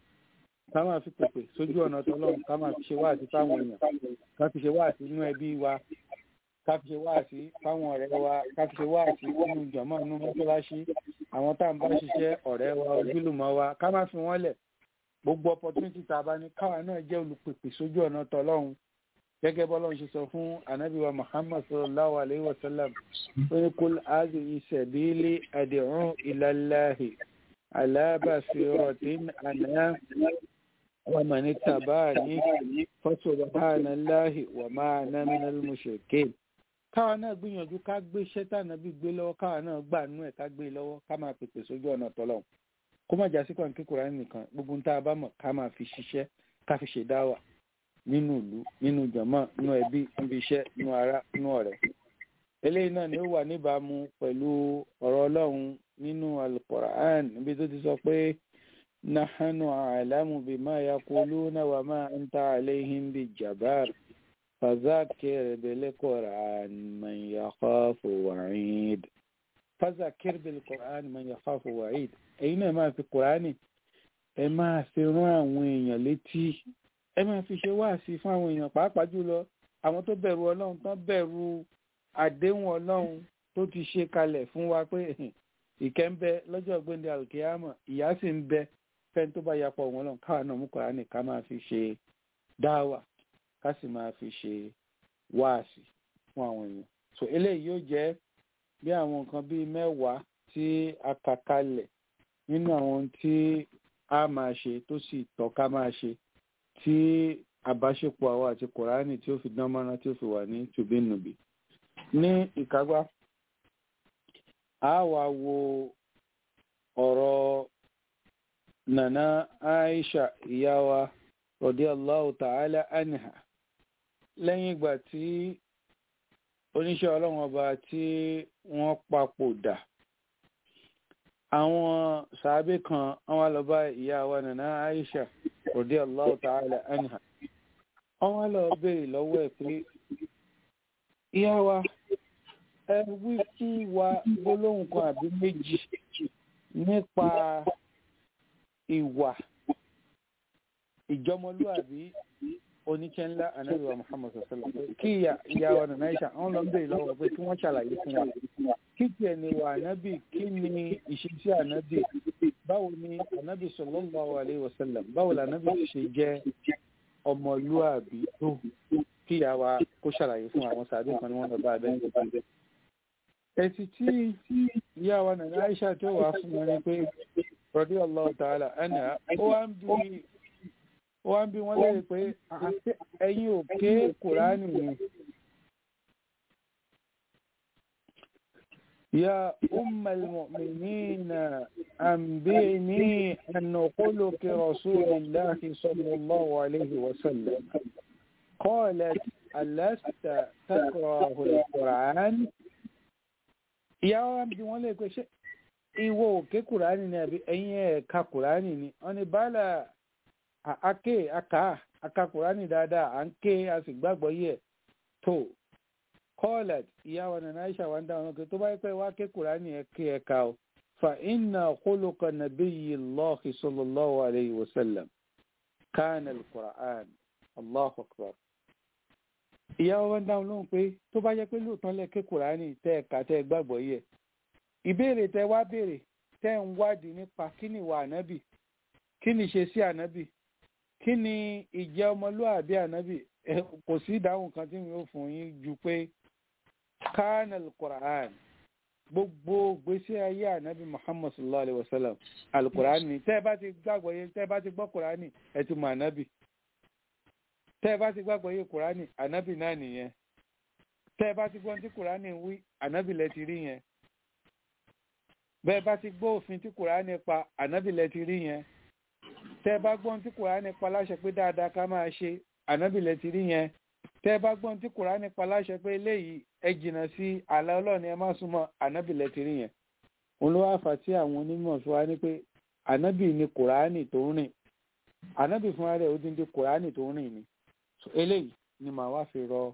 ká máa fi pèpè sójú ọ̀nà tọlọ́run ká máa fi ṣe wáàsí fáwọn èèyàn ká fi ṣe wáàsí nínú ẹbí wa ká fi ṣe wáàsí fáwọn ọ̀rẹ́ wa ká fi ṣe wáàsí nínú jọ̀mọ́ nínú mọ́ṣáláṣí àwọn tá à ń bá ṣiṣẹ́ ọ̀rẹ́ wa ojúlùmọ̀ wa ká má fi wọ́n lẹ̀ gbogbo opportunity tá a bá ní káwa náà jẹ́ olùpèpè sójú ọ̀nà tọlọ́run gẹ́gẹ́ bọ́lọ́run ṣe sọ fún anabi wa muhammad sallallahu alayhi wa sallam ó ní kul hadhihi sabili ad'u ila Allahi ala basiratin ana wa man ittaba'ani fa subhanallahi wa ma ana minal mushrikin káwa náà gbìyànjú ká gbé iṣẹ́ tànàbí gbé lọ́wọ́ káwa náà gbà nú ẹ̀ ká gbé lọ́wọ́ ká máa pèpè sójú ọ̀nà tọ́lọ́hún kó má jásí kan kíkura nìkan gbogbo tá a bá mọ̀ ká máa fi ṣiṣẹ́ ká fi ṣe dáwà nínú ìlú nínú jàmọ́ nínú ẹbí níbi iṣẹ́ nínú ará nínú ọ̀rẹ́ eléyìí náà ni ó wà níbàámu pẹ̀lú ọ̀rọ̀ ọlọ́run nínú alukoran níbi tó ti sọ pé nahanu alamu bima yaquluna wa ma anta alayhim bi jabar fazakir bilquran man yakhafu wa'id fazakir bilquran man yakhafu wa'id èyí náà máa fi kùránì ẹ máa fi rán àwọn èèyàn létí ẹ máa fi ṣe wáàsí fún àwọn èèyàn pàápàá jùlọ àwọn tó bẹ̀rù ọlọ́run tán bẹ̀rù àdéhùn ọlọ́run tó ti ṣe kalẹ̀ fún wa pé ìkẹ́ ń bẹ lọ́jọ́ gbẹ̀ndẹ̀ alkiyama ìyà sì ń bẹ fẹ́ni tó bá yapọ̀ wọn lọ́n káwa náà mú kùránì ká máa fi ṣe dáwà ká sì máa fi ṣe wáàsí fún àwọn èèyàn so eléyìí yóò jẹ́ bí àwọn nǹkan bíi mẹ́wàá tí a kà kalẹ̀ nínú àwọn tí a máa ṣe tó sì tọ́ ká máa ṣe tí àbáṣepọ̀ àwọn àti kòránì tí ó fi dán mọ́rán tí ó fi wà ní tùbínùbí ní ìkágbá a wá wo ọ̀rọ̀ nana Aisha ìyá wa radiyallahu ta'ala anha lẹ́yìn ìgbà tí oníṣẹ́ ọlọ́run ọba tí wọ́n papòdà àwọn sàábé kan àwọn lọ bá ìyá wa nana Aisha radiyallahu ta'ala anha àwọn lọ béèrè lọ́wọ́ ẹ̀ pé ìyá wa ẹ wí fún wa gbólóhùn kan àbí méjì nípa ìwà ìjọmọlúàbí oníṣẹ́ ńlá anabi wa muhammad sallam kí ìyá wa nana aisha àwọn lọ ń bèèrè lọ́wọ́ pé kí wọ́n ṣàlàyé fún wa kí tiẹ̀ ni wà anabi kí ni ìṣesí anabi báwo ni anabi sallallahu alayhi wa sallam báwo la anabi ṣe jẹ́ ọmọlúàbí tó kí ìyá wa kó ṣàlàyé fún àwọn sàbí kan ni wọ́n lọ bá abẹ́ ń gbé ẹ̀sì tí ìyá wa nana aisha tó wà fún wọn ni pé radiyallahu ta'ala anha ó wá ń bí wọ́n bí wọ́n lẹ́yìn pé ẹ̀yin ò ké kùránì ni. يا أم المؤمنين أنبئني أن خلق رسول الله صلى الله عليه وسلم قالت ألست تكره القرآن يا أم bí wọ́n lè pé ṣé ìwọ ò ké kùránì ni àbí ẹ̀yin ẹ̀ ka kùránì ni wọ́n ní bala ake aka aka kurani dáadáa à ń ké a sì gbàgbọ́ yẹ tó kọ́ọ̀lẹ̀t ìyá wa nana aisha wa ń dáhùn ọkẹ tó bá yẹ pé wá ké kurani ẹ ké ẹ ká o fa inna khuluqa nabiyyi allahi sallallahu alayhi wa sallam kana al-qur'an allahu akbar ìyá wa ń dáhùn lóhùn pé tó bá yẹ pé lóòótọ́ lẹ ké kurani tẹ́ ẹ ká tẹ́ ẹ gbàgbọ́ yẹ ìbéèrè tẹ́ wá béèrè tẹ́ ń wádìí nípa kí ni ìwà ànábì kí ni ṣe sí ànábì kí ni ìjẹ́ ọmọlúwàbí ànábì kò sí ìdáhùn kan tí mi ò fún yín ju pé kánàl quran gbogbo gbèsè ayé ànábì muhammad sallallahu alayhi wa sallam alukur'an ni tẹ́ ẹ bá ti gbàgbọ́ yé tẹ́ ẹ bá ti gbọ́ kur'an ẹ ti mọ ànábì tẹ́ ẹ bá ti gbàgbọ́ yé kur'an ànábì náà nìyẹn tẹ́ ẹ bá ti gbọ́ tí kur'an wí ànábì lẹ ti rí yẹn bẹ́ẹ̀ bá ti gbọ́ òfin tí kur'an pa ànábì lẹ ti rí yẹn tẹ́ bá gbọ́n tí kùránì pa láṣẹ pé dáadáa ká máa ṣe ànábìlẹ̀ ti rí yẹn tẹ́ bá gbọ́n tí kùránì pa láṣẹ pé eléyìí ẹ jìnnà sí àlà ọlọ́ọ̀ni ẹ má súnmọ́ ànábìlẹ̀ ti rí yẹn òun ló wá fà tí àwọn onímọ̀ fi wá ní pé ànábì ni kùránì tó ń rìn ànábì fúnra rẹ̀ ó dín dín kùránì tó ń rìn ni eléyìí ni màá wá fi rọ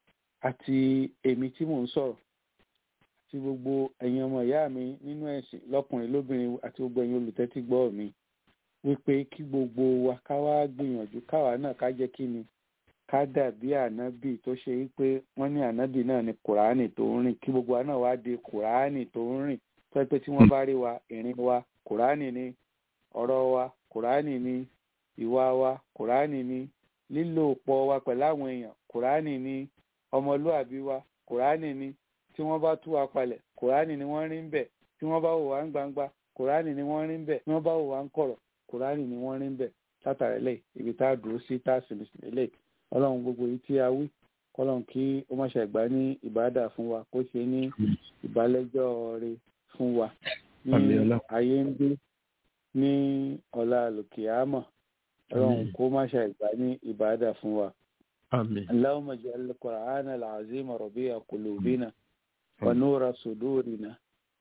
àti èmi tí mò ń sọ̀rọ̀ àti gbogbo ẹ̀yin ọmọ ìyá mi nínú ẹ̀sìn lọ́kùnrin lóbìnrin àti gbogbo ẹ̀yin olùtẹ́tí gbọ́ mi wípé kí gbogbo wa ká wá gbìyànjú káwa náà ká jẹ́ kí ni ká dàbí ànábì tó ṣe wípé wọ́n ní ànábì náà ni kùránì tó ń rìn kí gbogbo wa náà wá di kùránì tó ń rìn tó yẹ pé tí wọ́n bá rí wa ìrìn wa kùránì ni ọ̀rọ̀ wa kùránì ni ìwà wa kùránì ni lílò pọ̀ wa pẹ̀lú àwọn èèyàn kùránì ni ọmọlúàbí wa kùránì ni tí wọ́n bá tú wa palẹ̀ kùránì ni wọ́n rí ń bẹ̀ tí wọ́n bá wò wá ń gbangba kùránì ni wọ́n rí ń bẹ̀ tí wọ́n bá wò wá ń kọ̀rọ̀ kùránì ni wọ́n rí ń bẹ̀ látàrí lẹ̀ ibi tá a dúró sí tá a sì lè ọlọ́run gbogbo yìí tí a wí kọ́lọ́run kí ó má ṣe gbà ní ìbádà fún wa kó ṣe ní ìbálẹ́jọ́ rẹ̀ fún wa ní ayé ń gbé ní ọ̀la lòkìámọ̀ ọlọ́run kó má ṣe gbà ní ìbádà fún wa. اللهم اجعل القرآن العظيم ربيع قلوبنا ونور صدورنا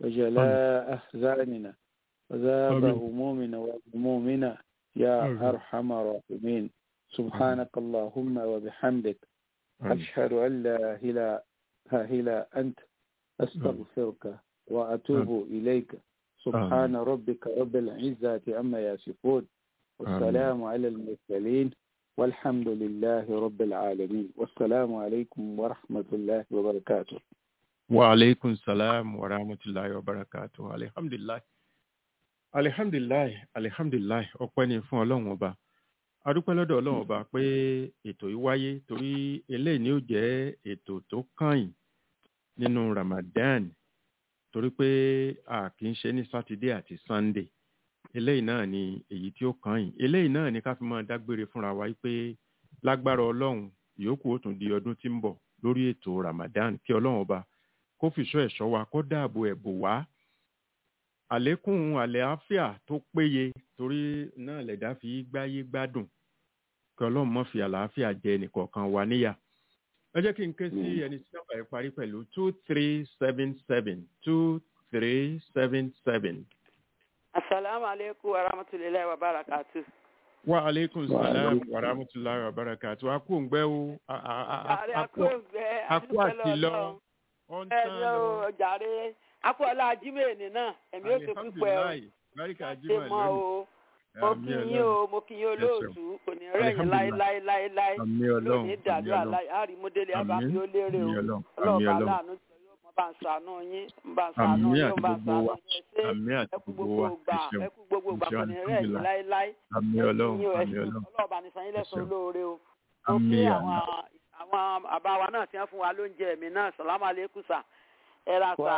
وجلاء أحزاننا وذاب همومنا وهمومنا يا أرحم الراحمين سبحانك اللهم وبحمدك أشهد أن لا إله إلا أنت أستغفرك وأتوب إليك سبحان ربك رب العزة عما يصفون والسلام على المرسلين والحمد لله رب العالمين والسلام عليكم ورحمة الله وبركاته وعليكم السلام ورحمة الله وبركاته الحمد لله alihamdulilayi alihamdulilayi ọpẹ́ ni fún Ọlọ́run ọba adúpẹ́ lọ́dọ̀ Ọlọ́run ọba pé ètò yìí wáyé torí eléyìí ni ó jẹ́ ètò tó kàn nínú Ramadan torí pé a kì í ṣe ní sátidé àti Sunday eléyìí náà ni èyí tí ó kàn yìí eléyìí náà ni ká fi máa dágbére fúnra wa pé lágbára Ọlọ́run ìyókù ó tún di ọdún tí ń bọ̀ lórí ètò Ramadan kí Ọlọ́run ọba kó fìṣọ́ ẹ̀ṣọ́ wa kó dáàbò ẹ̀bò wá àlékún àlàáfíà tó péye torí náà lẹ̀dá fi gbáyé gbádùn kí ọlọ́run mọ́ fi àlàáfíà jẹ nìkọ̀ọ̀kan wa níyà. ẹ jẹ́ kí n ké sí ẹni tí nọ́mbà yẹn parí pẹ̀lú two three seven seven two three seven seven. asalaamualeykum wa rahmatulahi wa barakatu. wa aleykum salaam wa rahmatulahi wa barakatu. a kú òǹgbẹ́ o. a kú òǹgbẹ́ a kú àtìlọ. ẹ ní o jàre akọ́lá ajímẹ̀ẹ́nì náà ẹ̀mí ó ti púpẹ́ o báríkà ṣe jimá mọ́ lónìí o mo kí yín o mo kí yín olóòtú kò ní rẹ̀yìn láéláéláéláé àmì ọlọ́run lónìí dàdúrà láì àrímúdélé àbáfi ó lérè o ọlọ́ọ̀bá aláàánú tí yóò mọ bá ń ṣàánú yín ń bá ń ṣàánú àmì yín ń àti bá ń gbogbo ṣàánú wa yín ẹ ṣé àmì àti ẹ kú gbogbo gbogbo wa gbà ẹ ṣeun ẹ kú gbogbo gbà kò ní rẹ̀yìn láéláé àmì ẹ kí ọlọ́run yín o ẹ àmì ṣé ọlọ́run ọlọ́ọ̀bá ní sanyín lẹ́sàn-án ṣeun. lóore o mo àmì kí àmì àwọn àwọn àbá wa náà ti ń fún wa lóúnjẹ mi náà sàlámù alẹ́kùn sà ẹ ra sà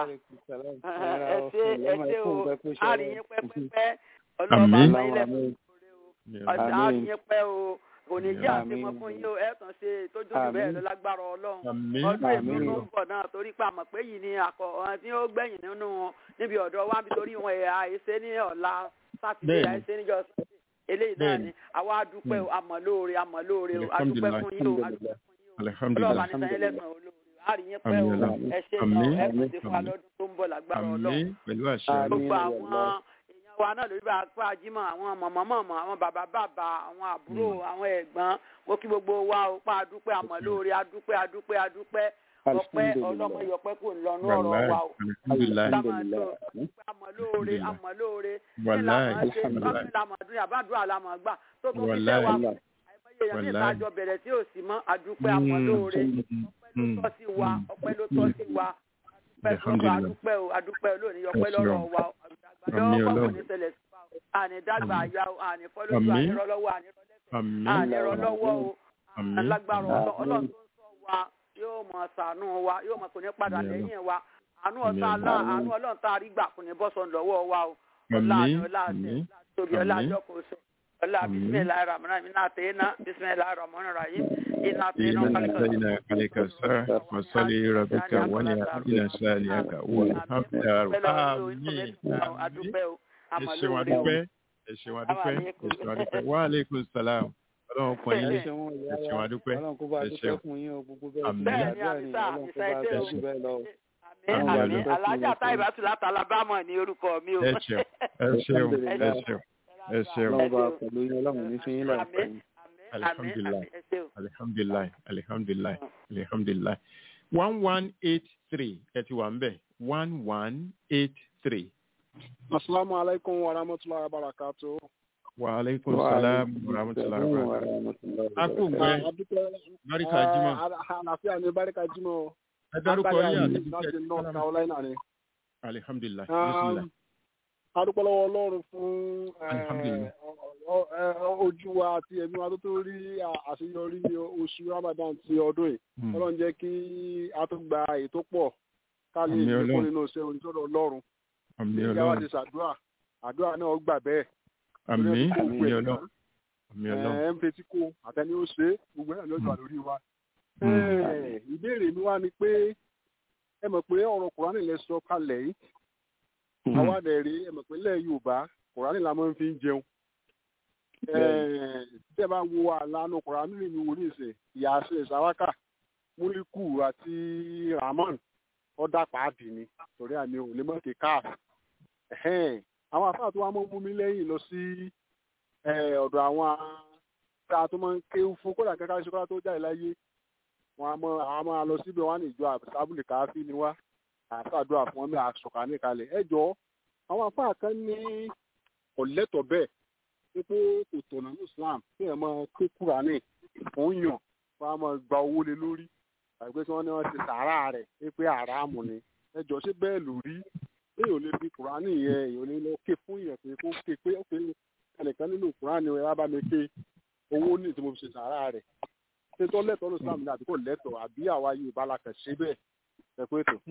ẹ ṣé ẹ ṣé o a rí yín pẹ́pẹ́pẹ́ ọlọ́ọ̀bá Àmín. sanyín lẹ́sàn-án lóore o ọ̀sẹ̀ á rí Àmín. yín pẹ́ o òní jẹ́ Àmín. àtìmọ́ fún yín o ẹ̀ kàn ṣe tójú jù bẹ́ẹ̀ Àmín. lọ lágbára ọlọ́run àmì ọdún èmi Àmín. ló ń bọ̀ náà torí pé àmọ̀ pé yìí ni àkọ́ ọ̀hún tí ó gbẹ̀yìn nínú wọn níbi ọ̀dọ̀ wa nítorí wọn ẹ̀ àìsè ní ọ̀la sátidé Bẹ́ẹ̀ni. àìsè níjọ́ sátidé eléyìí náà Bẹ́ẹ̀ni. ni àwa adúpẹ́ o àmọ̀lóore àmọ̀lóore o adúpẹ́ Alhamdulillah. fún yín o adúpẹ́ fún yín o alihamdulilayi ọlọ́ọ̀bá ní sanyẹ́ lẹ́sàn olóore àrí yín pẹ́ o Àmín ọlọ́run. ẹ ṣe Àmín. náà ẹ kàn ṣe fún wa Àmín. lọ́dún tó ń bọ̀ lágbára ọlọ́run àmì pẹ̀lú àṣẹ Àmín. gbogbo Àmín. àwọn èèyàn wa náà lórí bá a pa jímọ̀ àwọn mọ̀mọ́mọ́mọ́ àwọn bàbá bàbá àwọn àbúrò àwọn ẹ̀gbọ́n mo kí gbogbo wa ó pa adúpẹ́ àmọ̀lóore adúpẹ́ adúpẹ́ adúpẹ́ ọpẹ́ ọlọ́mọ yọpẹ́ kò ń lọ́nú ọ̀rọ̀ wàláì wa o alihamdulilayi àmọ̀lóore àmọ̀lóore Wàláì, ṣe wàláì. lámọ̀dún àbádùn àlámọ̀ gbà tó tún fi Wàláì. tẹ́ wa àìmọye èèyàn ní Wàláì. ìtajọ bẹ̀rẹ̀ tí ò sí mọ́ adúpẹ́ àmọ̀lóore ọpẹ́ ló tọ́ sí wa ọpẹ́ ló tọ́ sí wa adúpẹ́ fún wa Alhamdulillah. adúpẹ́ o adúpẹ́ lónìí ọpẹ́ Ẹ ṣeun. lọ́rọ̀ wa o àgbàdo Àmín ọkọ̀ kò Ọlọ́run. ní ṣẹlẹ̀ sí wa o àní dàgbà Àmín. àyà o àní fọ́lọ́sọ Àmín. àní rọlọ́wọ́ àní rọlẹ́sẹ̀ àmì àní rọlọ́wọ́ o Àmín. alágbára Àmín. Ọlọ́- ọlọ́run tó ń sọ wa yóò mọ̀ ṣàánú wa yóò mọ̀ kò ní padà Àmín Ọlọ́run. lẹ́yìn wa àánú Àmín ọ̀tá alá Ọlọ́run. àánú ọlọ́run tá a rí gbà kò ní bọ́ sọ lọ́wọ́ wa o ọlá àní àmì ọlá àti àmì tóbi ọlá Àmín. àjọkòóso ọlá Àmín. bisimilayi ramana iná àtẹ̀yìnà bisimilayi ramana rahim iná àtẹ̀yìnà إنا kálíkà أتينا عليك الساعة وصلي ربك ونعم ساليك والحمد آمين adúpẹ́ o ẹ ṣeun adúpẹ́ ẹ ṣeun adúpẹ́ ẹ ṣeun adúpẹ́ wa aleykum salaam ọlọ́run pọ̀ yín lé ẹ ṣeun adúpẹ́ ọlọ́run kó bá ẹ dúpẹ́ ṣeun. fún yín o gbogbo bẹ́ẹ̀ Àmín. ṣe Bẹ́ẹ̀ ni, àdúrà àmín ni sá, ọlọ́run àmín kó sá, bá ẹ ṣé dúpẹ́ o. jù bẹ́ẹ̀ lọ. àmín Àmín. àmín alájà táìbà tù láti alabama ní orúkọ mi o. ẹ ṣeun ẹ ṣeun ẹ ṣeun ẹ ṣeun ọlọ́run bá pẹ̀lú yín ọlọ́run ní fi yín lọ àmín àmín àmín Alhamdulillah. àmín ẹ ṣé o. alihamdulilayi alihamdulilayi alihamdulilayi one one eight three ẹ ti wà ń bẹ̀ one one eight three Asalaamu alaikum wa rahmatulahi wa barakatu. wa aleykum salaam wa rahmatulahi wa barakatuh. a kò gbẹ barika jimá Àlàáfíà ni Báríkà Jímọ̀. ẹ dárúkọ yín àti Láti North Carolina ni. alihamdulilayi Um, bisimilayi. Adúpẹ́ lọ́wọ́ Ọlọ́run fún eh, Alhamdulillah. ọ- ọ- ojú wa àti ẹ̀mí wa tó tó rí à- àṣeyọrí oṣù Ramadan ti ọdún yìí. Hmm. Ọlọ́run jẹ́ kí a tó gba ètò pọ̀ ká lè Àmín lékún Ọlọ́run. nínú iṣẹ́ oníṣọ́dọ̀ Ọlọ́run. àmì Bí ìyá wa ọlọ́run ti ṣàdúrà, àdúrà náà gbà bẹ́ẹ̀. àmì Torí ẹ̀ tó àmì gbogbo ẹ̀ ọlọ́run àmì ọlọ́run ẹ ń fetí kó àtẹni ó ṣe é gbogbo ẹ̀ lọ́jọ́ Mm. àlórí wa. Mm. Ẹ, ìbéèrè mi wá ni pé ẹ mọ̀ pé ọ̀rọ̀ kùránì lẹ sọ kalẹ̀ yìí Mm. àwa dẹ̀ rí ẹ mọ̀ pé ilẹ̀ Yorùbá kùránì la máa ń fi ń jẹun. Ẹ, tẹ́ ẹ bá wo àlànà kùránì mi wò ní ìsìn ìyàsẹ̀ sàwákà múlíkù àti Rahman ọ̀dà pàdé ni torí àmì ò lè mọ̀ kí káàf. Ẹ̀hẹ́n, àwọn afáà tó wá mọ́ mú mi lẹ́yìn lọ sí ẹ, ọ̀dọ̀ àwọn tá a tó máa ń ké fún kódà kankan ṣe kódà tó jáde láyé wọn a máa àwọn máa lọ síbẹ̀ wọn á ní ìjọ àbúlé káfí ni wá àtàdúrà fún wọn bí àṣọkà nìkalẹ̀ ẹ jọ àwọn afáà kan ní ọ̀lẹ́tọ̀ bẹ́ẹ̀ wípé kò tọ̀nà ní Islam kí ẹ máa ké Kúránì fún yàn wọn á máa gba owó lé lórí àgbẹ̀ tí wọ́n ní wọ́n ti sàárà rẹ̀ wípé àràmù ni ẹ jọ ṣé bẹ́ẹ̀ ló rí èèyàn lè fi Kúránì yẹn èèyàn lè lọ ké fún yàn pé kó ké pé ó ké ẹnìkan nínú Kúránì ẹ wá bá mi ké owó ní tí mo fi ṣe sàárà rẹ̀ ṣé tó lẹ́tọ̀ọ́ ní Islam ní àbí kò lẹ́tọ̀ọ́ àbí àwa Yorùbá la kàn ṣe bẹ́ẹ̀ ẹ pé tó.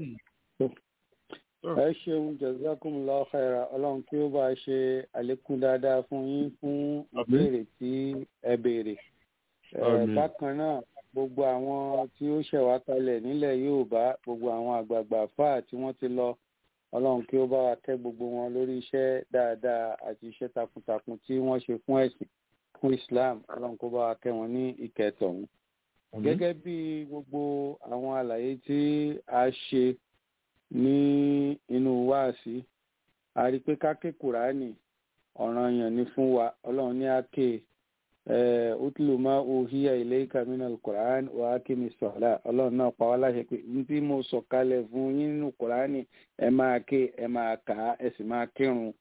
ẹ ṣeun jazakumullahu khaira ọlọ́run kí ó bá ṣe àlékún dáadáa fún yín fún ìbéèrè tí ẹ béèrè. Ẹ, Àmín. bákan náà gbogbo àwọn tí ó ṣẹ̀wá kalẹ̀ nílẹ̀ Yorùbá gbogbo àwọn àgbààgbà fáà tí wọ́n ti lọ ọlọ́run kí ó bá wa kẹ́ gbogbo wọn lórí iṣẹ́ dáadáa àti iṣẹ́ takuntakun tí wọ́n ṣe fún ẹ̀sìn fún Islam ọlọ́run kó bá wa kẹ́ wọn ní ìkẹtọ̀hún gẹ́gẹ́ bí gbogbo àwọn àlàyé tí a ṣe ní inú wáàsí a rí i pé ká ké kùránì ọ̀ranyàn ni fún wa ọlọ́run ní àké utlu ma uhiya ilayka minal quran wa akimi sọ̀lá ọlọ́run náà pa wá láṣẹ pé ní tí mo sọ kalẹ̀ fún yín nínú kùránì ẹ máa ké ẹ máa kà á ẹ sì máa kírun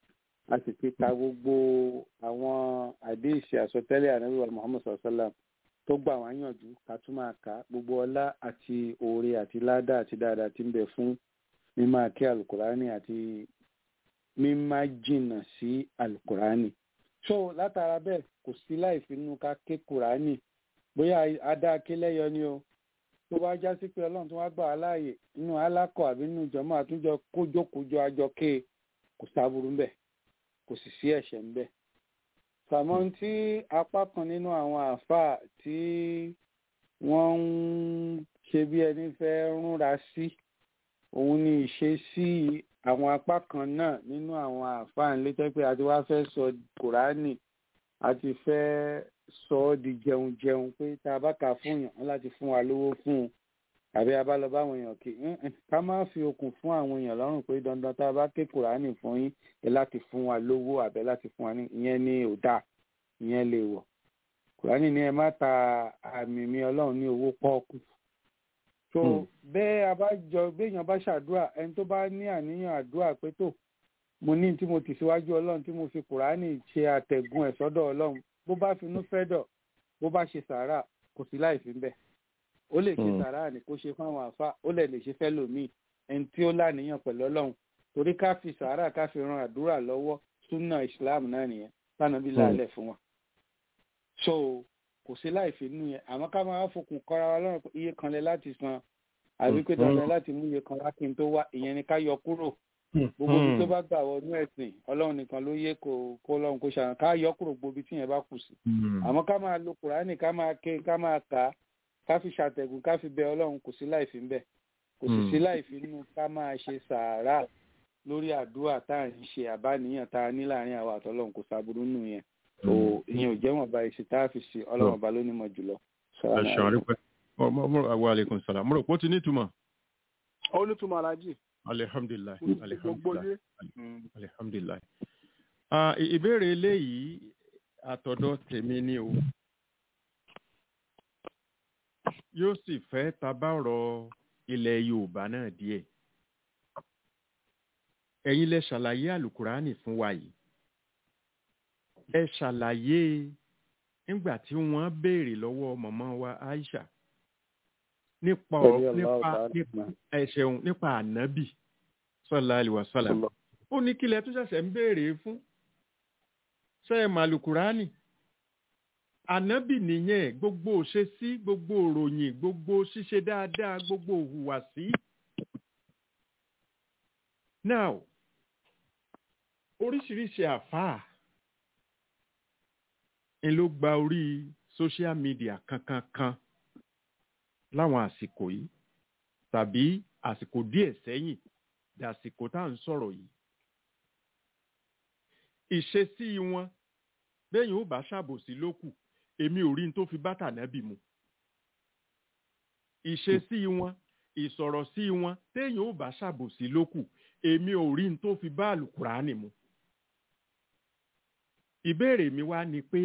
a sì ti ka gbogbo àwọn àdéhìsì àsọtẹ́lẹ̀ ànábìwá muhammed sallam tó gbà wá yànjú ká tún máa kà á gbogbo ọlá àti oore àti ládà àti dáadáa tí ń bẹ fún mímá kí alukurani àti mímá jìnnà sí alukurani so látara bẹ́ẹ̀ kò sí láì finú ká ké kurani bóyá adá akélẹ́yọ ni o tó bá já sí pé ọlọ́run tó wá gbà á láàyè nínú alákọ̀ àbí nínú ìjọmọ́ àtúnjọ kójókòjọ àjọ ké kò sáburú ńbẹ̀ kò sì sí ẹ̀ṣẹ̀ ńbẹ̀. sàmọ́ tí apá kan nínú àwọn àáfàá tí wọ́n ń ṣe bí ẹni fẹ́ rúnra sí òun ni ìṣesí àwọn apá kan náà nínú àwọn àáfàá ńlẹ́tẹ́ pé àti wá fẹ́ sọ kùránì àti fẹ́ sọ ọ́ di jẹun jẹun pé tá a bá kà fún yàn án láti fún wa lówó fún un àbí a bá lọ bá àwọn èèyàn kí ká má fi okùn fún àwọn èèyàn lọ́rùn pé dandan tá a bá ké kùránì fún yín ẹ láti fún wa lówó àbẹ láti fún wa ní ìyẹn ní òdà ìyẹn lè wọ̀ kùránì ní ẹ má ta àmì mi ọlọ́run ní owó pọ́ọ́kù so bẹ́ẹ̀ a bá jọ béèyàn bá ṣàdúrà ẹni tó bá ní àníyàn àdúrà pé tó mo ní tí mo tì síwájú ọlọ́run tí mo fi kùránì ṣe àtẹ̀gùn ẹ̀ sọ́dọ̀ ọlọ́run bó bá finú fẹ́ dọ̀ bó bá ṣe sàárà kò sí láì fi ń bẹ̀ ó lè ṣe sàárà ní kó ṣe fáwọn àfa ó lè lè ṣe fẹ́ lòmíì ẹni tí ó láníyàn pẹ̀lú ọlọ́run torí ká fi sàárà ká fi ran àdúrà lọ́wọ́ súnà islam náà nìyẹn tánàbí lálẹ́ fún wa so kò sí láì fi nú yẹn àmọ́ ká máa fokùn kọ́ra wa lọ́rùn pé iye kan lẹ láti san àbí pé dandan láti mú iye kan wá kí n tó wá ìyẹn ni ká yọ kúrò gbogbo ibi tó bá gbà wọnú ẹ̀sìn ọlọ́run nìkan ló yẹ kó kó lọ́run kó ṣàràn ká yọ kúrò gbogbo ibi tí yẹn bá kù sí àmọ́ ká máa lo kùránì ká máa ké ká máa kà á ká fi ṣàtẹ̀gùn ká fi bẹ ọlọ́run kò sí láì fi ń bẹ̀ kò sì sí láì fi nínú ká máa ṣe sàárà lórí àdúrà tá à ń ṣe àbáníyàn tá a ní láàrin àwa àtọlọ́run kò sábúrú nù yẹn tó ìyẹn ò jẹ́ wọn bá ìṣe tá a fi ṣe ọlọ́run ọba ló nímọ̀ jùlọ. ẹ ṣeun àrípẹ́ wa aleykum salaam mo rò pé ó ti nítumọ̀. ó nítumọ̀ alájì. alihamdulilayi gbogbo yé. alihamdulilayi alihamdulilayi. ìbéèrè eléyìí àtọ̀dọ̀ tèmi ni o yóò sì fẹ́ tabárọ̀ ilẹ̀ yorùbá náà díẹ̀ ẹ̀yin lẹ ṣàlàyé àlùkùránì fún wa yìí ẹ ṣàlàyé nígbà tí wọ́n béèrè lọ́wọ́ mọ̀mọ́ wa aisha nípa nípa nípa ẹ̀ṣẹ̀hùn nípa ànábì sọ́lá àlùwàsálà ó ní kílẹ̀ tó ṣẹ̀ṣẹ̀ ń béèrè fún ṣe é màlùkùránì ànábì nìyẹn gbogbo òṣèṣí gbogbo òròyìn gbogbo ṣíṣe dáadáa gbogbo òhùwàsí. now oríṣiríṣi àfáà ń ló gba orí social media kankankan láwọn àsìkò yìí tàbí àsìkò díẹ̀ sẹ́yìn dàsìkò tá à ń sọ̀rọ̀ yìí. ìṣesí wọn bẹ́yìn ó bá ṣàbòsí lókù èmi ò rí n tó fi bá tànábì mu. ìṣesí wọn ìsọ̀rọ̀ sí wọn téèyàn ò bá ṣàbòsí lókù èmi ò rí n tó fi bá àlùkùránì mu. ìbéèrè mi wá ni pé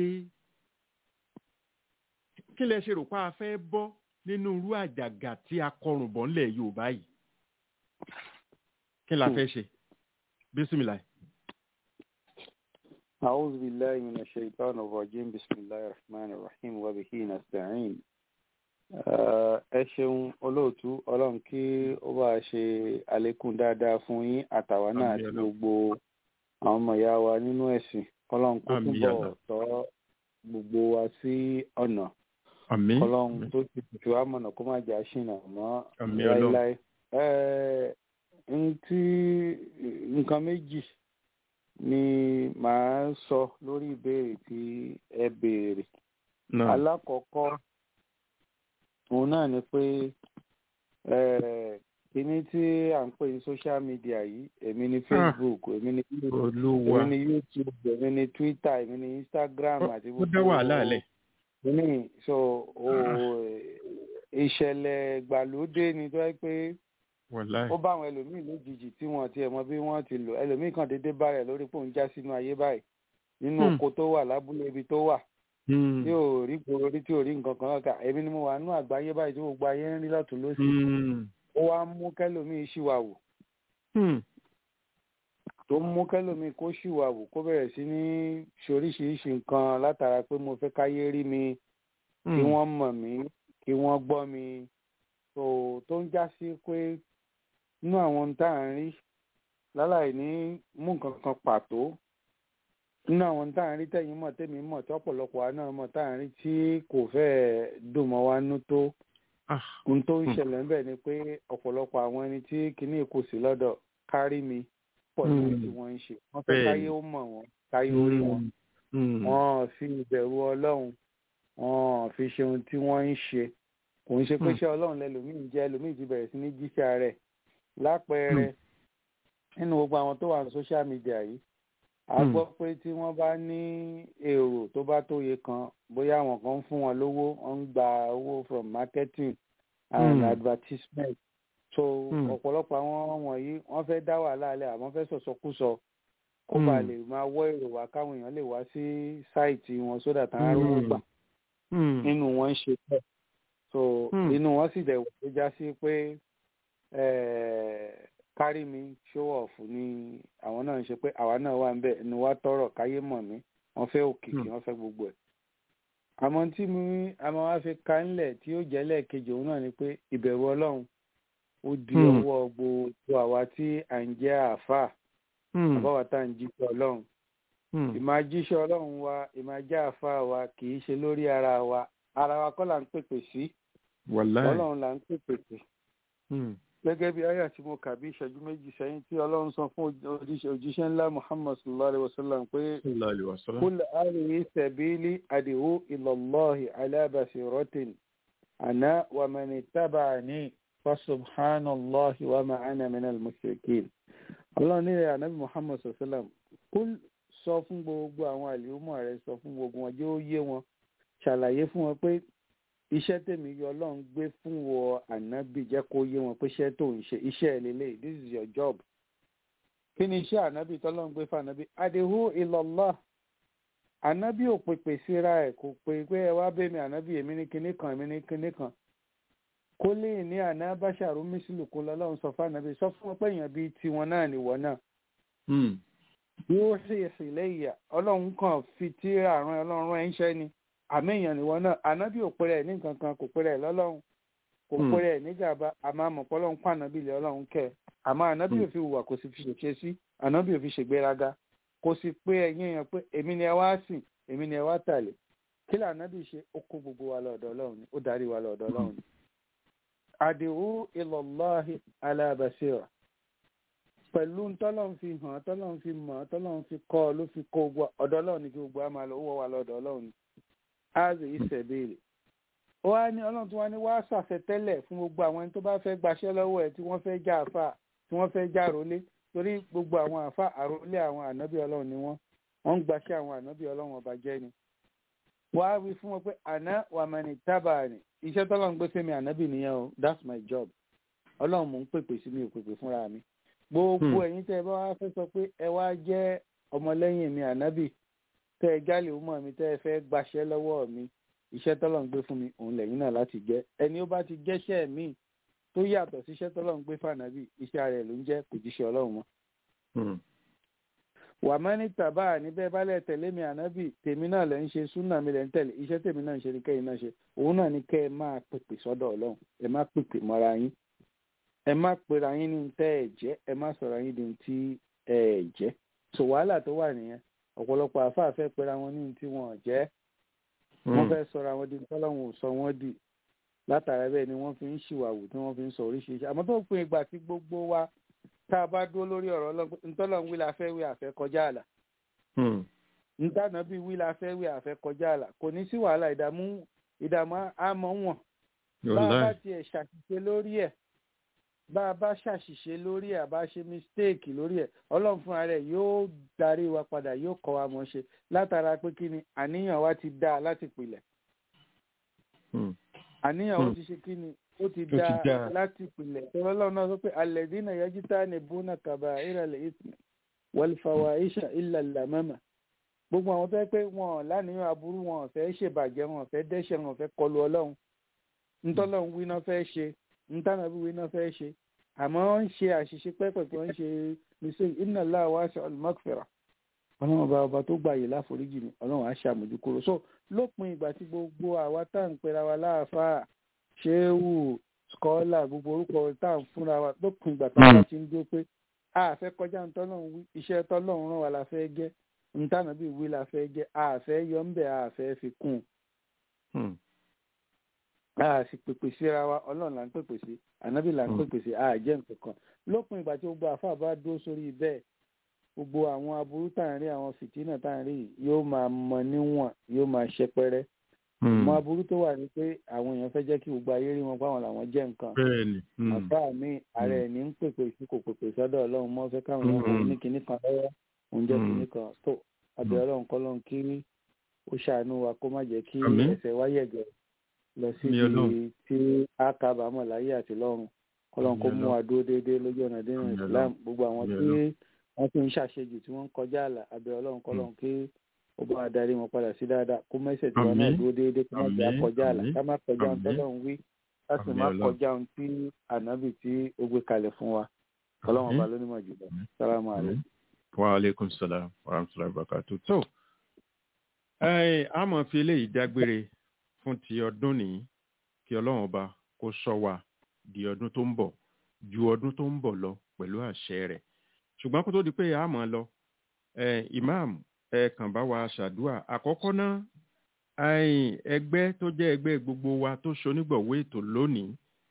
kí lẹ ṣe rò pé a fẹ́ bọ́ nínú irú àjàgà tí a kọrùn bọ̀ ńlẹ̀ yorùbá yìí kí la fẹ́ ṣe bísímìlà. أعوذ بالله من الشيطان الرجيم بسم الله الرحمن الرحيم وبه نستعين ẹ ṣeun olóòtú ọlọ́run kí ó bá ṣe àlékún dáadáa fún yín àtàwa náà àti gbogbo àwọn ọmọ ìyá wa nínú ẹ̀sìn ọlọ́run kó túbọ̀ tọ́ gbogbo wa sí ọ̀nà ọlọ́run tó ti tù wá mọ̀nà kó má jà ṣìnà mọ́ láéláé ntí nǹkan méjì ni màá sọ lórí ìbéèrè tí ẹ béèrè alákọ̀ọ́kọ́ òun náà ni pé kíní tí à ń pè ní social media yìí èmi ni facebook èmi ni èmi ni youtube èmi ni twitter èmi ni instagram àti gbogbo ó dá wàhálà lẹ. kíní so ìṣẹ̀lẹ̀ gbàlódé ni tó yẹ pé ó bá àwọn ẹlòmíì lójijì tí wọn ti ẹ̀ mọ bí wọ́n ti lò ẹlòmíì kan déédéé bá rẹ̀ lórí pòun já sínú ayé báyìí nínú oko tó wà lábúlé ibi tó wà tí ò rí gbòòrò rí tí ò rí nǹkan kan kà èmi ni mo wà nínú àgbáyé báyìí tí gbogbo ayé ń rí lọ́tún lósì ó wá mú kẹlòmíì ṣìwà wò tó ń mú kẹ́lòmíì kó ṣìwàwù kó bẹ̀rẹ̀ sí ní ṣoríṣiríṣi nǹkan látara pé mo fẹ́ káyé rí mi kí wọ́n mọ̀ mí kí wọ́n gbọ́ mi tó tó ń já sí pé inú àwọn tá à ń rí láláì ní mú nǹkan kan pàtó nínú àwọn tá à ń rí tẹ̀yìn mọ̀ tẹ̀mí mọ̀ tí ọ̀pọ̀lọpọ̀ wa náà mọ̀ tá à ń rí tí kò fẹ́ẹ̀ dùn mọ́ wa nú tó ohun tó ń ṣẹlẹ̀ ń bẹ̀ ni pé ọ̀pọ̀lọpọ̀ àwọn ẹni tí kinní kò sí lọ́dọ̀ kárí mi pọ̀ lórí tí wọ́n ń ṣe wọ́n fẹ́ káyé ó mọ̀ wọ́n káyé ó rí wọn wọ́n fi ìbẹ̀rù ọlọ́run wọ́n fi ṣe ohun tí wọ́n ń ṣe kò ń ṣe pé ṣé ọlọ́run lẹ́lòmíì jẹ́ ẹlòmíì ti bẹ̀rẹ̀ sí ní jíṣẹ́ rẹ̀ lápẹẹrẹ nínú gbogbo àwọn tó wà ní social media yìí a gbọ́ pé tí wọ́n bá ní èrò tó bá tóye kan bóyá àwọn kan ń fún wọn lówó wọ́n ń gba owó from marketing and mm. advertisement so ọ̀pọ̀lọpọ̀ àwọn wọ̀nyí wọ́n fẹ́ dá wàhálà alẹ́ àmọ́ fẹ́ sọ̀sọkúsọ kó bàa lè máa wọ́ èrò wá káwọn èèyàn lè wá sí sáìtì wọn sódà tán á rówó gbà nínú wọn ń ṣe bẹ́ẹ̀ so inú wọn sì dẹ̀ wọ̀ tó já sí pé kárí mi show off ni àwọn náà ń ṣe pé àwa náà wà ń bẹ ẹnu wa tọrọ káyé mọ̀ mí wọ́n fẹ́ òkìkí wọ́n fẹ́ gbogbo ẹ̀ àmọ́ tí mi àmọ́ wá fi ka ńlẹ̀ tí ó jẹ́ lẹ́ẹ̀kejì òun náà ni pé ìbẹ̀rù ọlọ́run ó di ọwọ́ gbogbo àwa tí à ń jẹ́ àáfàá àbáwá tá à ń jíṣẹ́ ọlọ́run ìmáa jíṣẹ́ ọlọ́run wa ìmáa jẹ́ àáfàá wa kì í ṣe lórí ara wa ara wa kọ́ là ń pèpè sí ọlọ́run là ń pèpè sí gẹ́gẹ́ bí ayé àti mo kà bí ìṣẹ́jú méjì sẹ́yìn tí ọlọ́run sọ fún òjíṣẹ́ ńlá muhammad sallallahu alayhi wa sallam pé kul arihi sabili adihu ilallahi ala basiratin ana wa man ittaba'ani fa subhanallahi wa ma ana minal mushrikin ọlọ́run ní rẹ̀ anabi muhammad sallallahu alayhi wa sallam kul sọ fún gbogbo àwọn àlùmọ̀ rẹ̀ sọ fún gbogbo wọn jẹ́ ó yé wọn ṣàlàyé fún wọn pé iṣẹ́ tèmi yọ ọlọ́run gbé fún wọ ànábì jẹ́ kó yé wọn pé iṣẹ́ tó ń ṣe iṣẹ́ ẹ̀ lélẹ̀ this is your job. kí ni iṣẹ́ ànábì tọ́lọ́run gbé fún ànábì adéhù ìlọ́lá ànábì ò pèpè síra ẹ̀ kò pè pé ẹ wá bẹ́ẹ̀ mi ànábì èmi ní kinní kan èmi ní kinní kan. kó lè ní àná báṣàrú mísìlù kó lọ́lọ́run sọ fún ànábì sọ fún wọn pé èèyàn bíi tiwọn náà nìwọ náà. yóò sì ìsìlẹ̀ ìyà ọlọ́run kan fi tíra àrùn ọlọ́run ẹ̀ ń ṣẹ́ ni àmì èèyàn nìwọ náà ànábì ò pèrè ní nǹkan kan kò pèrè lọ́lọ́run kò pèrè níjàmbá àmọ́ àmọ̀pọ̀ ọlọ́run pa ànábì lé ọlọ́run kẹ́ àmọ́ ànábì ò fi hùwà kò sì fi ṣèṣe sí ànábì ò fi ṣègbéraga kò sì pé ẹ̀yìn èèyàn pé èmi ni ẹ wá sìn èmi ni ẹ wá tàlẹ̀ kí lè ànábì ṣe ó kó gbogbo wa lọ́dọ̀ ọlọ́run ni ó darí wa lọ́dọ̀ ọlọ́run ni. àdìhù ilallahi ala basira pẹ̀lú tọ́lọ́run fi hàn tọ́lọ́run fi mọ̀ tọ́lọ́run fi kọ́ ló fi kó ọ̀dọ̀ ọlọ́run ni kí gbogbo wa máa lọ ó wọ́ wa lọ́dọ̀ ọlọ́run ni áàzì ìṣẹ̀bẹ̀rẹ̀ ó wá ní ọlọ́run tí wọ́n ní wàá ṣàṣetẹ́lẹ̀ fún gbogbo àwọn ẹni tó bá fẹ́ gbaṣẹ́ lọ́wọ́ ẹ̀ tí wọ́n fẹ́ já àfà tí wọ́n fẹ́ já àrólé torí gbogbo àwọn àfà àrólé àwọn ànábì ọlọ́run ni wọ́n wọ́n ń gbaṣẹ́ àwọn ànábì ọlọ́run ọba jẹ́ ni. wàá wí fún wọn pé àná wàmẹ̀nì tábà ni iṣẹ́ tọ́lọ́run gbé fẹ́mi ànábì nìyẹn o that's my job ọlọ́run mò ń pèpè sí mi ò pèpè fúnra mi gbogbo ẹ̀yin tẹ́ ẹ bá wá fẹ́ sọ pé ẹ wá jẹ́ ọmọlẹ́yìn mi ànábì tẹ́ ẹ jálè ó mọ̀ mi tẹ́ ẹ fẹ́ gbaṣẹ́ lọ́wọ́ mi iṣẹ́ tọ́lọ̀ ń gbé fún mi òun lẹ́yìn náà láti jẹ́ ẹni ó bá ti jẹ́ṣẹ́ mi tó yàtọ̀ sí iṣẹ́ tọ́lọ̀ ń gbé fànàbì iṣẹ́ rẹ̀ ló ń jẹ́ kò jíṣẹ́ ọlọ́run mọ́. wà má ní tàbá níbẹ̀ bálẹ̀ tẹ̀lé mi ànábì tèmi náà lẹ́ ń ṣe súnà mi lẹ́ ń tẹ̀lé iṣẹ́ tèmi náà ń ṣe ni kẹ́yìn náà ṣe òun náà ni kẹ́ ẹ máa pèpè sọ́dọ̀ ọlọ́run ẹ má pèpè mọ́ra yín ẹ má pera yín ní tẹ́ ẹ jẹ́ ẹ má sọ̀rọ̀ yín ní tí ẹ jẹ́ so wàhálà tó wà nìyẹn ọ̀pọ̀lọpọ̀ àáfàá fẹ́ pera wọn ní tí wọn jẹ́ wọ́n fẹ́ sọ̀rọ̀ àwọn di tọ́lọ́hún sọ wọ́n dì látara bẹ́ẹ̀ ni wọ́n fi ń ṣìwàwù tí wọ́n fi ń sọ oríṣiríṣi àmọ́ tó pin ìgbà tí gbogbo wa tá a bá dúró lórí ọ̀rọ̀ ntọ́lọ́hún wí la fẹ́ wí àfẹ́ kọjá àlà ntànà bí wí la fẹ́ wí àfẹ́ kọjá àlà kò ní sí wàhálà ìdààmú ìdààmú àmọ́ wọn bá a bá tiẹ̀ ṣàṣìṣe lórí ẹ̀ bá a bá ṣàṣìṣe lórí ẹ̀ àbá ṣe mistake lórí ẹ̀ ọlọ́run fúnra rẹ̀ yóò darí wa padà yóò kọ́ wa mọ̀ ṣe látara pé kí ni àníyàn wa ti dáa láti pilẹ̀ àníyàn ó ti ṣe kí ni ó ti dáa láti pilẹ̀ tọ́lọ́ ọlọ́run náà sọ pé alladhina yajtanibuna kaba'ira al-ithmi wal-fawahisha illa al-lamama gbogbo àwọn tó yẹ pé wọn láníyàn aburú wọn ò fẹ́ ṣèbàjẹ́ wọn ò fẹ́ dẹ́ṣẹ̀ wọn ò fẹ́ kọlu ọlọ́run ntọ́lọ́run wí náà fẹ́ ṣe ntànàbí wí náà fẹ́ ṣe àmọ́ wọ́n ń ṣe àṣìṣe pẹ́pẹ̀pẹ́ wọ́n ń ṣe mistake inna Allah wasi'ul maghfirah ọlọ́run ọba ọba tó gbààyè láforíjì ni ọlọ́run á ṣàmójúkúrò so lópin ìgbà tí gbogbo àwa tá à ń pera wa láàfáà ṣéwù skọ́là gbogbo orúkọ tá à ń fúnra wa lópin ìgbà tá a ti ń dúró pé a fẹ́ kọjá ń tọ́lọ́run wí iṣẹ́ tọ́lọ́run rán wa la fẹ́ jẹ́ ntànà bíi wí la fẹ́ jẹ́ a fẹ́ yọ ń bẹ̀ a fẹ́ fi kún un a sì pèpè síra wa ọlọ́run là ń pèpè sí ànábì là ń pèpè sí a jẹ́ nǹkan kan lópin ìgbà tí gbogbo àfa bá dúró sórí bẹ́ẹ̀ gbogbo àwọn aburú tá à ń rí àwọn fìtínà tá à ń rí yóò máa mọ níwọ̀n yóò máa ṣẹpẹrẹ mọ aburú tó wà ní pé àwọn èèyàn fẹ́ jẹ́ kí gbogbo ayé rí wọn pé àwọn làwọn jẹ́ nǹkan bẹ́ẹ̀ni àbá mi ààrẹ ní ń pèpè sí kò pèpè sọ́dọ̀ ọlọ́run mọ́ fẹ́ káwọn èèyàn ní kinní kan lọ́wọ́ òun jẹ́ kinní kan tó abẹ́ ọlọ́run kọ́ lọ́run kí ó ṣàánú wa kó má jẹ́ kí ẹsẹ̀ wáyẹ̀gẹ̀ lọ síbi tí a kábàámọ̀ láyé àti lọ́run kọ́lọ́run kó mú wa dúró déédéé lójú ọ̀nà dínà Islam gbogbo àwọn tí wọ́n fi ń ṣàṣejù tí wọ́n ń kọjá àlà abẹ́ ọlọ́run kọ́lọ́run kí ó bá wa darí wọn padà sí dáadáa kó mẹ́sẹ̀ tí wọn náà dúró déédéé kó má jẹ́ àkọjá àlà ká má kọjá ohun tọ́lọ́run wí ká sì má kọjá ohun tí ànábì tí ó gbé kalẹ̀ fún wa kọ́lọ́run ọba lónímọ̀ jùlọ sálámù àlẹ́. wa aleykum salaam wa rahmatulahi wa barakatuh tó a máa fi eléyìí dágbére fún ti ọdún nìyí kí ọlọ́run ọba kó sọ wa di ọdún tó ń bọ̀ ju ọdún tó ń bọ̀ lọ pẹ̀lú àṣẹ rẹ̀ ṣùgbọ́n kó tó di pé a máa lọ imam ẹ kàn bá wa ṣàdúà àkọ́kọ́ náà ẹgbẹ́ tó jẹ́ ẹgbẹ́ gbogbo wa tó ṣonígbọ̀wé ètò lónìí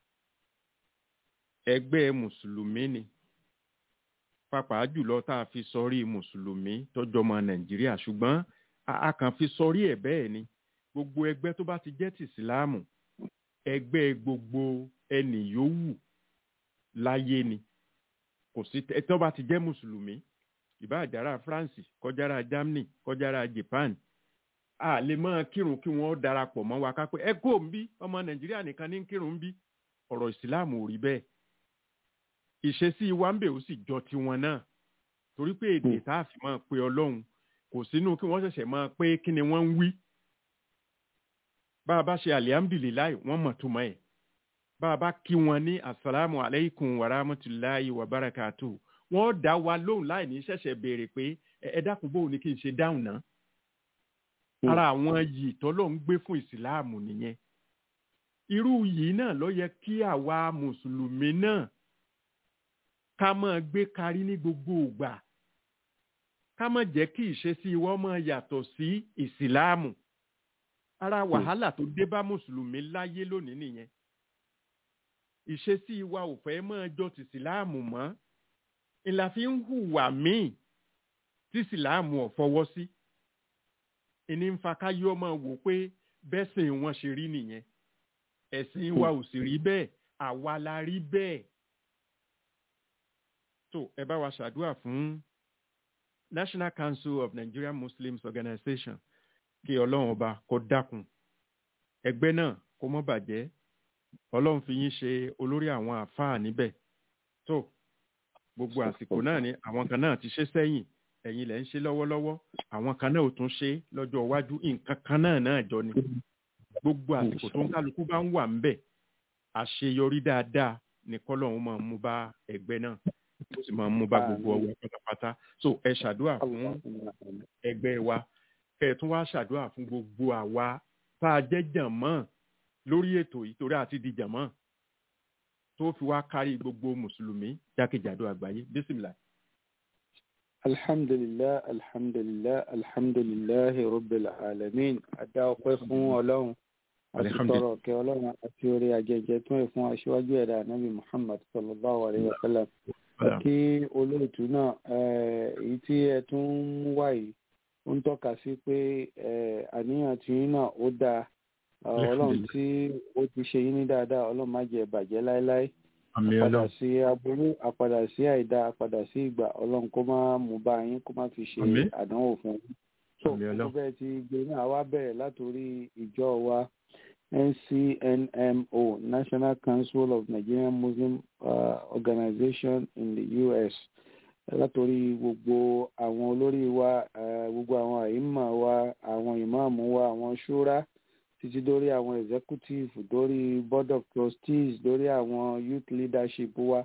ẹgbẹ́ mùsùlùmí ni pàápàá jùlọ tá a fi sọrí mùsùlùmí tọjọ́ ọmọ nàìjíríà ṣùgbọ́n a kàn fi sọrí ẹ̀ bẹ́ẹ̀ ni gbogbo ẹgbẹ́ tó bá ti jẹ́ tìsíláàmù ẹgbẹ́ gbogbo ẹnì yòówù láyé ni kò sí tó bá ti jẹ́ mùsùlùmí ìbáàjára France kọjára Germany kọjára Japan a lè máa kírun kí wọ́n darapọ̀ mọ́ wa ká pé ẹ kó ń bí ọmọ nàìjíríà nìkan ní kírun ń bí ọ̀rọ̀ ìsìláàmù ò rí bẹ́ẹ̀ ìṣesí wa ń bẹ̀ ó sì jọ tiwọn náà torí pé èdè tá a fi máa pe ọlọ́run kò sínú kí wọ́n ṣẹ̀ṣẹ̀ máa pé kí ni wọ́n ń wí bá a bá ṣe alihamdulilayi wọ́n mọ̀ tó mọ́ ẹ̀ bá a bá kí wọn ní asalaamu aleykum wa rahmatulahi wa barakatu wọ́n dá wa lóhùn láì ní ṣẹ̀ṣẹ̀ béèrè pé ẹ dákun bóun ni kí n ṣe dáhùn náà ara àwọn yìí tọ́lọ́ ń gbé fún ìsìláàmù nìyẹn irú yìí náà ló yẹ kí àwa mùsùlùmí náà ká máa gbé karí ní gbogbo ìgbà ká má jẹ́ kí ìṣesí wọn máa yàtọ̀ sí ìsìláàmù ara wàhálà tó dé bá mùsùlùmí láyé lónìí nìyẹn ìṣesí wa ò fẹ́ máa jọ ti ìsìláàmù mọ́ ìlà fi ń hùwà míì tí ìsìláàmù ò fọwọ́ sí ìní ń fa káyọ́ ọmọ wò pé bẹ́sìn wọn ṣe rí nìyẹn ẹ̀sìn wa ò sì rí bẹ́ẹ̀ àwa la rí bẹ́ẹ̀ tó ẹ bá wa ṣàdúrà fún National Council of Nigerian Muslims Organization kí ọlọ́run ọba kó dákun ẹgbẹ́ náà kó mọ́ bàjẹ́ ọlọ́run fi yín ṣe olórí àwọn àfáà níbẹ̀ tó gbogbo àsìkò náà ni àwọn kan náà ti ṣe sẹ́yìn ẹ̀yin lẹ̀ ń ṣe lọ́wọ́lọ́wọ́ àwọn kan náà ò tún ṣe lọ́jọ́ iwájú nǹkan kan náà náà jọ ni gbogbo àsìkò tó ń kálukú bá ń wà ń bẹ̀ àṣeyọrí dáadáa ní kọ́lọ́run máa mú bá ẹgbẹ́ náà ó sì máa mú bá gbogbo ọwọ́ pátápátá so ẹ ṣàdúrà fún ẹgbẹ́ wa kẹ́ ẹ tún wá ṣàdúrà fún gbogbo àwa tá a jẹ́ jàmọ́ lórí ètò yìí torí àti di jàmọ́ tó fi wá kárí gbogbo mùsùlùmí jákèjádò àgbáyé bísímìlà. alhamdulilah alhamdulilah alhamdulilah rabbil alamin adá ọpẹ́ fún Ọlọ́run àti tọrọ kẹ́ Ọlọ́run àti orí ajẹjẹ tó ń fún aṣíwájú ẹ̀dá anabi muhammad sallallahu alayhi wa sallam kí olóòtú náà èyí tí ẹ tún ń wá yìí ó ń tọ́ka sí pé àníyàn tí yín náà ó dáa ọlọ́run tí ó ti ṣe yín ní dáadáa ọlọ́run má jẹ́ bàjẹ́ láéláé àpadà sí aburú àpadà sí àìdá àpadà sí ìgbà ọlọ́run kó má mú bá yín kó má fi ṣe àdánwò fún yín. so gbogbo bẹ́ẹ̀ ti gbé náà wá bẹ̀rẹ̀ látòrí ìjọ wa NCNMO National Council of Nigerian Muslim uh, Organization in the U.S. látòrí gbogbo àwọn olórí wa gbogbo àwọn àìmọ̀ wa àwọn ìmáàmù wa àwọn ṣúra títí dórí àwọn executive dórí board of trustees dórí àwọn youth leadership wa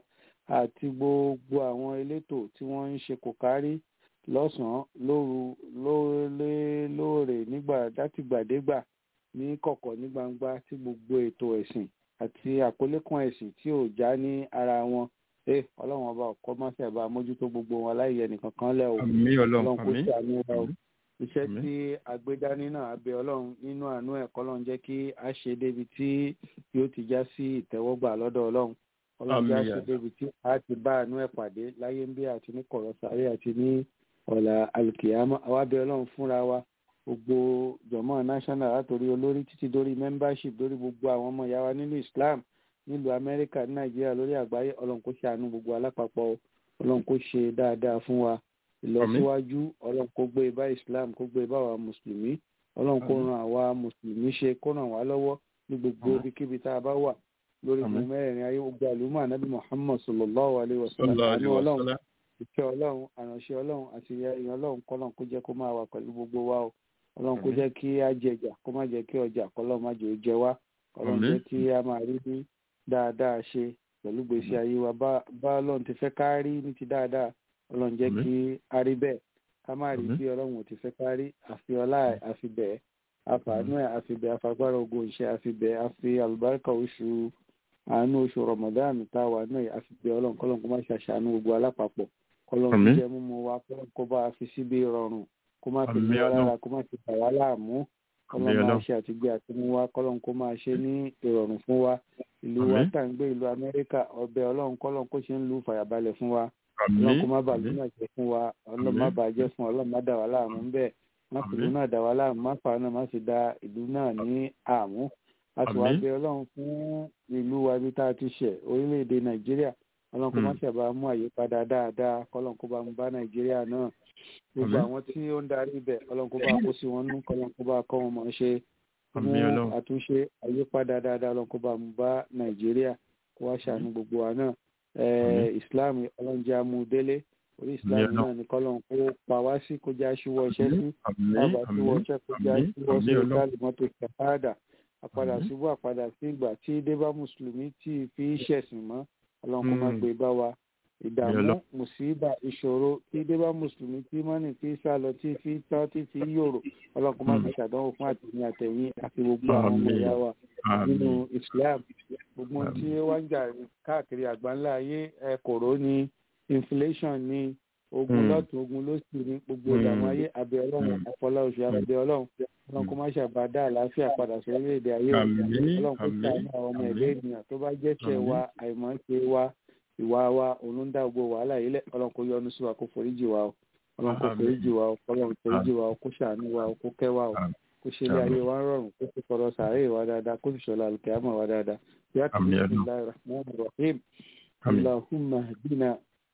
àti gbogbo àwọn elétò tí wọ́n ń ṣe kò kárí lọ́sàn-án lóru lóòrè lóòrè nígbà látìgbàdégbà ní kọ̀kọ̀ ní gbangba tí gbogbo ètò ẹ̀sìn àti àkọlé kan ẹ̀sìn tí ò já ní ara wọn ẹ ọlọ́run ọba ọ̀kọ́ má fẹ́ bá mójútó gbogbo wọn láyé ẹnìkan kan lẹ́ o àmì ọlọ́run ọlọ́run kò àmì ṣàánú wa o iṣẹ́ Àmín. tí agbédání náà abẹ ọlọ́run nínú àánú ẹ̀ kọ́lọ́run jẹ́ kí a ṣe débi tí yóò ti já sí ìtẹ́wọ́gbà lọ́dọ̀ ọlọ́run ọlọ́run jẹ́ a Àmín, ṣe ya. débi tí a ti bá àánú ẹ̀ pàdé láyé ń bí àti ní kọ̀rọ̀ sáré àti ní ọ̀la alùkìyàmọ́ àwa bẹ ọlọ́run fúnra wa gbogbo jọmọ national látòrí olórí títí dórí membership dórí gbogbo àwọn ọmọ ìyá wa nínú islam nílùú amẹ́ríkà ní nàìjíríà lórí àgbáyé ọlọ́run kó ṣàánú gbogbo alápapọ̀ o. ọlọ́run kó ṣe dáadáa fún wa ìlọsíwájú ọlọ́run kó gbé bá islam kó gbé bá wa mùsùlùmí ọlọ́run kó ran àwa mùsùlùmí ṣe kó ràn wá lọ́wọ́ ní gbogbo ibikíbi tá a bá wà lórí Àmín. gbogbo mẹ́rẹ̀ẹ̀rin ayé gbogbo àlùmọ́ ànábì muhammad sallallahu alayhi wa sallam Sallallahu àánú alaihi ọlọ́run wasallam. ìfẹ́ ọlọ́run àránṣẹ́ ọlọ́run àti ìyẹn ọlọ́run kọ́lọ́run kó jẹ́ kó máa wà pẹ̀lú gbogbo wa o ọlọ́run kó Àmín. jẹ́ kí á jẹjà kó má jẹ́ kí ọjà kọ́lọ́run má jẹ́ ó jẹ wá ọlọ́run Àmín. jẹ́ kí á máa rí ní dáadáa ṣe pẹ̀lú gbèsè ayé wa bá bá ọlọ́run ti fẹ́ ká rí ní ti dáadáa ọlọ́run jẹ́ Àmín. kí á rí bẹ́ẹ̀ ká má rí Àmín. bí ọlọ́run ò ti fẹ́ ká rí àfi ọlá ẹ̀ àfi bẹ́ẹ̀ àfààní ẹ̀ àfi bẹ́ẹ̀ àfagbára ogun ìṣe àfi bẹ́ẹ̀ àfi àlùbáríkà oṣù àánú oṣù ramadan tá a wà náà àfi bẹ́ẹ̀ ọlọ́run kọ́lọ́run kó má ṣàṣàánú gbogbo alápapọ̀ kọ́lọ́run Àmín. jẹ́ mímú wa kọ́lọ́run kó bá a fi síbi rọrùn kó má fi Àmín ní wa Ọlọ́run. lára kó má fi bà wá láàmú kọ́lọ́run Àmín máa Ọlọ́run. ṣe àtìgbé àtinú wa kọ́lọ́run kó máa ṣe ní ìrọ̀rùn fún wa ìlú wa Àmín. tá à ń gbé ìlú amẹ́ríkà ọbẹ̀ ọlọ́run kọ́lọ́run kó ṣe ń lu fàyàbalẹ̀ fún wa àmì ọlọ́run kó má bàa àmì lónà jẹ́ fún wa ọlọ́run má Àmín. bàa jẹ́ fún wa ọlọ́run má dà wá láàmú ńbẹ̀ má fi ìlú Àmín. náà dà wá láàmú má fà á náà má sì da ìlú náà ní àmú a sì wá Àmín. bẹ ọlọ́run fún ìlú wa ibi tá a ti ṣẹ̀ orílẹ̀-èdè nàìjíríà ọlọ́run kó má Mm. ṣàbà mú àyípadà dáadáa kọ́lọ́run kó bá mú bá nàìjíríà náà gbogbo Àmín. àwọn tí ó ń darí ibẹ̀ ọlọ́run kó bá kó sí wọn nú kọ́lọ́run kó bá kọ́ wọn mọ̀ ṣe mú Àmín Ọlọ́run. àtúnṣe àyípadà dáadáa ọlọ́run kó bá mú bá nàìjíríà kó wá ṣàánú gbogbo wa náà Eh, islam ọlọ́run jẹ́ amúdélé orí islam Àmín Ọlọ́run. náà ní kọ́lọ́run kó pa wá sí kó já ṣíwọ́ iṣẹ́ sí àmì bàbá tí àmì wọ́n ṣe kó já àmì ṣíwọ́ sí àmì Ọlọ́run. ìdálé mọ́tò ṣàpáàdà àpadà Àmín. ṣubú àpadà sí ìgbà tí dé bá mùsùlùmí tí ì fi ṣẹ̀sìn mọ́ ọlọ́run kó má Mm. gbé bá wa ìdààmú Ọlọ́run. mùsíbà ìṣòro tí dé bá mùsùlùmí tí mọ́nì tí sá lọ tí fi tán tí fi yòrò ọlọ́run kó má Mm. fi ṣàdánwò fún àtẹ̀yìn àtẹ̀yìn àti gbogbo àwọn ọmọ Àmín. ìyá wa àmì nínú islam gbogbo ohun Àmín. tí ó wá ń jà káàkiri àgbáńlá ayé ẹ kòró ni inflation ni ogun Mm. lọ́tún ogun lósì ní gbogbo Mm. ìdààmú ayé abẹ ọlọ́run Mm. ọpọlọ oṣù abẹ ọlọ́run ọlọ́run kó má ṣàbá dá àlàáfíà padà sí orílẹ̀-èdè ayé o. Àmín. ọlọ́run kó Àmín. ṣàánú àwọn ọmọ Àmín. ẹ̀dá ènìyàn tó bá jẹ́ṣẹ̀ Àmín. wa àìmọ̀ṣe wa ìwà wa òun ló ń dá gbogbo wàhálà yìí lẹ̀ ọlọ́run kó yọ́nú sí wa kó foríjì wa o ọlọ́run kó Àmín. foríjì wa o ọlọ́run foríjì wa o kó ṣàánú wa o kó kẹ́ wa o Àmín. kó ṣe ilé Àmín. ayé wa ń rọrùn kó sì fọ̀rọ̀ sàárè wa dáadáa kó sì ṣọlá alùkìyàmọ̀ wa dáadáa yàtọ̀ Àmín. bisimilahi rahman rahim àmì اللهم اهدنا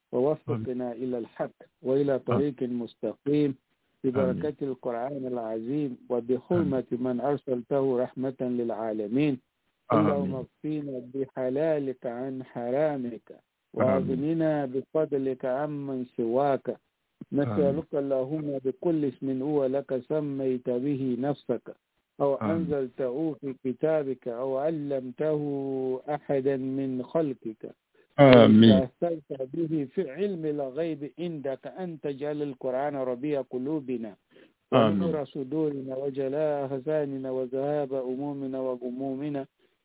ووفقنا إلى الحق وإلى طريق مستقيم ببركة القرآن العظيم وبحرمة من أرسلته رحمة للعالمين اللهم آمين. اكفينا بحلالك عن حرامك وأغننا بفضلك عمن سواك نسألك اللهم بكل اسم هو لك سميت به نفسك أو آمين. أنزلته في كتابك أو علمته أحدا من خلقك àmì استأثرت به في علم الغيب عندك أن تجعل القرآن ربيع قلوبنا آمين. ونور صدورنا وجلاء أحزاننا وذهاب أمومنا وغمومنا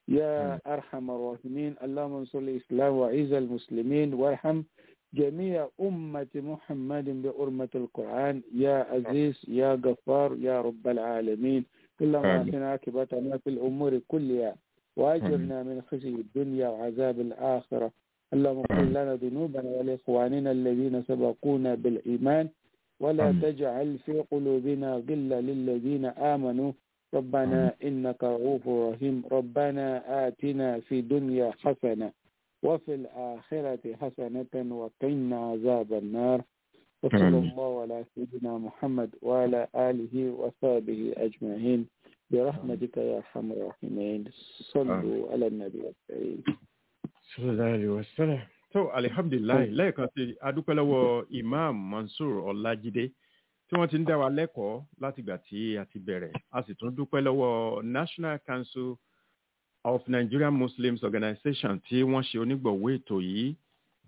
يا أرحم الراحمين اللهم انصر الإسلام وعز المسلمين وارحم جميع أمة محمد بأرمة القرآن يا عزيز يا غفار يا رب العالمين اللهم آمين. أحسن عاقبتنا في الأمور كلها وأجرنا من خزي الدنيا وعذاب الآخرة اللهم اغفر لنا ذنوبنا ولإخواننا الذين سبقونا بالإيمان ولا آمين. تجعل في قلوبنا غلا للذين آمنوا ربنا إنك رؤوف رحيم ربنا آتنا في دنيا حسنة وفي الآخرة حسنة وقنا عذاب النار وصلى آمين. الله على سيدنا محمد وعلى آله وصحبه أجمعين برحمتك يا أرحم الراحمين صلوا على النبي الكريم sallallahu alaihi wasallam. tó alihamdulilayi lẹ́ẹ̀kan sí adúpẹ́ lọ́wọ́ imam mansour ọlájídé tí wọ́n ti ń dá wa lẹ́kọ̀ọ́ látìgbà tí a ti bẹ̀rẹ̀ a sì tún dúpẹ́ lọ́wọ́ national council of nigerian muslims organization tí wọ́n ṣe onígbọ̀wọ́ ètò yìí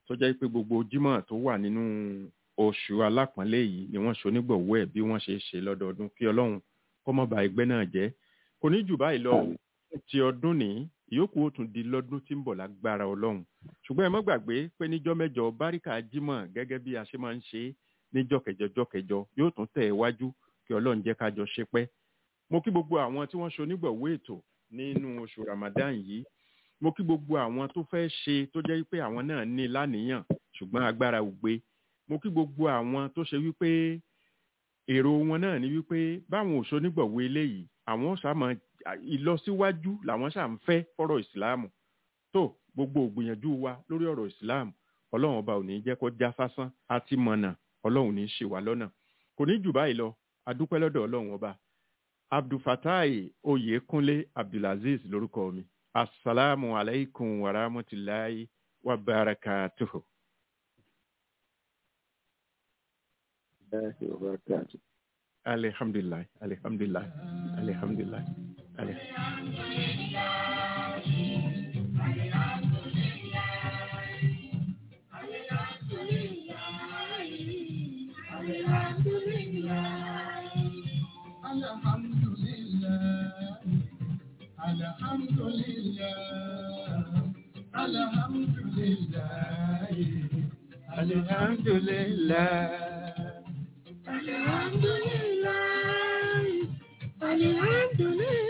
tó jẹ́ pé gbogbo jímọ̀ tó wà nínú oṣù alápọ̀nlé yìí ni wọ́n ṣonígbọ̀wọ́ ẹ̀ bí wọ́n ṣe ṣe lọ́dọọdún kí ọlọ́run kó má ba ẹgbẹ́ náà jẹ́ kò ní jù báyìí lọ ti ọdún ní ìyókù ó tún di lọ́dún tí ń bọ̀ lágbára ọlọ́run ṣùgbọ́n ẹ má gbàgbé pé níjọ́ mẹ́jọ báríkà jímọ̀ gẹ́gẹ́ bí a ṣe máa ń ṣe níjọ́ kẹjọ jọ́ kẹjọ yóò tún tẹ̀ wájú kí ọlọ́run jẹ́ ká jọ ṣe pẹ́ mo kí gbogbo àwọn tí wọ́n ṣonígbọ̀wọ́ ètò nínú oṣù ramadan yìí mo kí gbogbo àwọn tó fẹ́ ṣe tó jẹ́ pé àwọn náà ní láníyàn ṣùgbọ́n agbára ò gbé mo kí gbogbo àwọn tó ṣe wípé èrò wọn náà ni wípé báwọn ò ṣonígbọ̀wọ́ eléyìí àwọn ṣàmọ ìlọsíwájú làwọn ṣà ń fẹ́ fọ́rọ̀ ìsìláàmù tó gbogbo ògbìyànjú wa lórí ọ̀rọ̀ ìsìláàmù ọlọ́run ọba ò ní jẹ́ kó já sásán àti mọ̀nà ọlọ́run ní ṣì wá lọ́nà kò ní jù báyìí lọ adúpẹ́ lọ́dọ̀ ọlọ́run ọba abdulfatai oyekunle abdulaziz lórúkọ mi asalaamu alaykum wa rahmatulahi wa barakatuhu. الله وبركاته alihamdulilayi alihamdulilayi alihamdulilayi alihamdulilayi. Alhamdulillah, Alhamdulillah, Alhamdulillah.